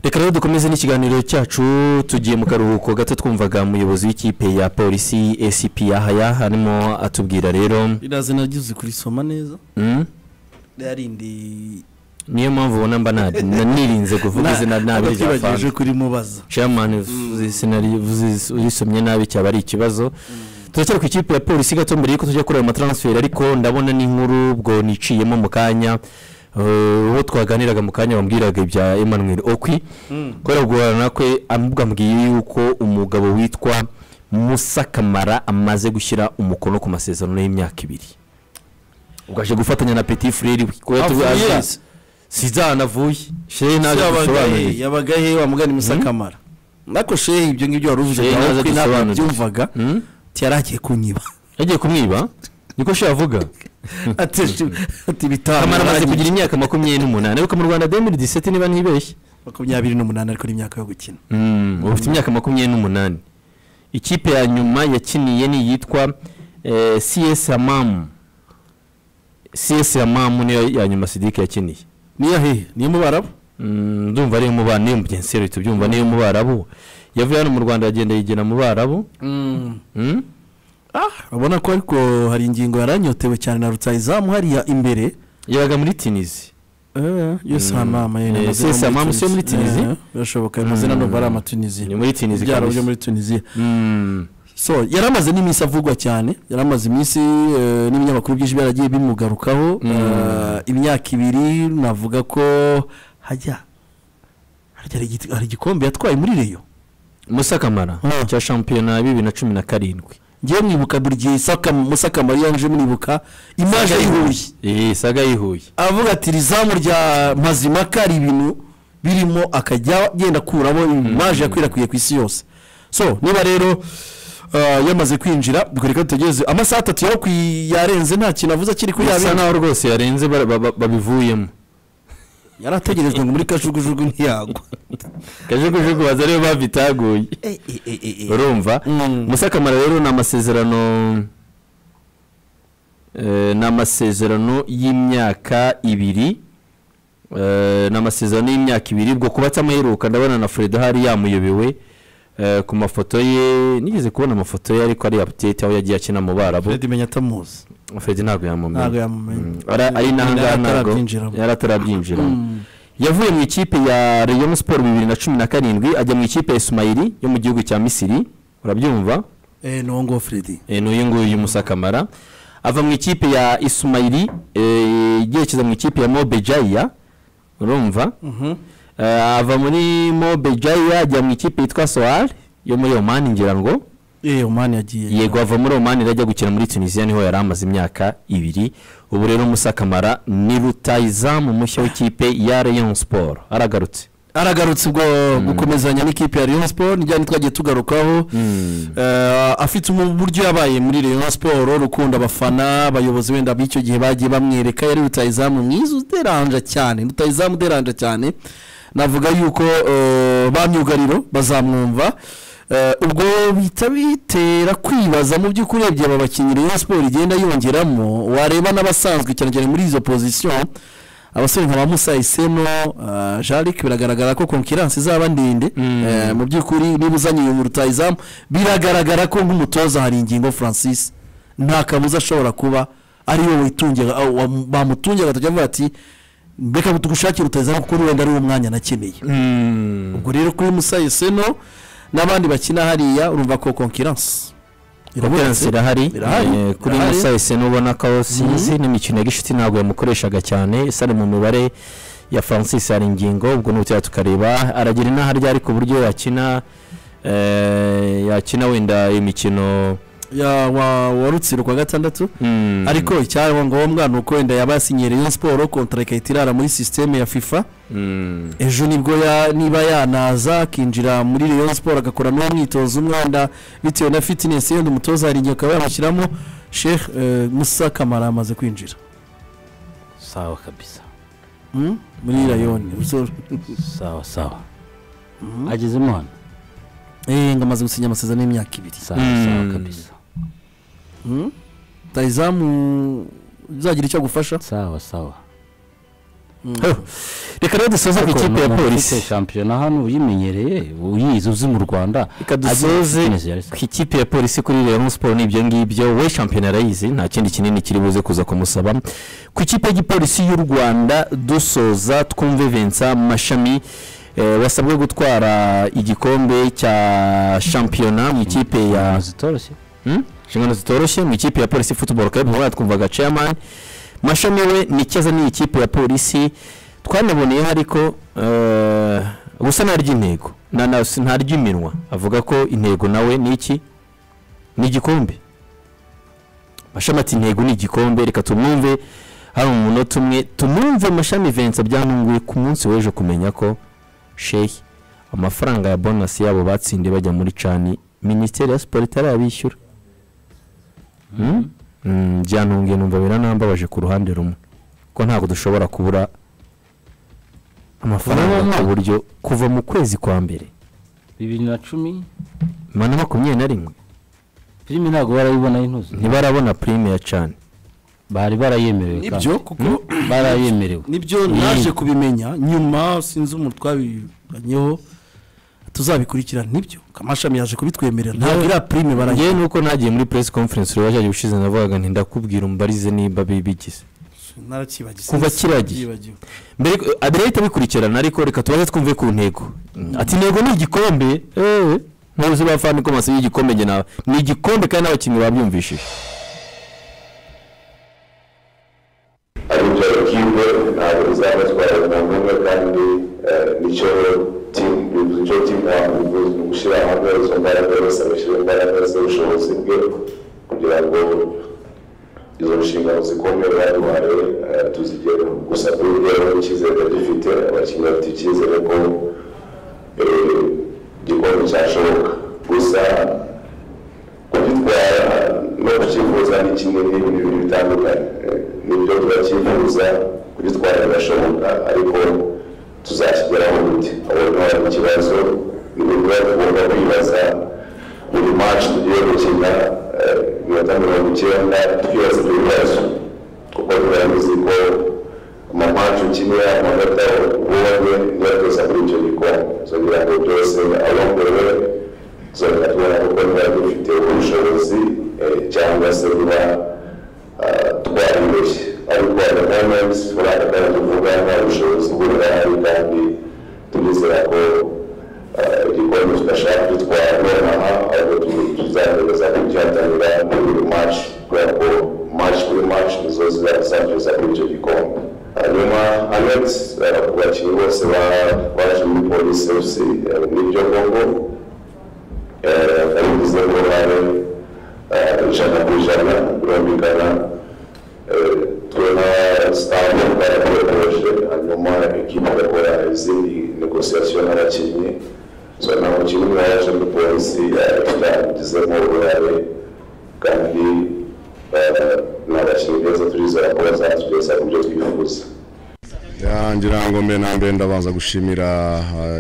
reka rero dukomeze n'ikiganiro cyacu tugiye mu karuhuko gato twumvaga umuyobozi w'ikipe ya polisi ACP yahaya harimo atubwira rero iraze nagize kurisoma neza yarindi niyo mpamvu ubona mba nirinze kuvuga izina nabi rya fanta kuri mubaza chairman urisomye nabi cyaba ari ikibazo turacyari ku ikipe ya polisi gato mbere y'uko tujya kuri ayo mataransiferi ariko ndabona n'inkuru ubwo niciyemo mu kanya uwo twaganiraga mu kanya bambwiraga ibya emmanuel okwi kubera guhorana kwe amubwambwiye yuko umugabo witwa musakamara amaze gushyira umukono ku masezerano y'imyaka ibiri ubwo aje gufatanya na peti fureri si zanavuye shehe naje dusobanurire yabaga he wamugana musakamara nako shehe ibyo ngibyo wari uvuze nawe ntabwo byumvaga yari agiye kunyiba yagiye kumwiba niko shehe avuga ati bitanu kamara amaze kugira imyaka makumyabiri n'umunani ariko mu rwanda demiri diseti niba ntibeshye makumyabiri n'umunani ariko ni imyaka yo gukina ubu ufite imyaka makumyabiri n'umunani ikipe ya nyuma yakiniye ni iyitwa csi amamu csi amamu niyo ya nyuma sidike yakiniye niyo hehe niyo mu barabu ndumva ariyo mu bana niyo mugenzi we tubyumva niyo mu barabu yavuye hano mu rwanda yagenda yigena mu barabu urabona ko ariko hari ingingo yaranyotewe cyane na rutayizamu hariya imbere yabaga muri tinizi yose aha ni amayeri yose amamu si yo muri tinizi birashoboka ayo mazina ntabwo ari amatunizi ni muri tinizi byaro byo muri tunizi so yari amaze n'iminsi avugwa cyane yari amaze iminsi n'ibinyamakuru byinshi byaragiye bimugarukaho imyaka ibiri navuga ko hajya hari igikombe yatwaye muri reyo musakamara cya shampiyona ya bibiri na cumi na karindwi ngewe mwibuka buri gihe musakamara iyo nje mwibuka imaje yihuye iyi saga yihuye avuga ati rizamu rya mazimaka hari ibintu birimo akajya agenda akuramo imaje yakwirakwiye ku isi yose so niba rero yamaze kwinjira ubwo reka dutegereze amasaha atatu yarenze nta kintu avuze akiri kuri bisa naho rwose yarenze babivuyemo yari ategerejwe ngo muri kajugujugu ntiyagwa kajugujugu baza ariyo babitaguye urumva musakamara rero ni amasezerano ni amasezerano y'imyaka ibiri ni amasezerano y'imyaka ibiri ubwo kuba atamaheruka ndabona na fredo hari yamuyobewe ku mafoto ye nigeze kubona amafoto ye ariko ari apudeti aho yagiye akina mu barabu fred menya atamuzi fred ntabwo yamumenya ari n'ahangaha ntabwo yari atarabyinjiramo yavuye mu ikipe ya reyo siporo bibiri na cumi na karindwi ajya mu ikipe ya isumayiri yo mu gihugu cya misiri urabyumva ni uwo nguwo fred ni uyu nguyu y'umusakamara ava mu ikipe ya isumayiri yerekeza mu ikipe ya mobejayiya urumva ava muri mobejaya ajya mu ikipe yitwa sohari yo muri omani ngira ngo omani yagiye yego ava muri omani ajya gukina muri tunisiya niho yari amaze imyaka ibiri ubu rero musakamara ni rutayizamu mushya w'ikipe ya leon siporo aragarutse aragarutse ubwo gukomezanya n'ikipe ya leon siporo ni ryari twagiye tugarukaho afite uburyo yabaye muri leon siporo rukundo abafana abayobozi wenda b'icyo gihe bagiye bamwereka yari rutayizamu mwiza uderanja cyane rutayizamu uderanja cyane navuga yuko ba myugariro bazamwumva ubwo bihita bitera kwibaza mu by'ukuri urebye aba bakinnyi rero siporo igenda yongeramo wareba n'abasanzwe cyane cyane muri izo pozisiyo abasore nka ba musa isemo jarike biragaragara ko konkiransi izaba ndende mu by'ukuri niba uzanye uyu rutayizamu biragaragara ko nk'umutoza hari ingingo francis nta kabuza ashobora kuba ariwe witungira bamutungira agatoki avuga ati mbega tugushakira utazamu kuko wenda ari wo mwanya nakeneye ubwo rero kuri musayi seno n'abandi bakina hariya urumva ko konkiransi konkiransi irahari kuri musayi seno ubona ko sinzi n'imikino ya gishuti ntabwo yamukoreshaga cyane isari mu mibare ya francis hari ingingo ubwo n'ubutera tukareba aragira inaha ryari ku buryo yakina yakina wenda imikino wa rutsiro kwa gatandatu ariko icyaba ngombwa ni uko wenda yaba yasinyiriyeho siporo kontara igahita irara muri sisiteme ya fifa ejo nibwo niba yanaza akinjira muri reyo siporo agakora n'uwo mwitozo umwanda bitewe na fitinesi yenda umutoza hari igihe akaba yamushyiramo shehe musakamara amaze kwinjira sawa kabisa muri rayoni sawa sawa agezemo hano eee ngo amaze gusinya amasezerano y'imyaka ibiri sawa kabisa rutayizamu uzagira icyo agufasha sawa sawa reka rero dusoze ku ikipe ya polisi shampiyona hano uyimenyereye uyizi uzi mu rwanda reka dusoze ku ikipe ya polisi kuri rero siporo ni ibyo ngibyo we shampiyona arayizi nta kindi kinini kiri buze kuza kumusaba ku ikipe y'igipolisi y'u rwanda dusoza twumve vincent mashami wasabwe gutwara igikombe cya shampiyona mu ikipe ya inshingano zitoroshye mu ikipe ya polisi futuboro club nk'uko twumvaga chairman mashami we nikiza ni ikipe ya polisi twanaboneyeho ariko gusa ntarya intego ntarya iminwa avuga ko intego nawe ni iki ni igikombe mashami ati intego ni igikombe reka tumwumve hari umunota umwe tumwumve mashami vensa byantunguye ku munsi w'ejo kumenya ko shehi amafaranga ya bonasi yabo batsindiye bajya muri cani minisiteri ya siporo itarabishyura byantunguye numva biranambabaje ku ruhande rumwe ko ntabwo dushobora kubura amafaranga ku buryo kuva mu kwezi kwa mbere bibiri na cumi na makumyabiri na rimwe pirime ntabwo barabibona y'intuzi ntibarabona pirime ya cani bari barayemerewe nibyo kuko barayemerewe nibyo naje kubimenya nyuma sinzi umuntu twabibanyeho tuzabikurikirana nibyo amashami yaje kubitwemerera ntabwo iriya pirime baragiye nuko nagiye muri press conference uriya waje ushize navugaga nti ndakubwira umbarize niba bibigize kuva kiragiye mbere adereyite bikurikirana ariko reka tubaze twumve ku ntego ati intego ni igikombe eee ntuzi bafana ko masiyo y'igikombe njye nawe ni igikombe kandi n'abakinnyi babyumvishije ariko kipe ntabwo bizabatwara umuntu umwe kandi nicyo bivuze icyo timu ntabwo gushyira hamwe izo mbaraga zose bashyira imbaraga z'ubushobozi bwe kugira ngo izo nshingano zikomeye baduhaye tuzigere gusa kuri rwego icyizere gifite abakinnyi bafite icyizere ko igikombe cyashoboka gusa kugitwara no kukifuza ni kimwe n'ibindi bintu bitandukanye nibyo turakifuza kugitwara birashoboka ariko tuzakigeraho gute aho ntari mu kibazo ibintu biba tugomba kwibaza buri maci tugiye gukina iminota mirongo icyenda twibaza ibyo bibazo kuko turabizi ko amapaci ukinira amanota ubonye niyo tuza kuri icyo gikombe izo ngo byose aho mbere zongera tubona kuko niba dufite ubushobozi cyangwa se niba twaribeshye ariko hari moments turaza kandi tuvuga nta bushobozi bw'uburwayi kandi turizera ko igikombe tudashaka gutwara nonaha ahubwo tuzagerageza kubyihatanira muri buri match kubera ko match kuri match nizo zizatugeza kuri icyo gikombe hanyuma anet ku bakinnyi bose baje muri polisi fc n'ibyo koko babigize ngo babe ijana ku ijana birumvikana tubona sitade barakoresheje hanyuma ekipa igakora izindi negosiyasiyo n'abakinnyi so nta mukinnyi umwe waje muri polisi tutagizemo uruhare kandi ni abakinnyi beza turizera ko bazatugeza ku byo twifuza ngira ngo mbere na mbere ndabanza gushimira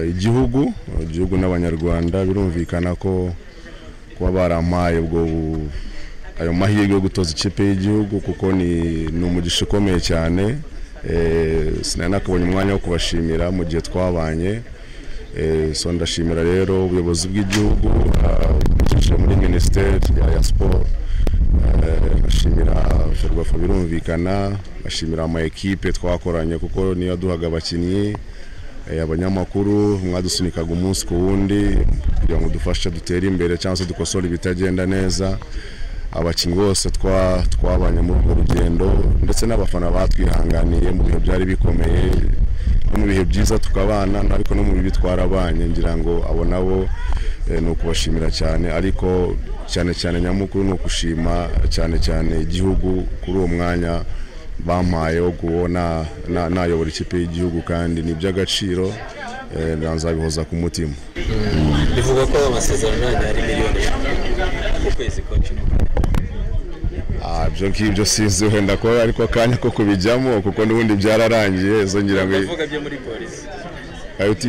igihugu igihugu n'abanyarwanda birumvikana ko kuba barampaye ubwo ayo mahirwe yo gutoza ikipe y'igihugu kuko ni umugisha ukomeye cyane sinari nakabonye umwanya wo kubashimira mu gihe twabanye so ndashimira rero ubuyobozi bw'igihugu bwifashishije muri minisiteri ya siporo ndashimira ferwafa birumvikana ndashimira ama ekipe twakoranye kuko niyo yaduhaga abakinnyi abanyamakuru mwadusunikaga umunsi ku wundi kugira ngo dufashe dutere imbere cyangwa se dukosore ibitagenda neza abakinnyi bose twabanye muri urwo rugendo ndetse n'abafana batwihanganiye mu bihe byari bikomeye no mu bihe byiza tukabana ariko no mu bibi twarabanye ngira ngo abo nabo ni ukubashimira cyane ariko cyane cyane nyamukuru ni ukushima cyane cyane igihugu kuri uwo mwanya bampaye wo kubona nayobora ikipe y'igihugu kandi ni iby'agaciro nzabihoza ku mutima bivuga ko amasezerano yanyu ari miliyoni ku kwezi ibyo ngibyo sinzi wenda ko ariko akanya ko kubijyamo kuko n'ubundi byararangiye izo ngira ngo bivuga byo muri polisi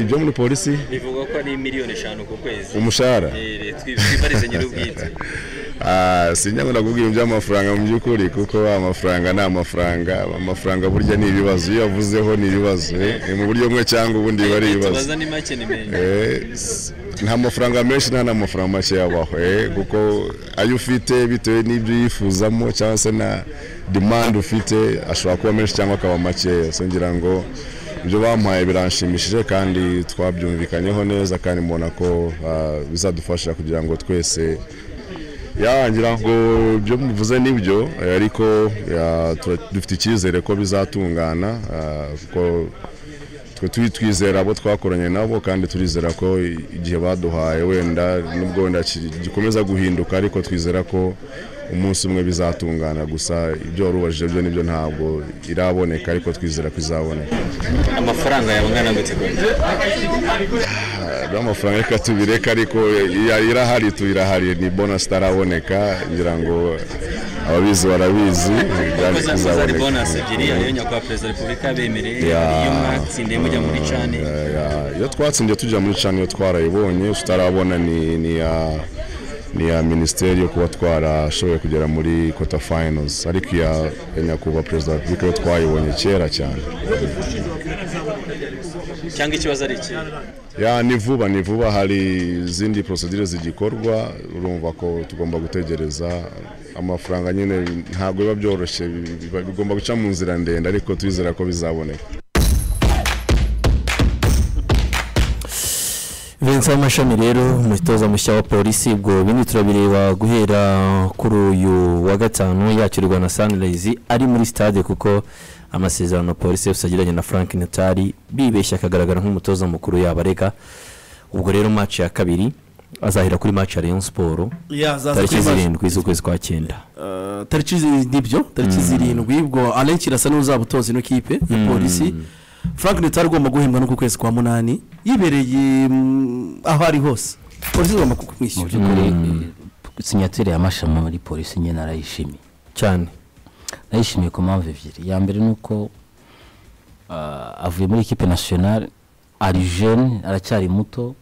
ibyo muri polisi bivuga ko ari miliyoni eshanu ku kwezi umushahara twibarize nyir'ubwite sinjya ngo nakubwira iby'amafaranga mu by'ukuri kuko amafaranga ni amafaranga amafaranga burya ni ibibazo iyo yavuzeho ni ibibazo mu buryo bumwe cyangwa ubundi biba ari ibibazo tubaza ni make ni menshi nta mafaranga menshi nta n'amafaranga make yabaho kuko ayo ufite bitewe n'ibyo yifuzamo cyangwa se na demande ufite ashobora kuba menshi cyangwa akaba makeya ngira ngo ibyo bamuhaye biranshimishije kandi twabyumvikanyeho neza kandi mbona ko bizadufasha kugira ngo twese yarangira ngo ibyo muvuze nibyo ariko dufite icyizere ko bizatungana kuko twe turi twizera abo twakoranye nabo kandi turizera ko igihe baduhaye wenda n'ubwo wenda gikomeza guhinduka ariko twizera ko umunsi umwe bizatungana gusa ibyo wari ubajije byo nibyo ntabwo iraboneka ariko twizera ko izaboneka amafaranga yawe angana gute rwose rero amafaranga reka tubireka ariko irahari tuyirahari ni bonasi itaraboneka ngira ngo ababizi barabizi kuko zakoze ari bonasi ebyiri ariyo nyakubahwa perezida wa repubulika yabemereye iyo mwatsindiye mujya muri cani iyo twatsindiye tujya muri cani iyo twarayibonye tutarabona ni iya ni iya minisiteri yo kuba twarashoboye kugera muri kota fayinozi ariko iya nyakubahwa perezida wa repubulika yo twayibonye kera cyane cyangwa ikibazo ari iki ya ni vuba ni vuba hari izindi porosidire zigikorwa urumva ko tugomba gutegereza amafaranga nyine ntabwo biba byoroshye bigomba guca mu nzira ndende ariko twizera ko bizaboneka vincent w'amashami rero umutoza mushya wa polisi ubwo bindi turabireba guhera kuri uyu wa gatanu yakirwa na sunrise ari muri stade kuko amasezerano polisi yose agiranye na frank natali bibeshya akagaragara nk'umutoza mukuru yabarega ubwo rero match ya kabiri azahera kuri match ya leon siporo tariki zirindwi z'ukwezi kwa cyenda tariki nibyo tariki zirindwi ubwo arenshi irasa n'uzabutoza ino kipe ya polisi frank natali agomba guhembwa no ku kwezi kwa munani yibereye aho ari hose polisi igomba kumwishyura mu by'ukuri sinyatire ya mashami muri polisi nyine arayishimiye cyane nayishimiye ku mpamvu ebyiri iya mbere ni uko avuye muri ekipe nasiyonari ari jene aracyari muto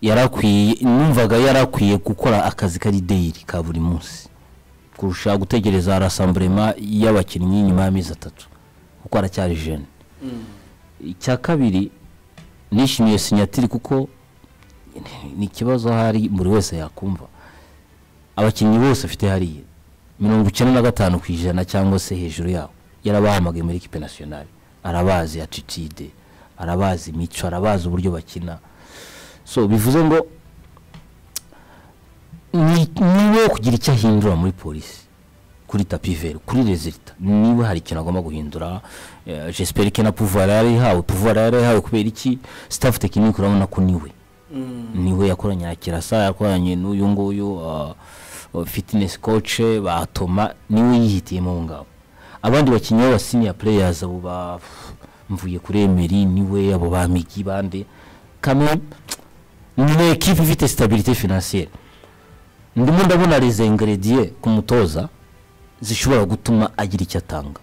yarakwiye numvaga yarakwiye gukora akazi kari deyiri ka buri munsi kurusha gutegereza rasamburema y'abakinnyi nyuma y'amezi atatu kuko aracyari jene icya kabiri nishimiye sinyatiri kuko ni ikibazo ahari buri wese yakumva abakinnyi bose afite hariya mirongo icyenda na gatanu ku ijana cyangwa se hejuru yaho yarabahamagaye muri ekipe nasiyonari arabazi atitide arabazi imico arabazi uburyo bakina so bivuze ngo niwe kugira icyo ahindura muri polisi kuri tapiveri kuri rezilita niba hari ikintu agomba guhindura jesiperi ke na puvara yarihawe puvara yarihawe kubera iki sitafu tekinike urabona ko niwe niwe yakoranye na kirasa yakoranye n'uyu nguyu fitinesi koce batoma niwe yihitiyemo aho ngaho abandi bakinnyi b'abasiniya pureyazi abo bamvuye kuri emeri niwe abo ba migi bande kamwe ni ekipa ifite sitabirite finansiyeri ndimo ndabona reza ingrediye ku mutoza zishobora gutuma agira icyo atanga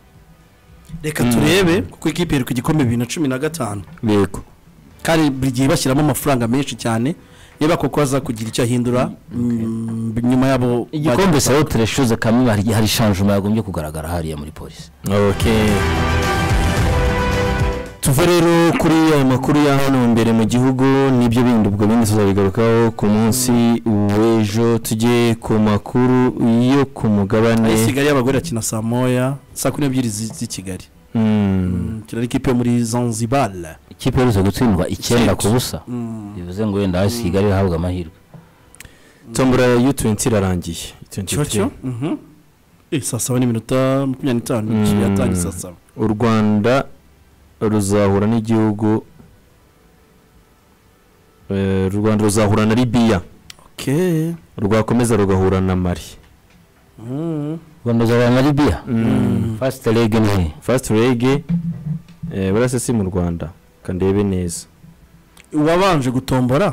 reka turebe kuko ikipe iri ku gikombe bibiri na cumi na gatanu yego kandi buri gihe bashyiramo amafaranga menshi cyane niba koko aza kugira icyo ahindura nyuma yabo igikombe sawa tureshuze kamwe hari shanjuma yagombye kugaragara hariya muri polisi tuve rero kuri ayo makuru ya hano mbere mu gihugu nibyo bindi ubwo bindi tuzabigarukaho ku munsi w'ejo tujye ku makuru yo ku mugabane isigaye y'abagore akina saa moya saa kumi n'ebyiri z'i kigali kino ni ikipe yo muri zanzibara ikipe iherutse gutsindwa icyenda ku busa bivuze ngo wenda hasi kigali hahabwa amahirwe tombora ya yutuwenti irarangiye cyo saa saba n'iminota makumyabiri n'itanu yatangiye saa saba u rwanda ruzahura n'igihugu u rwanda ruzahura na libiya rwakomeza rugahura na mari rwanda ruzahura na libiya fasite rege ni fasite rege burase si mu rwanda kandebe neza uwabanje gutombora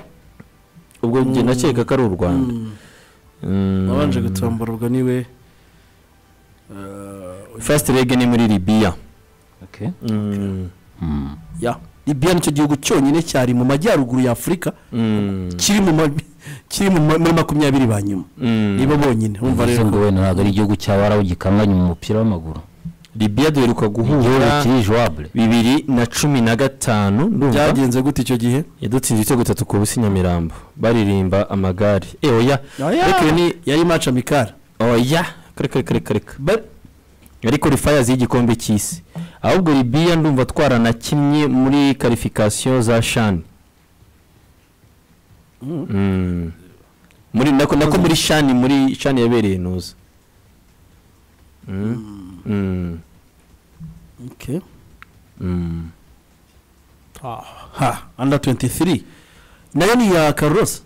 ubwo njye nakeka ko ari u rwanda uwabanje gutombora ubwo niwe fasite rege ni muri ribiya libiya nicyo gihugu cyonyine cyari mu majyaruguru ya afurika kiri muri makumyabiri ba nyuma nibo bonyine urumva rero ngo wenda ntabwo ari igihugu cy'abarabu gikanganye mu mupira w'amaguru libiya duheruka guhura bibiri na cumi na gatanu byagenze gute icyo gihe yadutsinze ibitego bitatu ku busi nyamirambo baririmba amagare eoya yari maci amikara oya kare kare kare kare yari korifayazi y'igikombe cy'isi ahubwo libiya ndumva twaranakinnye muri karifikasiyo za shani nako muri shani muri shani yabereye ntuza ha anda 23 nayo ni iya karosi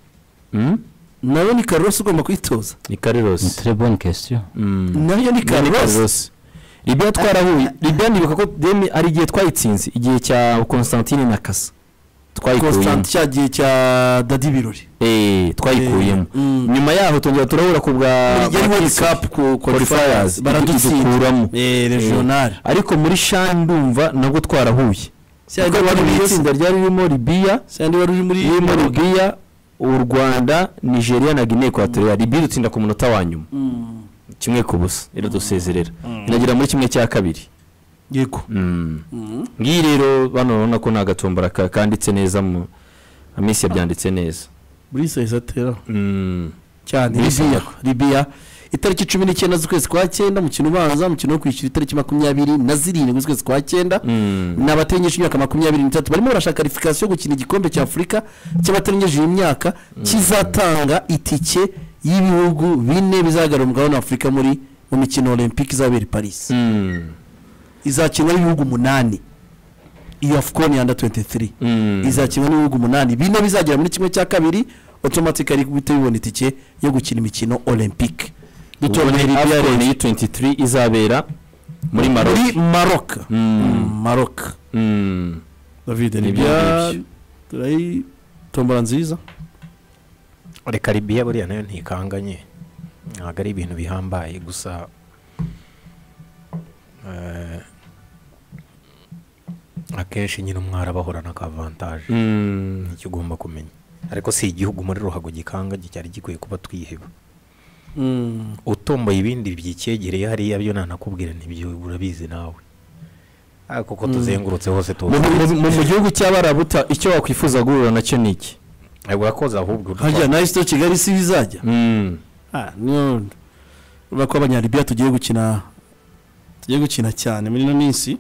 nayo ni karosi ugomba kwitoza ni karosi ni trebone kesiyo nayo ni karosi libiya twarahuye libiya nibuka ko deni ari igihe twayitsinze igihe cya constantine na kasa twayikuyemo cya gihe cya dadi birori eee twayikuyemo nyuma yaho tongera turabura ku bwa kapu korifayazi baradukuramo regionale ariko muri shani ndumva nabwo twarahuye itsinda ryari ririmo libiya ririmo libiya u rwanda nigeria na guinea equatorial libiya dutsinda ku munota wa nyuma kimwe ku busa iradusezerera inagera muri kimwe cya kabiri yego ngiyi rero bano urabona ko ni agatombora kanditse neza mu minsi yabyanditse neza buri sayizi atera cyane libiya libiya itariki cumi n'icyenda z'ukwezi kwa cyenda umukino ubanza umukino wo kwishyura itariki makumyabiri na zirindwi z'ukwezi kwa cyenda ni abatengeje imyaka makumyabiri n'itatu barimo barashaka karifikasiyo yo gukina igikombe cya afurika cy'abatengeje imyaka kizatanga itike y'ibihugu bine bizagarura umugabane wa afurika muri mu mikino olympique izabera i paris izakinwa n'ibihugu umunani iyo afukoni yanda 23 izakinwa n'ibihugu umunani bine bizagera muri kimwe cya kabiri automatically bihita bibona itike yo gukina imikino olympique dutoranye libya rero 23 izabera muri maroc muri maroc maroc david libya turayi tombora nziza reka libiya buriya nayo ntikanganye ntabwo ari ibintu bihambaye gusa akenshi nyine umwari aba ahorana akavantaje nicyo ugomba kumenya ariko si igihugu muri ruhago gikanga cyari gikwiye kuba twiheba utomboye ibindi byicyegereye hariya byo nanakubwira ntibyo urabizi nawe kuko tuzengurutse hose tuzi mu gihugu cy'abarabuta icyo wakwifuza guhura nacyo ni iki urakoze ahubwo hajya na isito kigali si bizajya urabona ko abanyaribiya tugiye gukina tugiye gukina cyane muri ino minsi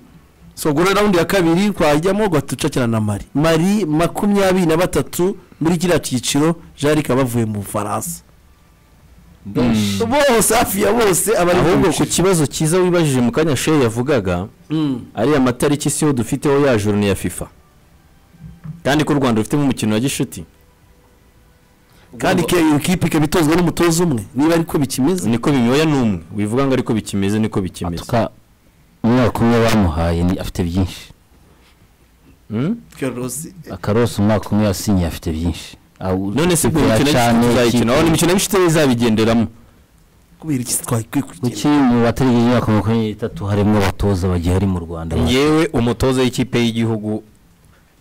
sogora rawundi ya kabiri twajyamo gacucakira na mari mari makumyabiri na batatu muri kiriya cyiciro jarika bavuye mu bufaransa bose hafi ya bose abari ahubwo ku kibazo cyiza wibajije mu kanya shehe yavugaga ariya matariki siho dufiteho ya joro ya fifa kandi ko u rwanda rufitemo umukino wa gishuti kandi iyo kipe ikaba itozwa n'umutoza umwe niba ariko bikimeze niko bimyoya ni umwe wivuga ngo ariko bikimeze niko bikimeze umwaka umwe bamuhaye afite byinshi akarosi umwaka umwe yasinye afite byinshi none se ubwo imikino tuzayikina aho imikino y'ibishite izabigenderamo kubera iki twakwiye kugenda kuki mu batariye imyaka makumyabiri n'itatu harimo abatoza bagihari mu rwanda yewe umutoza w'ikipe y'igihugu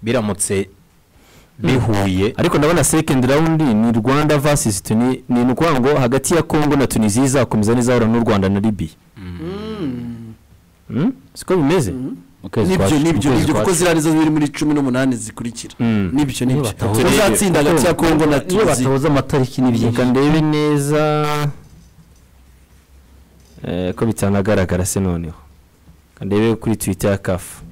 biramutse bihuye ariko ndabona second round ni rwanda versus tuni ni ukuvuga ngo hagati ya congo na tunisiya izakomeza n'izahura n'u rwanda na libiya siko bimeze nibyo nibyo nibyo kuko ziriya nizo ziri muri cumi n'umunani zikurikira nibyo nibyo uzatsinda hagati ya congo na tunisiya batabuze amatariki n'ibyo reka ndebe neza ko bitanagaragara se noneho ndebe kuri twita ya kafu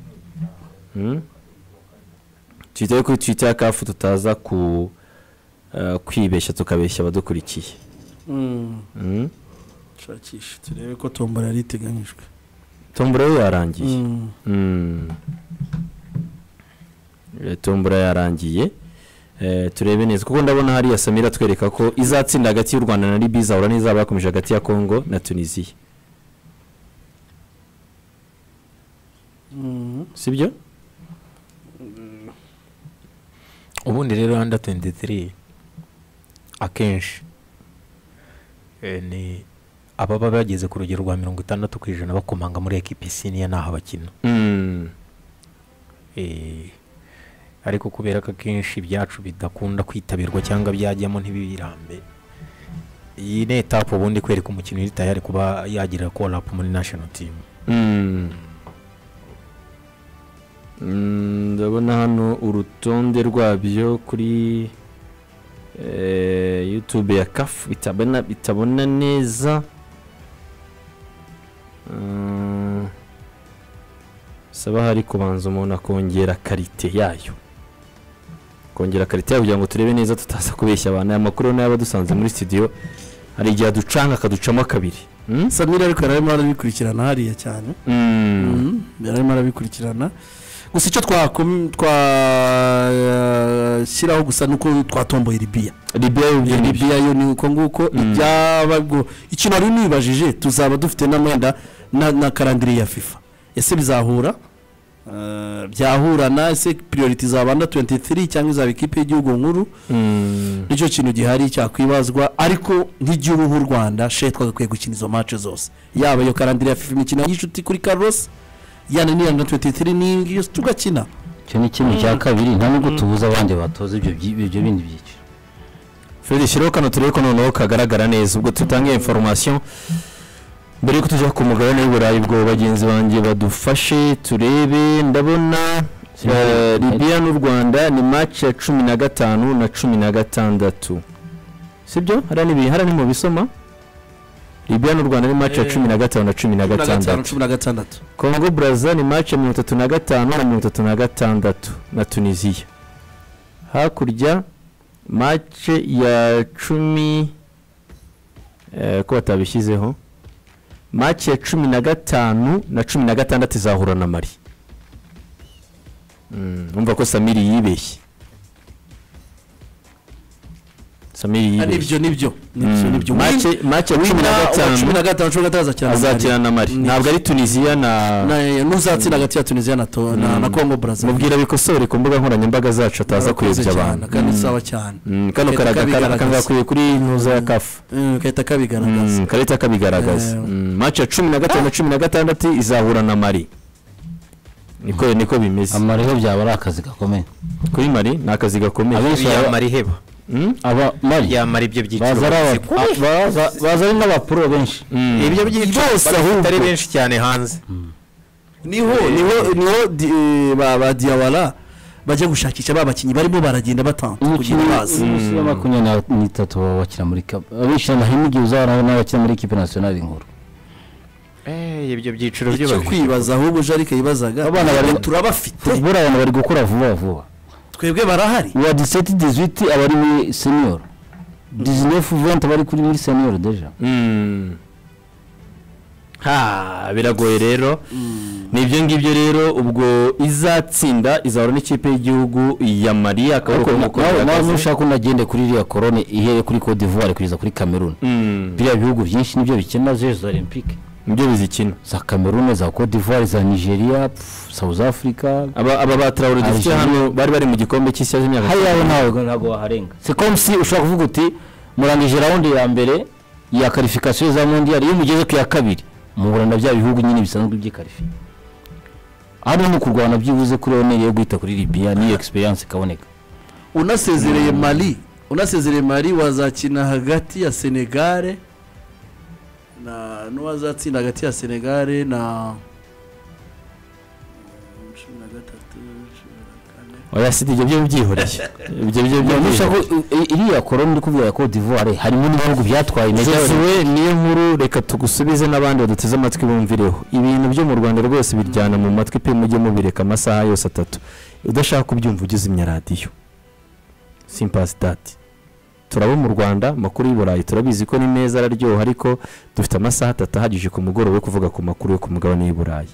twitaye kuri twita ya kafu tutaza ku kwibeshya tukabeshya abadukurikiye shakisha turebe ko tombora yari iteganyijwe tombora yo yarangiye tombora yarangiye turebe neza kuko ndabona hariya samira twereka ko izatsinda hagati y'u rwanda na libiya izahura n'izaba yakomeje hagati ya kongo na tunisiya sibyo ubundi rero under 23 akenshi ni ababa bageze ku rugero rwa mirongo itandatu ku ijana bakomanga muri ekipisiniya naho bakina ariko kubera ko akenshi ibyacu bidakunda kwitabirwa cyangwa byajyamo ntibibirambe iyi ni etapu ubundi kwereka umukinnyi uri tayari kuba yagira korapu muri nashono timu ndabona hano urutonde rwabyo kuri yutube ya kafu bitabona neza bisaba hari kubanza umuntu akongera karite yayo kongera karite yayo kugira ngo turebe neza tutaza kubeshya abantu aya makuru nayo aba dusanze muri studio hari igihe aducanga akaducamo kabiri samira ariko yararimo arabikurikirana hariya cyane yararimo arabikurikirana gusa icyo twashyiraho gusa ni uko twatomboye ribiya ribiya yo ni uko nguko ibyaba ikintu wari nibajije tuzaba dufite n'amenda na karandiri ya fifa ese bizahura byahurana ese piriyoriti izaba na tuwenti tiri cyangwa izaba ikipe y'igihugu nkuru nicyo kintu gihari cyakwibazwa ariko nk'igihugu nk'u rwanda she twagakwiye gukina izo mace zose yaba iyo karandira ya fifa imikino y'inshuti kuri karosi yana n'iya na tuwenti tiri n'iyo tugakina icyo ni ikintu cya kabiri nta nubwo tubuze abandi batoza ibyo bindi byiciro feri shyiraho kano turebe ko noneho kagaragara neza ubwo tutanga inforomasiyo mbere yuko tujya ku mugabane w'uburayi bwo bagenzi banjye badufashe turebe ndabona ribiya n'u rwanda ni maci ya cumi na gatanu na cumi na gatandatu sibyo hariya ni mu bisoma ribiya n'u rwanda ni maci ya cumi na gatanu na cumi na gatandatu kongo buraza ni maci ya mirongo itatu na gatanu na mirongo itatu na gatandatu na tunisiya hakurya maci ya cumi ko batabishyizeho maci ya cumi na gatanu na cumi na gatandatu izahura na mari numva ko samiri yibeshye samiri yibeshye nibyo nibyo nibyo maci ya cumi na gatanu cumi na gatanu cumi na gatanu azakina na mari ntabwo ari tunisiya na n'uzatsinda hagati ya tunisiya na na kongo buraza mubwira bikosore ku mbuga nkoranyambaga zacu ataza kuyobya abantu kandi sawa cyane kano karagakwiye kuri ntuza ya kafu gahita kabigaragaza karita kabigaragaza maci ya cumi na gatanu na cumi na gatandatu izahura na mari niko niko bimeze amariho byaba ari akazi gakomeye kuri mari ni akazi gakomeye abenshi mariheba aba mari yamara ibyo byiciro baza ari n'abapuro benshi ibyo byiciro bafite ari benshi cyane hanze niho niho niho ba diyawara bajya gushakisha ba bakinnyi barimo baragenda batanga umukinnyi wa makumyabiri n'itatu baba bakina muri kapu abishyira amahema igihe uzahura n'abakina muri ekipi nasiyonari nkuru ibyo byiciro byubahirije icyo kwibaza ahubwo jarike yibazaga abana bari turabafite buriya abantu bari gukora vuba vuba twebwe barahari uwa diseti dizwiti aba ari muri seniyoro dizinefu venti aba ari kuri muri seniyoro deja ha biragoye rero ni ibyo ngibyo rero ubwo izatsinda izahura n'ikipe y'igihugu ya mariya akaboko nawe nawe ntushaka ko unagende kuri iriya korone ihere kuri cote d'ivoire kugeza kuri cameroon biriya bihugu byinshi nibyo bikina zezo olympique nibyo bizikina za cameroon za cote d'ivoire za nigeria south africa aba ba tarawuri dufite hano bari bari mu gikombe cy'isi y'imyaka hariya ntawe ntabwo waharenga c'est comme si ushobora kuvuga uti murangije rawundi ya mbere ya karifikasiyo za mondial iyo mugeze ku ya kabiri muhura na bya bihugu nyine bisanzwe by'ikarifi hano ni ukurwana byibuze kuri oneri yo guhita kuri libiya niyo egisperiyanse ikaboneka unasezereye mari unasezereye mari wazakina hagati ya senegare na n'uwazatsinda hagati ya senegare na cumi na gatatu cumi na kane oya si ibyo byo byihoreye ibyo byo byo iriya koroni uri kuvuga ya cote d'ivoire harimo n'ibihugu byatwaye zewe niyo nkuru reka tugusubize n'abandi baduteze amatwi bumvireho ibintu byo mu rwanda rwose biryana mu matwi pe mujye mubireka amasaha yose atatu udashaka kubyumva ujye uzimya radiyo simpasi dati turaba mu rwanda amakuru y'i burayi turabizi ko ni meza araryoha ariko dufite amasaha atatu ahagije ku mugoroba yo kuvuga ku makuru yo ku mugabane w'i burayi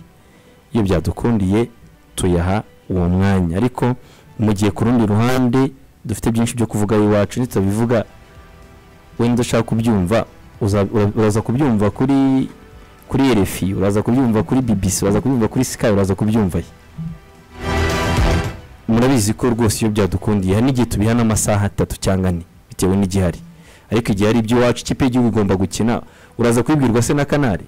iyo byadukundiye tuyaha uwo mwanya ariko mu gihe ku rundi ruhande dufite byinshi byo kuvuga iwacu ntitutabivuga wenda ushaka kubyumva uraza kubyumva kuri kuri erefi uraza kubyumva kuri bibisi uraza kubyumva kuri sikayi uraza kubyumva murabizi ko rwose iyo byadukundiye hari n'igihe tubiha n'amasaha atatu cyangwa ane bitewe n'igihari ariko igihe ari iby'iwacu ikipe y'igihugu igomba gukina uraza kubibwirwa se na kanari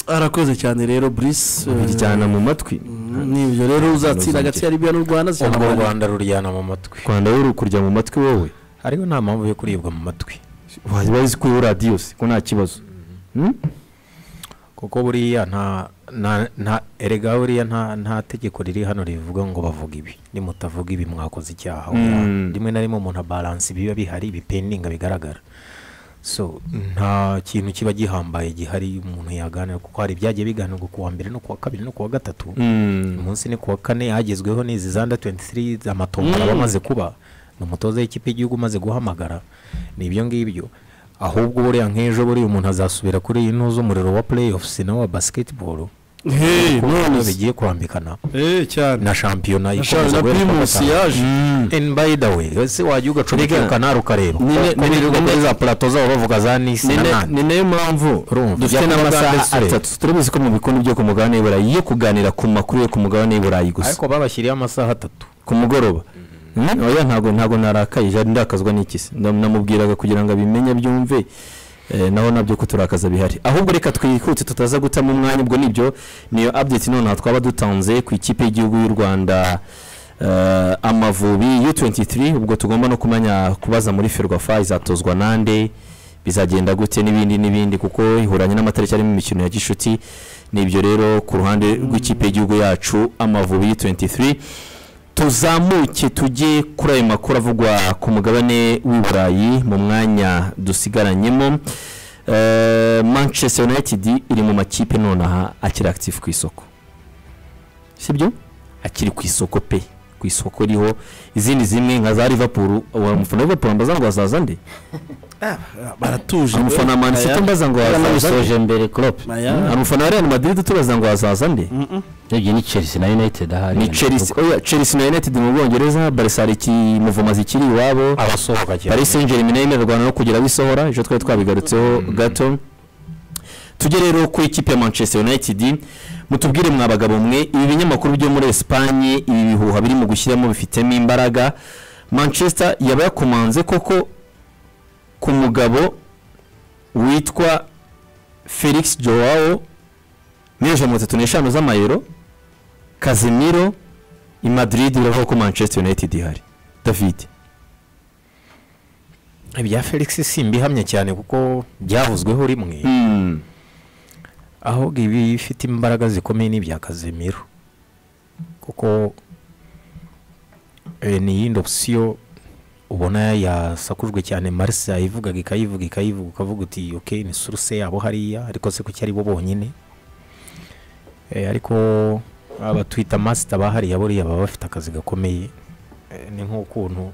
arakoze cyane rero burisi bijyana mu matwi nibyo rero uzatsinda agati yari byo n'u rwanda ubwo u rwanda ruryana mu matwi rwanda ruri kurya mu matwi wowe hariho nta mpamvu yo kuribwa mu matwi waba uzi kuri radiyo se ko nta kibazo kuko buriya nta nta erega buriya nta tegeko riri hano rivuga ngo bavuga ibi nimutavuga ibi mwakoze icyaha rimwe na rimwe umuntu abaranse biba bihari bipendinga bigaragara so nta kintu kiba gihambaye gihari umuntu yaganira kuko hari ibyagiye biganirwa kuwa mbere no kuwa kabiri no kuwa gatatu munsi ni kuwa kane hagezweho n'izi zanda 23 amatombora aba amaze kuba ni umutoza w'ikipe y'igihugu umaze guhamagara ni ibyo ngibyo ahubwo buriya nk'ejo buriya umuntu azasubira kuri ino z'umuriro wa playoffs nawe wa basketball none bigiye kurambikana na shampiyona na primus yaje and by the way ese wajya ugacomeka kanari ukareba nirirwa muri za plato zabo bavuga za nisi na nani ni nayo mpamvu dufite n'amasaha atatu turabizi ko mu bikombe byo ku mugabane w'iburayi yo kuganira ku makuru yo ku mugabane w'iburayi gusa ariko babashyiriye amasaha atatu ku mugoroba oya ntabwo ntabwo narakaye jari ndakazwa n'ikisi namubwiraga kugira ngo abimenye byumve naho nabyo kuturakaza bihari ahubwo reka twihute tutaza gutamo umwanya ubwo nibyo niyo update noneho twaba dutanze ku ikipe y'igihugu y'u rwanda amavubi yu 23 ubwo tugomba no kumenya kubaza muri ferwafa izatozwa nande bizagenda gute n'ibindi n'ibindi kuko ihuranye n'amatariki arimo imikino ya gishuti nibyo rero ku ruhande rw'ikipe y'igihugu yacu amavubi yu 23 tuzamuke tujye kuri ayo makuru avugwa ku mugabane w'i burayi mu mwanya dusigaranyemo manchester united iri mu makipe nonaha akiri akitifu ku isoko sibyo akiri ku isoko pe ku isoko riho izindi zimwe nka za rivapuru uwo mufana rivapuru mbaza ngo wazaza nde baratuje umufana wa manisite mbaza ngo wazaza mbere korope umufana wa real madrid tubaza ngo wazaza nde urebye ni chelsea na united ahari ni chelsea oya chelsea na united mu bwongereza barisa hari ikimuvumo zikiri iwabo abasohoka cyane paris saint germain nayo imererwana no kugera aho isohora ejo twari twabigarutseho gato tujye rero ku ikipe ya manchester united mutubwire mwa bagabo mwe ibi binyamakuru byo muri esipanye ibi bihuha birimo gushyiramo bifitemo imbaraga manchester yaba yakomanze koko ku mugabo witwa felix joao miliyoni ijana na mirongo itatu n'eshanu z'amayero kazimiro i madrid biravuga ko manchester united ihari david ibya felix simbihamye cyane kuko byavuzweho rimwe aho ibi bifite imbaraga zikomeye n'ibya kazimiro kuko ni iyindi opsiyo ubona yasakujwe cyane marisa yayivugaga ikayivuga ikayivuga ukavuga uti oke ni suruse yabo hariya ariko se kuki ari bo bonyine ariko abatwita masita bahariya buriya baba bafite akazi gakomeye ni nk'ukuntu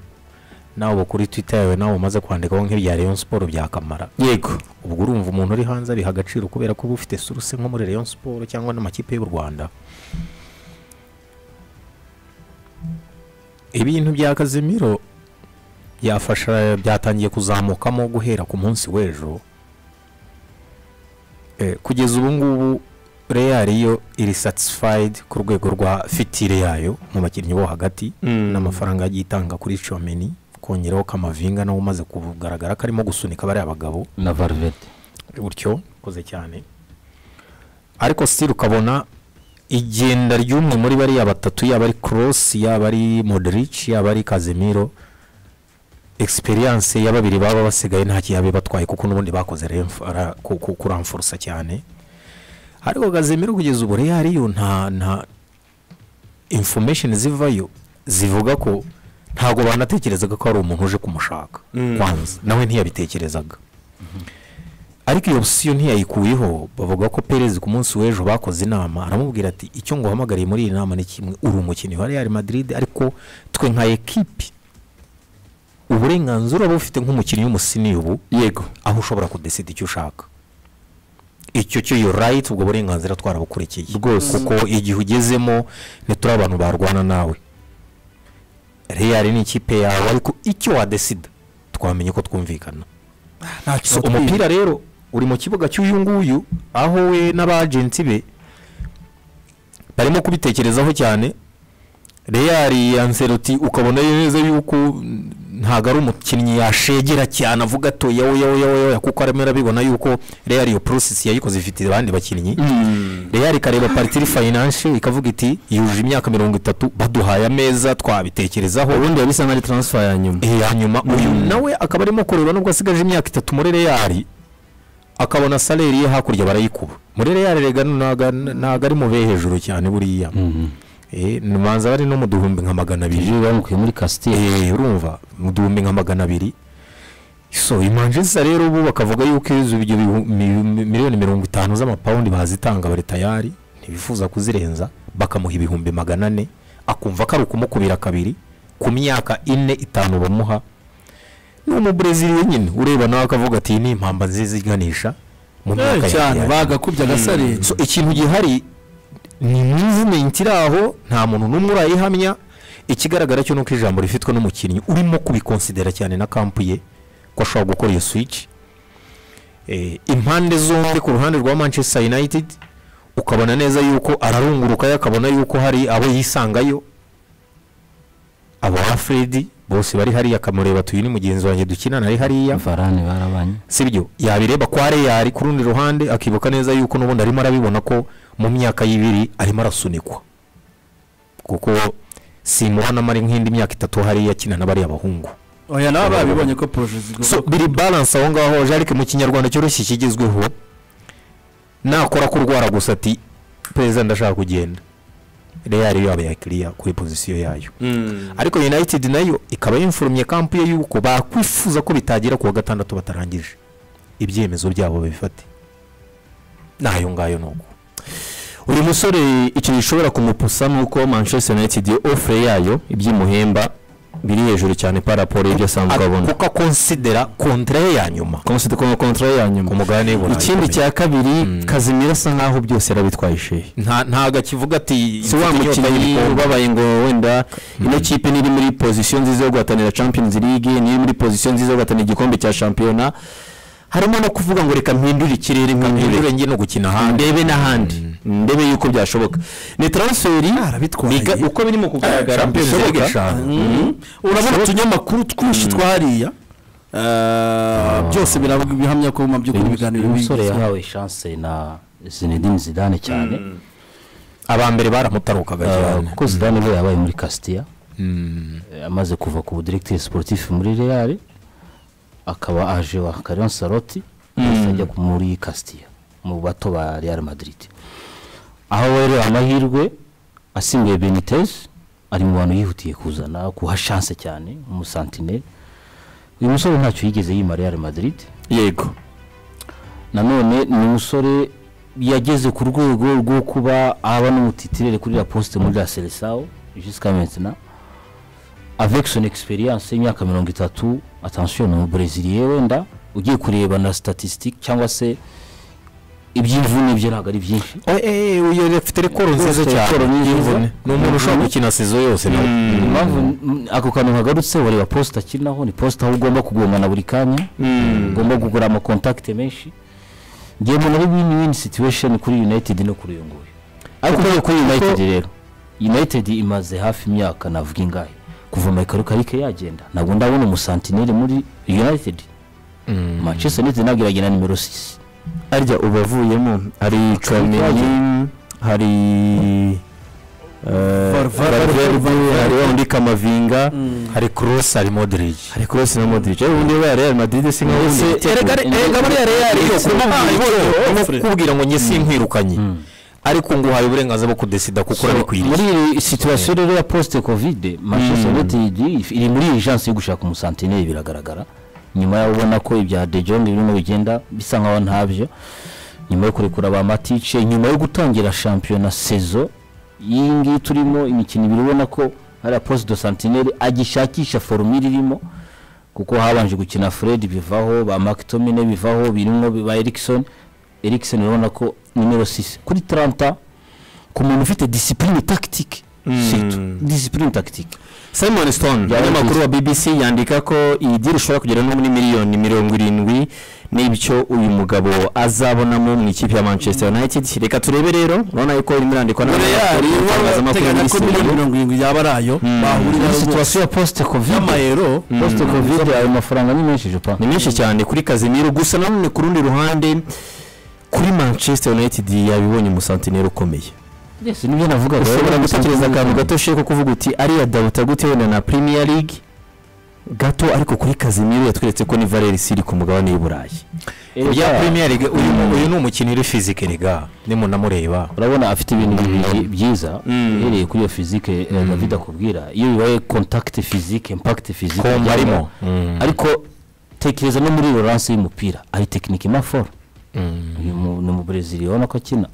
nawe kuri twita yawe nawe umaze kwandikaho nk'ibya leon siporo byakamara yego ubwo urumva umuntu uri hanze abiha agaciro kubera ko uba ufite suruse nko muri leon siporo cyangwa n'amakipe y'u rwanda ibintu bya kazimiro byafasha byatangiye kuzamukamo guhera ku munsi w'ejo kugeza ubu ngubu reyari yo iri satisfayidi ku rwego rwa fitire yayo mu bakinnyi bo hagati n'amafaranga yagiye itanga kuri comeni kongeraho kamavinga nawe umaze kugaragara ko arimo gusunika bariya bagabo na varivete gutyo ukoze cyane ariko sitiri ukabona igenda ry'umwe muri bariya batatu yaba ari korosi yaba ari moderici yaba ari kazimiro egisperiyanse ya babiri baba basigaye nta kiyabe batwaye kuko n'ubundi bakoze kuramfurusa cyane ariko kazimiro kugeza ubu reyariyo nta nta infomesheni zivayo zivuga ko ntabwo banatekerezaga ko hari umuntu uje kumushaka kwanza nawe ntiyabitekerezaga ariko iyo opsiyo ntiyayikuyeho bavuga ko perezida ku munsi w'ejo bakoze inama aramubwira ati icyo ngo uhamagariye muri iyi nama ni kimwe uri umukinnyi wa real madrid ariko twe nka ekipi uburenganzira uba ufite nk'umukinnyi w'umusini ubu yego aho ushobora kudesida icyo ushaka icyo cyo yo rayiti ubwo burenganzira twarabukurikiye rwose kuko igihe ugezemo ntituri abantu barwana nawe reyari ni ikipe yawe ariko icyo wadesida twamenye ko twumvikana umupira rero uri mu kibuga cy'uyu nguyu aho we n'abajenti be barimo kubitekerezaho cyane reyari yanseruti ukabona neza yuko ntabwo ari umukinnyi yashegera cyane avuga ati yewe yewe yewe kuko arimo arabibona yuko real iyo porosesi yayikoze ifite abandi bakinnyi real ikareba paritiri fayinanshi ikavuga iti yujuje imyaka mirongo itatu baduhaye ameza twabitekerezaho ubundi bisa nkaho ari taransifa ya nyuma ya nyuma uyu nawe akaba arimo kureba nubwo asigaje imyaka itatu muri real akabona saleri ye hakurya barayikuba muri real rega ntabwo ari mu be hejuru cyane buriya manza bari no mu duhumbi nka magana abiri bamukuye muri kasiteri urumva mu duhumbi nka magana abiri so imanjesa rero ubu bakavuga yuko ibyo miliyoni mirongo itanu z'amapawundi bazitanga bari tayari ntibifuza kuzirenza bakamuha ibihumbi magana ane akumva ko ari ukumukubira kabiri ku myaka ine itanu bamuha n'umubrezili nyine ureba nawe akavuga ati ni impamba nziza iganisha mu myaka cyane bagakubye agasarira so ikintu gihari ni muvumenti iri aho nta muntu n'umwe urayihamya ikigaragara cyo ni uko ijambo rifitwe n'umukinnyi urimo kubikonsidera cyane na kampu ye ko ashobora gukora iyo swici impande zombi ku ruhande rwa manchester united ukabona neza yuko ararungurukayo akabona yuko hari abo yisangayo aba fredi bose bari hariya akamureba tuyu ni mugenzi wanjye dukinana ari hariya varane barabanye si byo yabireba kwa reyari ku rundi ruhande akibuka neza yuko n'ubundi arimo arabibona ko mu myaka y'ibiri arimo arasunikwa kuko simubonamo ari nk'indi myaka itatu hariya akina na bariya bahungu oya nawe babibonye ko poroje so biri baranse aho ngaho jarike mu kinyarwanda cyoroshye kigezweho nakora kurwara gusa ati perezida ndashaka kugenda reyari yaba yakiriya kuri pozisiyo yayo ariko united nayo ikaba yimfurumye kampu ye yuko bakwifuza ko bitagira kuwa gatandatu batarangije ibyemezo byabo babifate n'ayo ngayo ni uko uyu musore ikintu gishobora kumupusa ni uko manchester united ofure yayo iby'imuhemba biri hejuru cyane pa raporo y'ibyo asanzwe abona kuko akonsidera kontara ye ya nyuma kontara ye ya nyuma umugabane w'iburayi ikindi cya kabiri kazimira asa nkaho byose yarabitwaye ishehe ntabwo akivuga ati si wa mukinnyi ubabaye ngo wenda ino kipe niri muri pozisiyo nziza yo guhatanira champions league niri muri pozisiyo nziza yo guhatanira igikombe cya shampiyona harimo no kuvuga ngo reka mpindure ikirere mpindure njye no gukina ahandi ndebe n'ahandi ndebe yuko byashoboka ni taransiferi uko birimo kugaragara bishoboka urabona utunyamakuru twinshi twariya byose bihamya ko mu by'ukuri ibiganiro umusore yahawe shanse na zinedine zidane cyane aba mbere baramutarukaga cyane kuko zidane we yabaye muri kasitiya amaze kuva ku budiregiteri siporutifu muri reyari akaba aje wa karion saroti ajya muri kasitiya mu bato ba real madrid aho rero amahirwe asimbuye benitez ari mu bantu yihutiye kuzana kuha shanse cyane umusantine uyu musore ntacyo yigeze yima real madrid yego nanone ni umusore yageze ku rwego rwo kuba aba n'umutitirere kuri la poste muri la selesawo jusqu'à maintenant avec son experience y'imyaka mirongo itatu attention ni umubreziliye wenda ugiye kureba na statistique cyangwa se iby'imvune byo ntabwo ari byinshi uyu afite rekoro nziza cyane ni umuntu ushobora gukina sezo yose ako kantu kagarutse wareba posita akinaho ni posita aho ugomba kugongana buri kanya ugomba kugura amakontakite menshi ngewe mbona ari win win situation kuri united no kuri uyu nguyu ariko kuri united rero united imaze hafi imyaka navuga ingahe kuva Michael Karike yagenda ntabwo ndabona umusantineri muri United mm. Manchester United ntabwo iragena nimero 6 arya ubavuyemo hari Chouameni hari hariho undi kamavinga hari cross hari modric hari cross na modric ariko undi wa real madrid si nkaho erega erega muri real yo kubwira ngo njye sinkwirukanye ariko ngo uhaye uburenganzira bwo kudesida kuko urabikwiriye muri iyi situwasiyo rero ya posite kovide manchester united iri muri iyi jansi yo gushaka umusantineri biragaragara nyuma yaho ubona ko ibya de jong birimo bigenda bisa nkaho ntabyo nyuma yo kurekura ba matice nyuma yo gutangira shampiyona sezo iyi ngiyi turimo imikino ibiri ubona ko hariya posite do santineri agishakisha foromire irimo kuko habanje gukina fred bivaho ba makitomine bivaho birimo ba erikisoni erikisoni urabona ko nimero 6 kuri 30 ku muntu ufite disipurine tagitike disipurine tagitike simon stone umunyamakuru wa bbc yandika ko iyi diri ishobora kugera no muri miliyoni mirongo irindwi n'ibyo uyu mugabo azabonamo mu ikipe ya manchester united reka turebe rero urabona yuko irimo irandikwa n'abanyamakuru n'itangazamakuru bateganya ko miliyoni mirongo irindwi yaba ari ayo bahurira situwasiyo ya posite kovide y'amayero posite kovide ayo mafaranga ni menshi jupa ni menshi cyane kuri kazimiro gusa nanone ku rundi ruhande kuri manchester united yabibonye umusantineri ukomeye yes nibyo navuga ushobora gutekereza akantu gato sheko kuvuga uti ariya dabuta gute wenda na premier league gato ariko kuri kazimiro yatweretse ko ni valeri siri ku mugabane w'i burayi ya premier league uyu uyu ni umukino uri fizike riga nimunamureba urabona afite ibintu bibiri byiza uhereye kuri iyo fizike david akubwira iyo bibaye contact fizike impact fizike arimo ariko tekereza no muri roranse y'umupira ari tekinike maforo uyu ni umubrezili urabona ko akina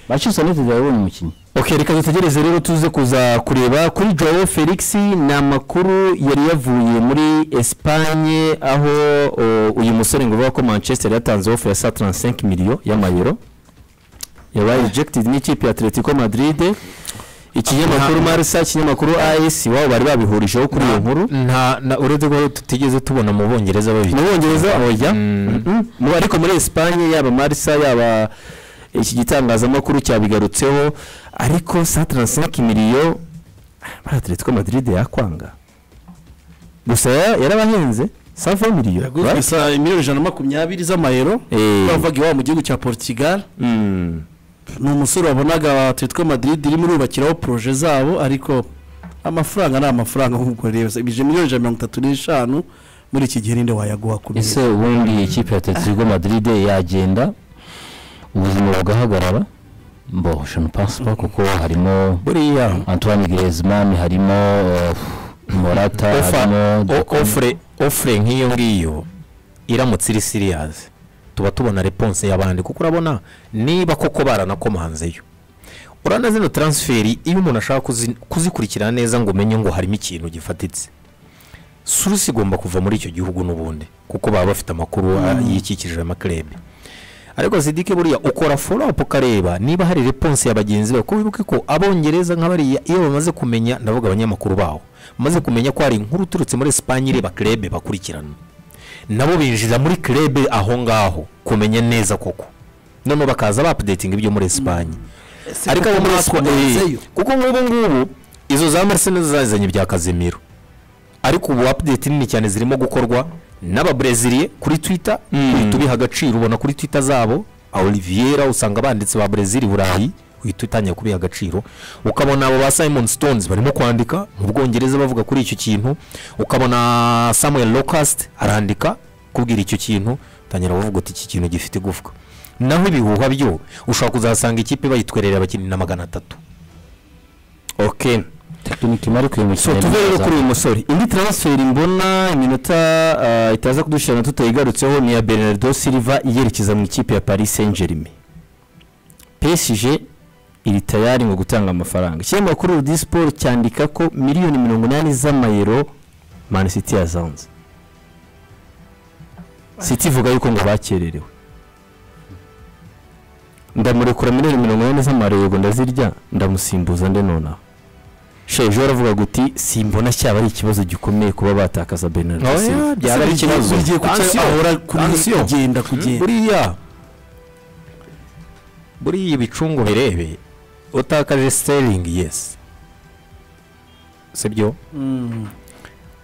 manchester united yabonye umukinnyi ok reka dutegereze rero tuze kuza kureba kuri joe felix ni amakuru yari yavuye muri esipanye aho uyu musore ngo uvuga ko manchester yatanze ofu ya saa taransisenke miliyo y'amayero yabaye rejegitedi n'ikipe ya atletico madrid ikinyamakuru marisa ikinyamakuru as iwabo bari babihurijeho kuri iyo nkuru uretse ko tutigeze tubona mu bongereza babiri mu bongereza oya ariko muri esipanye yaba marisa yaba iki gitangazamakuru cyabigarutseho ariko saa taransisenke miliyo bari atletico madrid yakwanga gusa yarabahenze sava miliyo yaguzwe saa miliyoni ijana na makumyabiri z'amayero bavaga iwabo mu gihugu cya portugal ni umusore wabonaga atletico madrid irimo irubakiraho poroje zabo ariko amafaranga ni amafaranga nk'uko rero ibije miliyoni ijana na mirongo itatu n'eshanu muri iki gihe ninde wayaguha ku ese ubundi ikipe ya atletico madrid yagenda ubuzima bugahagarara mbosha ntupasipa kuko harimo buriya antoine griezmann harimo morata harimo ofure nk'iyo ngiyo iramutse iri siriyazi tuba tubona reponse y'abandi kuko urabona niba koko baranakomanzeyo urabona zino taransiferi iyo umuntu ashaka kuzikurikirana neza ngo umenye ngo harimo ikintu gifatitse surusi igomba kuva muri icyo gihugu n'ubundi kuko baba bafite amakuru yikikije amakirere ariko sidike buriya ukora foropu ukareba niba hari reponse ya bagenzi bawe kuko wibuke ko abongereza nk'abariya iyo bamaze kumenya ndavuga abanyamakuru baho bamaze kumenya ko hari inkuru uturutse muri esipanye ireba kirebe bakurikirana nabo binjira muri kirebe aho ngaho kumenya neza koko noneho bakaza bapudetinga ibyo muri esipanye ariko abo muri esipanye kuko nk'ubu ngubu izo za marisine zazanye ibya kazimiro ariko ubu apudeti nini cyane zirimo gukorwa n'ababreziliye kuri twita uhita ubiha agaciro ubona kuri twita zabo olivier usanga banditse ba brezil burayi uhita utangiye kubiha agaciro ukabona abo ba simon stones barimo kwandika mu bwongereza bavuga kuri icyo kintu ukabona samuel locust arandika kubwira icyo kintu utangira bavuga uti iki kintu gifite igufwa naho ibihuha byo ushobora kuzasanga ikipe bayitwerera abakinnyi na magana atatu ok tekinike mari kuyo so tuve rero kuri uyu musore indi taransiferi mbona iminota uh, itaza kudushirana tutayigarutseho ni ya bernardo silva yerekeza mu ikipe ya paris saint germain psg iri tayari ngo gutanga amafaranga ikinyamakuru rudi siporo cyandika ko miliyoni mirongo inani z'amayero mani siti yazanze siti ivuga yuko ngo bakererewe ndamurekura miliyoni mirongo inani z'amayero yego ndazirya ndamusimbuza nde nonaha sheje uravuga guti simbona cyaba ari ikibazo gikomeye kuba batakaza bernard silva byaba ari ikibazo ugiye kucyahora kugenda kugenda buriya buriya ibicungo birebe utakaje sterling yes sibyo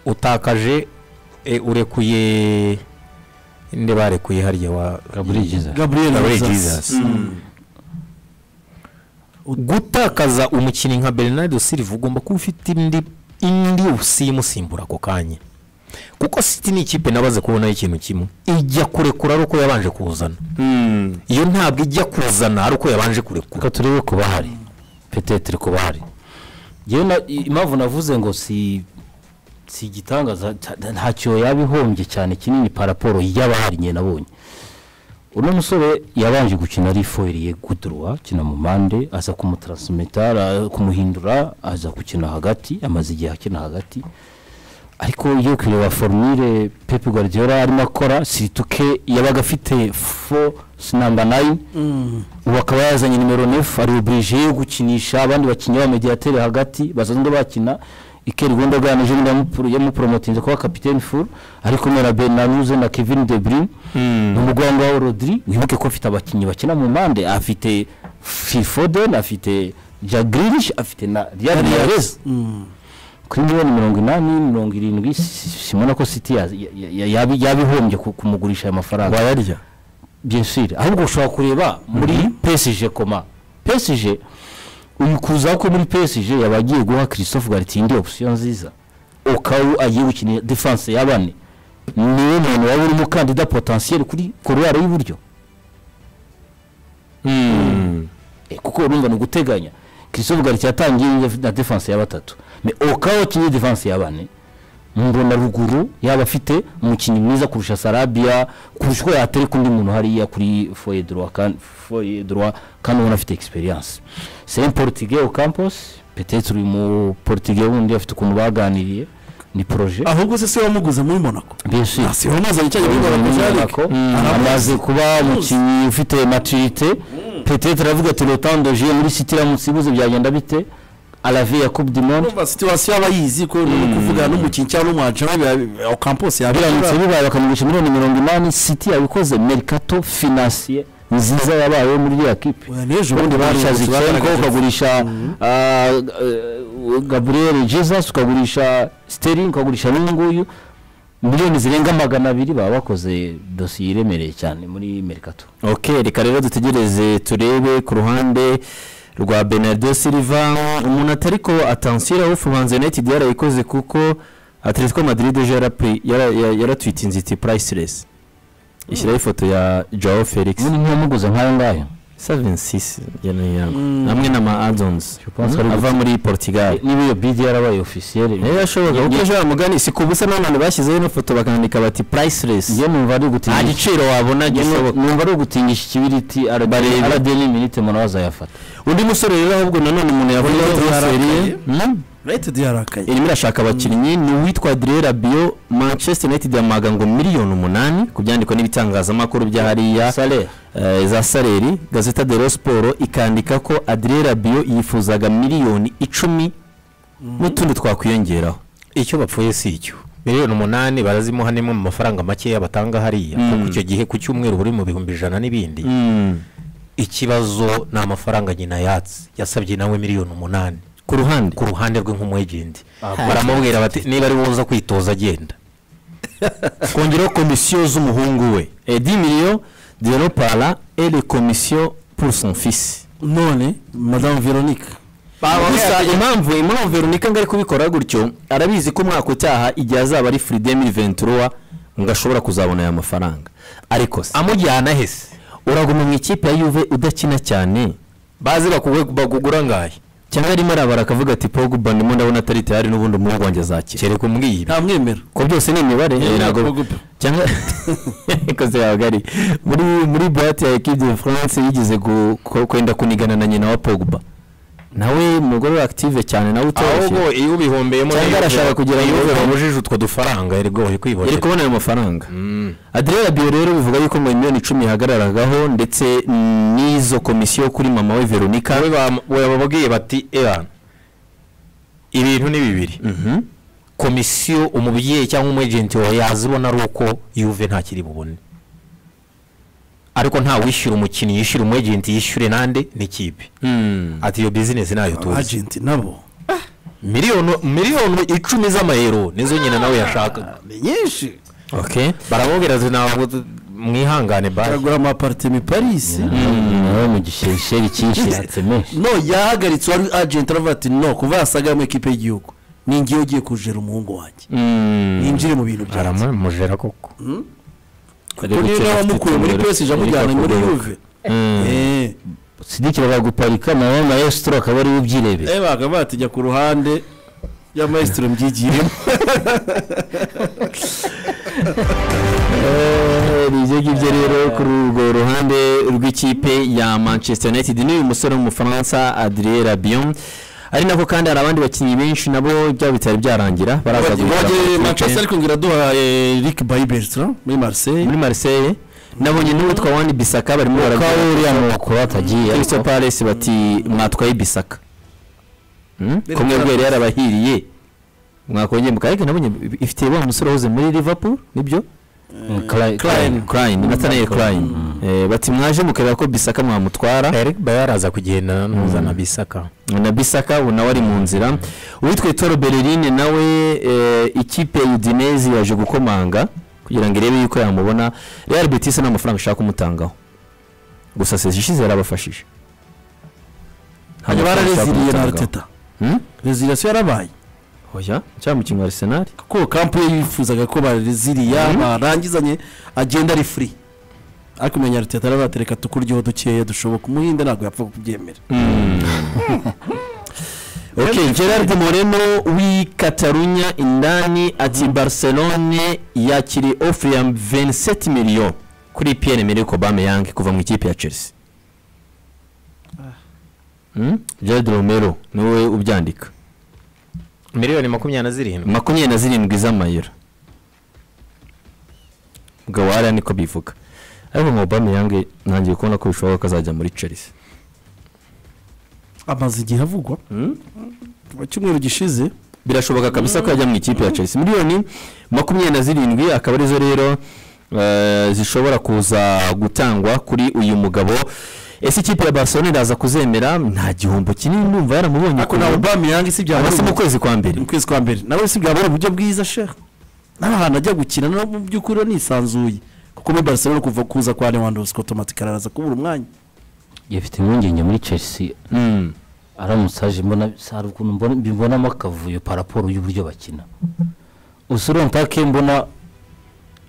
utakaje urekuye inde barekuye harya wa gabriel jesus gutakaza umukinnyi nka bernard silva ugomba kuba ufite indi indi usimusimbura ako kanya kuko siti ni ikipe nabaze kubonaho ikintu kimwe ijya kurekura ari uko yabanje kuzana iyo ntabwo ijya kuzana ari uko yabanje kurekura reka turebe ku bahari petetere ku bahari impamvu navuze ngo si si igitangaza ntacyo yaba ihombye cyane kinini paraporo y'abahari nyine nabonye uno musore yabanje gukina ari foyiriye kuduruwa akina mu mpande aza kumutaransimitarara kumuhindura aza gukina hagati amaze igihe akina hagati ariko iyo kureba forumire pepe guardiola arimo akora situke yabaga afite fo namba nayini ubu akaba yazanye nimero nefu ari oburije gukinisha abandi bakinnyi b'amediatere hagati basanzwe bakina ikeri wenda bwanaje n'undi yamuporomotinze kuba kapitene furu ariko mera benanuze na kevin debrin ni umugongo wa rodiri wibuke ko afite abakinnyi bakina mu mpande afite fifoden afite jagirish afite na riyari yareze kuri miliyoni mirongo inani mirongo irindwi simona ko siti yabihombye kumugurisha aya mafaranga wayarya byensire ahubwo ushobora kureba muri pesije koma pesije uyu kuza ko muri pesije yaba agiye guha christophe garitindi opsiyo nziza ukawu agiye gukina defanse y'abane niwe muntu waba uri umukandida potensiyeri kuri korowari y'iburyo kuko urumva ni uguteganya christophe garitindi yatangiye na defanse ya batatu ukawu akinye defanse y'abane mbona ruguru yaba afite umukinnyi mwiza kurusha sarabia kurusha uko yatereka undi muntu hariya kuri foye droit kan foye droit kandi ubona afite experience c'est un portugais au campus peut-être uyu mu portugais wundi afite ukuntu baganiriye ni projet ahubwo se si wamuguze muri monaco bien sûr si wamuzanye cyane muri monaco amaze kuba umukinnyi ufite maturité peut-être aravuga ati le temps de jouer muri city ramusibuze byagenda bite alavi ya coupe du monde urumva situation aba yizi ko ni kuvugana n'umukinnyi cyangwa n'umwajana au campus yabiramutse bibaye bakamugurisha miliyoni mirongo inani city yabikoze mercato financier nziza yabayeho muri iriya kipe ubundi barisha zikenko ukagurisha gabriel jesus ukagurisha sterling ukagurisha n'uyu nguyu miliyoni zirenga magana abiri baba bakoze dosiye iremereye cyane muri mercato ok reka rero dutegereze turebe ku ruhande rwa benardo silva umuntu atari ko atansira wo fubanza united yarayikoze kuko atletico madrid yaratwitinze iti purayisilesi ishyiraho ifoto ya joao felix ntiyamuguze nk'ayo ngayo savensis yanayo yago hamwe na ma adons ava muri portugal niba iyo bidi yarabaye ofisiyeri niyo yashoboka kuko ejo yamugani si ku busa n'abantu bashyizeho ino foto bakandika bati purayisilesi njye numva ari ugutingisha nta giciro wabona gishoboka numva ari ugutingisha ikibiriti aradeni minite murabaza yafata undi musore rero ahubwo nanone umuntu yavuga transferi ye united yarakaye irimo irashaka abakinnyi ni uwitwa direra biyo manchester united yamaga ngo miliyoni umunani ku byandiko n'ibitangazamakuru bya hariya za saleri gazeta de siporo ikandika ko adirera biyo yifuzaga miliyoni icumi n'utundi twakwiyongeraho icyo bapfuye si icyo miliyoni umunani barazimuha nimwe mu mafaranga makeya batanga hariya kuko icyo gihe ku cyumweru buri mu bihumbi ijana n'ibindi ikibazo ni amafaranga nyina yatsi yasabye nawe miliyoni umunani ku ruhande ku ruhande rwe nk'umwegindi baramubwira bati niba ari woza kwitoza agenda kongeraho komisiyo z'umuhungu we edi miliyo dero para ele komisiyo pour son fils none madame veronica gusa impamvu impamvu veronica ngo ari kubikora gutyo arabizi ko umwaka utaha igihe azaba ari furi demiri ventura ngo ashobora kuzabona aya mafaranga ariko se amujyana hese uraguma mu ikipe ya yuve udakina cyane bazi bakugura ngahe cyangwa arimo arabara akavuga ati pogba ndimo ndabona atari tayari n'ubundi umuhungu wanjye azakira kereka umwiyire nta mwemera ko byose ni imibare ntabwo cyangwa ikoze yabaga ari muri muri buwate ya equipe de france yigeze kwenda kunigana na nyina wa pogba nawe umugore we active cyane nawe utoroshye ahubwo iyo ubihombeyemo cyangwa arashaka kugira ngo yuve bamujije utwo dufaranga yarigoye kwibonera yari kubona ayo mafaranga adrera biyo rero bivuga yuko mu miliyoni icumi yahagararagaho ndetse n'izo komisiyo kuri mama we veronica we bababwiye bati eran ibintu ni bibiri komisiyo umubyeyi cyangwa umwejenti wawe yazibona ari uko yuve ntakiri bubone ariko nta wishyura umukinnyi yishyura umwegenti yishyure nande n'ikipe ati iyo bizinesi ntayo tuzi agenti nabo miliyoni miliyoni icumi z'amayero nizo nyina nawe yashakaga ni nyinshi baramubwira ati ntabwo mwihangane bari baragura amaparitema i paris nawe mu gishyeri cyinshi yatsemeje no yahagaritse wari agenti aravuga ati no kuva yasaga mu ikipe y'igihugu ni ngewe ugiye kujera umuhungu wanjye yinjire mu bintu byanjye aramujera koko kuko niyo wamukuye muri pesije amujyana muri yuve sidikira baguparika nawe na esitoro akaba ariwe ubyirebera eee bakaba batijya ku ruhande ya maesitoro mbyigiyemo nibyo ngibyo rero kuri urwo ruhande rw'ikipe ya manchester united n'uyu musore w'umufaransa adrien rabion ari nako kandi hari abandi bakinnyi benshi nabo byaba bitari byarangira baraza guhita manchester ariko ngira duhaye rick bayibesitara muri marseille muri marseille nabonye n'uwitwa wani bisaka barimo barabwira ko uriya mukuru atagiye kristo palace bati mwatwaye bisaka kumwe bwari yarabahiriye mwakongeye mukareke nabonye ifite wa musore wahoze muri liverpool nibyo natanaye crime bati mwaje mukareba ko bisaka mwamutwara yaraza kugenda ntuzana bisaka na bisaka ubu nawe ari mu nzira uwitwa toro bererine nawe ikipe udinezi yaje gukomanga kugira ngo irebe yuko yamubona real betis nta mafaranga ishaka kumutangaho gusa sezi ishize yarabafashije hanyuma barareziriye na arteta rezirasiyo yarabaye oya cyangwa mu kintu arisenali kuko kampu ye yifuzaga ko bareziriya barangizanye agenda ari furi ariko umenya aruteta arabatereka tukuryoho dukeya dushoboka umuhinde ntabwo yapfa kubyemera ok gerard moreno w'i katarunya indani ati barcelone yakiri ofure ya 27 miliyo kuri pierre emerick aubameyang kuva mu ikipe ya chelsea gerard romero niwe ubyandika miliyoni makumyabiri na zirindwi makumyabiri na zirindwi z'amayero ubwo wariya niko bivuga ariko nka aubameyang ntangiye kubona ko bishoboka ko azajya muri chelsea amaze igihe avugwa mu cyumweru gishize birashoboka kabisa ko yajya mu ikipe ya chelsea miliyoni makumyabiri na zirindwi akaba arizo rero zishobora kuza gutangwa kuri uyu mugabo ese ikipe ya barcelona iraza kuzemera nta gihombo kinini numva yaramubonye ariko nawe ubami yange si byaba ari mu kwezi kwa mbere mu kwezi kwa mbere nawe si byaba ari uburyo bwiza sheha n'ahantu ajya gukina no mu by'ukuri nisanzuye kuko muri barcelona kuva kuza kwa lewandowski otomatika araza kubura umwanya yafite impungenge muri chelsea aramutse aje mbona hari ukuntu mbibonamo akavuyo paraporo y'uburyo bakina usurontake mbona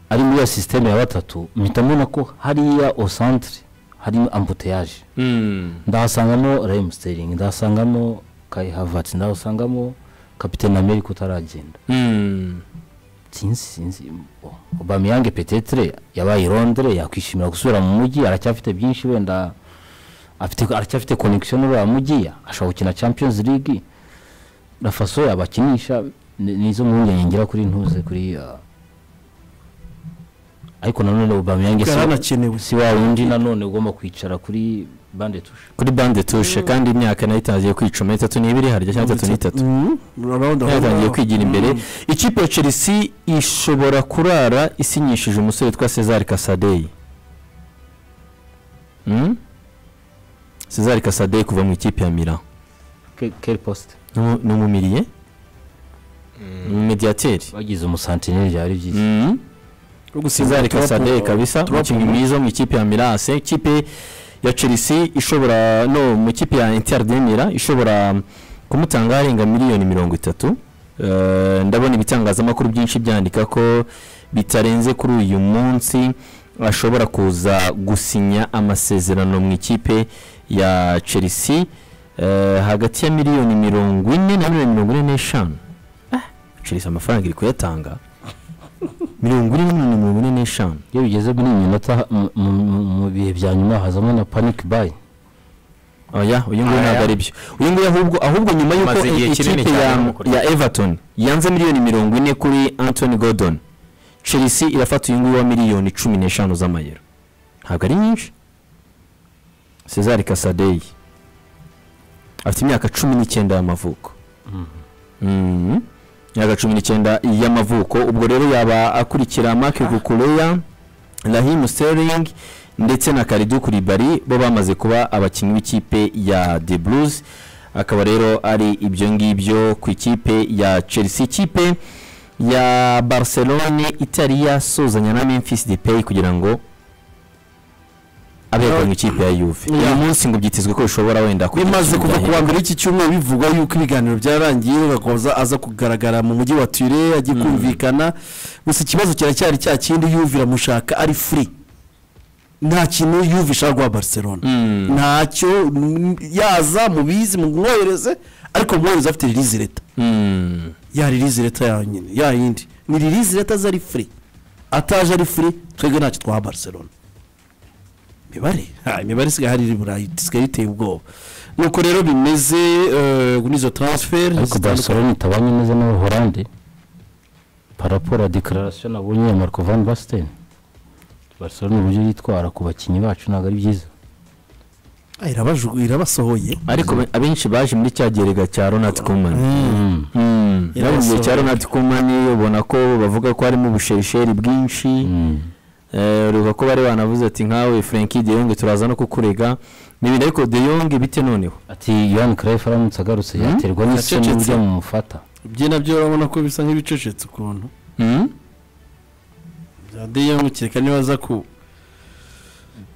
ari muri iyo sisiteme ya batatu mpita mbona ko hariya osantire harimo ambutiyaje ndahasangamo remusiteringi ndahasangamo kayi havatsi ndahasangamo kapitene amerika utaragenda sinzi sinzi obamiyange petetire yabaye irondere yakwishimira gusubira mu mujyi aracyafite byinshi wenda aracyafite konegisiyo n'uriya mujyi ashobora gukina champions league na faso yabakinisha nizo mpungenge ngira kuri ntuze kuri ariko nanone ubamiyange si wa wundi nanone ugomba kwicara kuri bande tushe kuri bande tushe kandi imyaka nayo itangiye kwicuma itatu n'ibiri harya cyangwa itatu n'itatu yatangiye kwigira imbere ikipe ya chelsea ishobora kurara isinyishije umusore witwa cesar kasadeyi cesar kasadeye kuva mu ikipe ya mira keri posite ni umumiriye mediyateri bagize umusantineri byari byiza cesar kasadeye kabisa umukinnyi mwiza mu ikipe ya mirase ikipe ya chelsea ishobora no mu ikipe ya interdemira ishobora kumutanga harenga miliyoni mirongo itatu ndabona ibitangazamakuru byinshi byandika ko bitarenze kuri uyu munsi ashobora kuza gusinya amasezerano mu ikipe ya chelsea hagati ya miliyoni mirongo ine na miliyoni mirongo ine n'eshanu chelsea amafaranga iri kuyatanga mirongo ine na mirongo ine n'eshanu iyo bigeze muri iyi minota mu bihe bya nyuma hazamo na paniki bayi oya uyu nguyu ntabwo ari byo uyu nguyu ahubwo ahubwo nyuma y'uko ikipe ya everton yanze miliyoni mirongo ine kuri anthony gordon chelsea irafata uyu nguyu wa miliyoni cumi n'eshanu z'amayero ntabwo ari nyinshi cesar kasadeyi afite imyaka cumi n'icyenda y'amavuko imyaka cumi n'icyenda y'amavuko ubwo rero yaba akurikira make gukureya rahimu sering ndetse na karidu kuribari bo bamaze kuba abakinnyi b'ikipe ya the blues akaba rero ari ibyo ngibyo ku ikipe ya chelsea ikipe ya barcelone itari yasuzanya na memphis depay kugira ngo abegwa mu ikipe ya yuve uyu munsi ngo byitezwe ko bishobora wenda bimaze kuva ku wa mbere iki cyumweru bivuga yuko ibiganiro byararangiye bagakomeza aza kugaragara mu mujyi wa ture agiye kumvikana gusa ikibazo kiracyari cya kindi yuve iramushaka ari furi nta kintu yuve ishaka guha barcelona ntacyo yaza mubizi mumwohereze ariko mwohereze afite ririzi leta ya ririzi leta yonyine ya yindi ni ririzi leta ze ari furi ataje ari furi twebwe ntacyo twaha barcelona imibare imibare isigaye hari iri burayi isigaye iteye ubwoba nuko rero bimeze kuri izo taransiferi ariko barcelona itabanye neza n'abaholande paraporo ya dekararasiyo nabonye ya marco van basten barcelona uburyo yitwara ku bakinnyi bacu ntabwo ari byiza irabasohoye ariko abenshi baje muri cya gerega cya ronald kumani mu gihe cya ronald kumani ubona ko bavuga ko harimo ubushesheri bwinshi ureba ko bari banavuze ati nkawe franki de yonge turaza no kukurega ni ibintu ariko de yonge bite noneho ati yohani karayifu aramutse agarutse yaterwa n'isoni burya mumufata ibyo nabyo urabona ko bisa nk'ibicecetse ukuntu bya de yonge kereka niba aza ku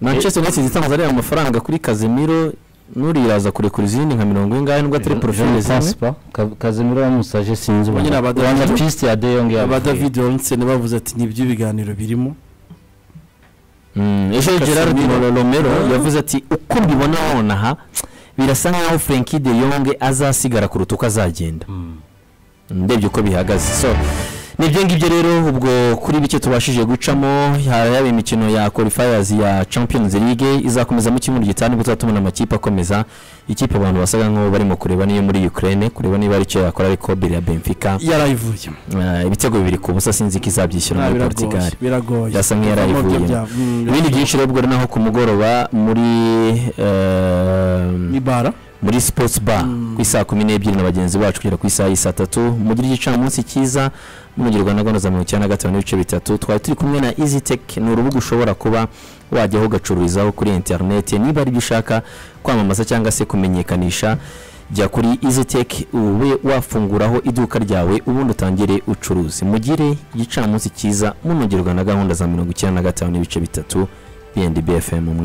manchester united itangaza ariya mafaranga kuri kazimiro nuriraza kurekura izindi nka mirongo ingahe nubwo atari porofile zimwe kazimiro yamusaje sinzi ubona rwanda piste ya de yonge aba david onsen bavuze ati nibyo ibiganiro birimo ejo gerard romero yavuze ati uko mbibona nonaha birasa nkaho franki de yonge azasigara kuruta uko azagenda ndebye uko bihagaze so nibyo ngibyo rero ubwo kuri bike tubashije gucamo yaba imikino ya qualifiers ya champions league izakomeza mu cyumweru gitanu ubwo tuzaba tubona amakipe akomeza ikipe abantu basaga nk'aho barimo kureba niyo muri ukraine kureba niba ari icyo yakora ariko bere ya benfica yarayivuye ibitego bibiri ku busa sinzi ko izabyishyura muri portugal biragoye birasa nk'iyarayivuye ibindi byinshi rero ubwo naho ku mugoroba muri ibara muri sports bar ku isaha kumi n'ebyiri na bagenzi bacu kugera ku isaha y'i saa tatu mugire igicamunsi cyiza n'umugirwa na gahunda za mirongo icyenda na gatanu n'ibice bitatu twari turi kumwe na izi tech ni urubuga ushobora kuba wajyaho ugacururizaho kuri interineti niba ari ibyo ushaka kwamamaza cyangwa se kumenyekanisha jya kuri izi tech ube wafunguraho iduka ryawe ubundi utangire ucuruzi mugire igicamunsi cyiza munongerwa na gahunda za mirongo icyenda na gatanu n'ibice bitatu bnd bfm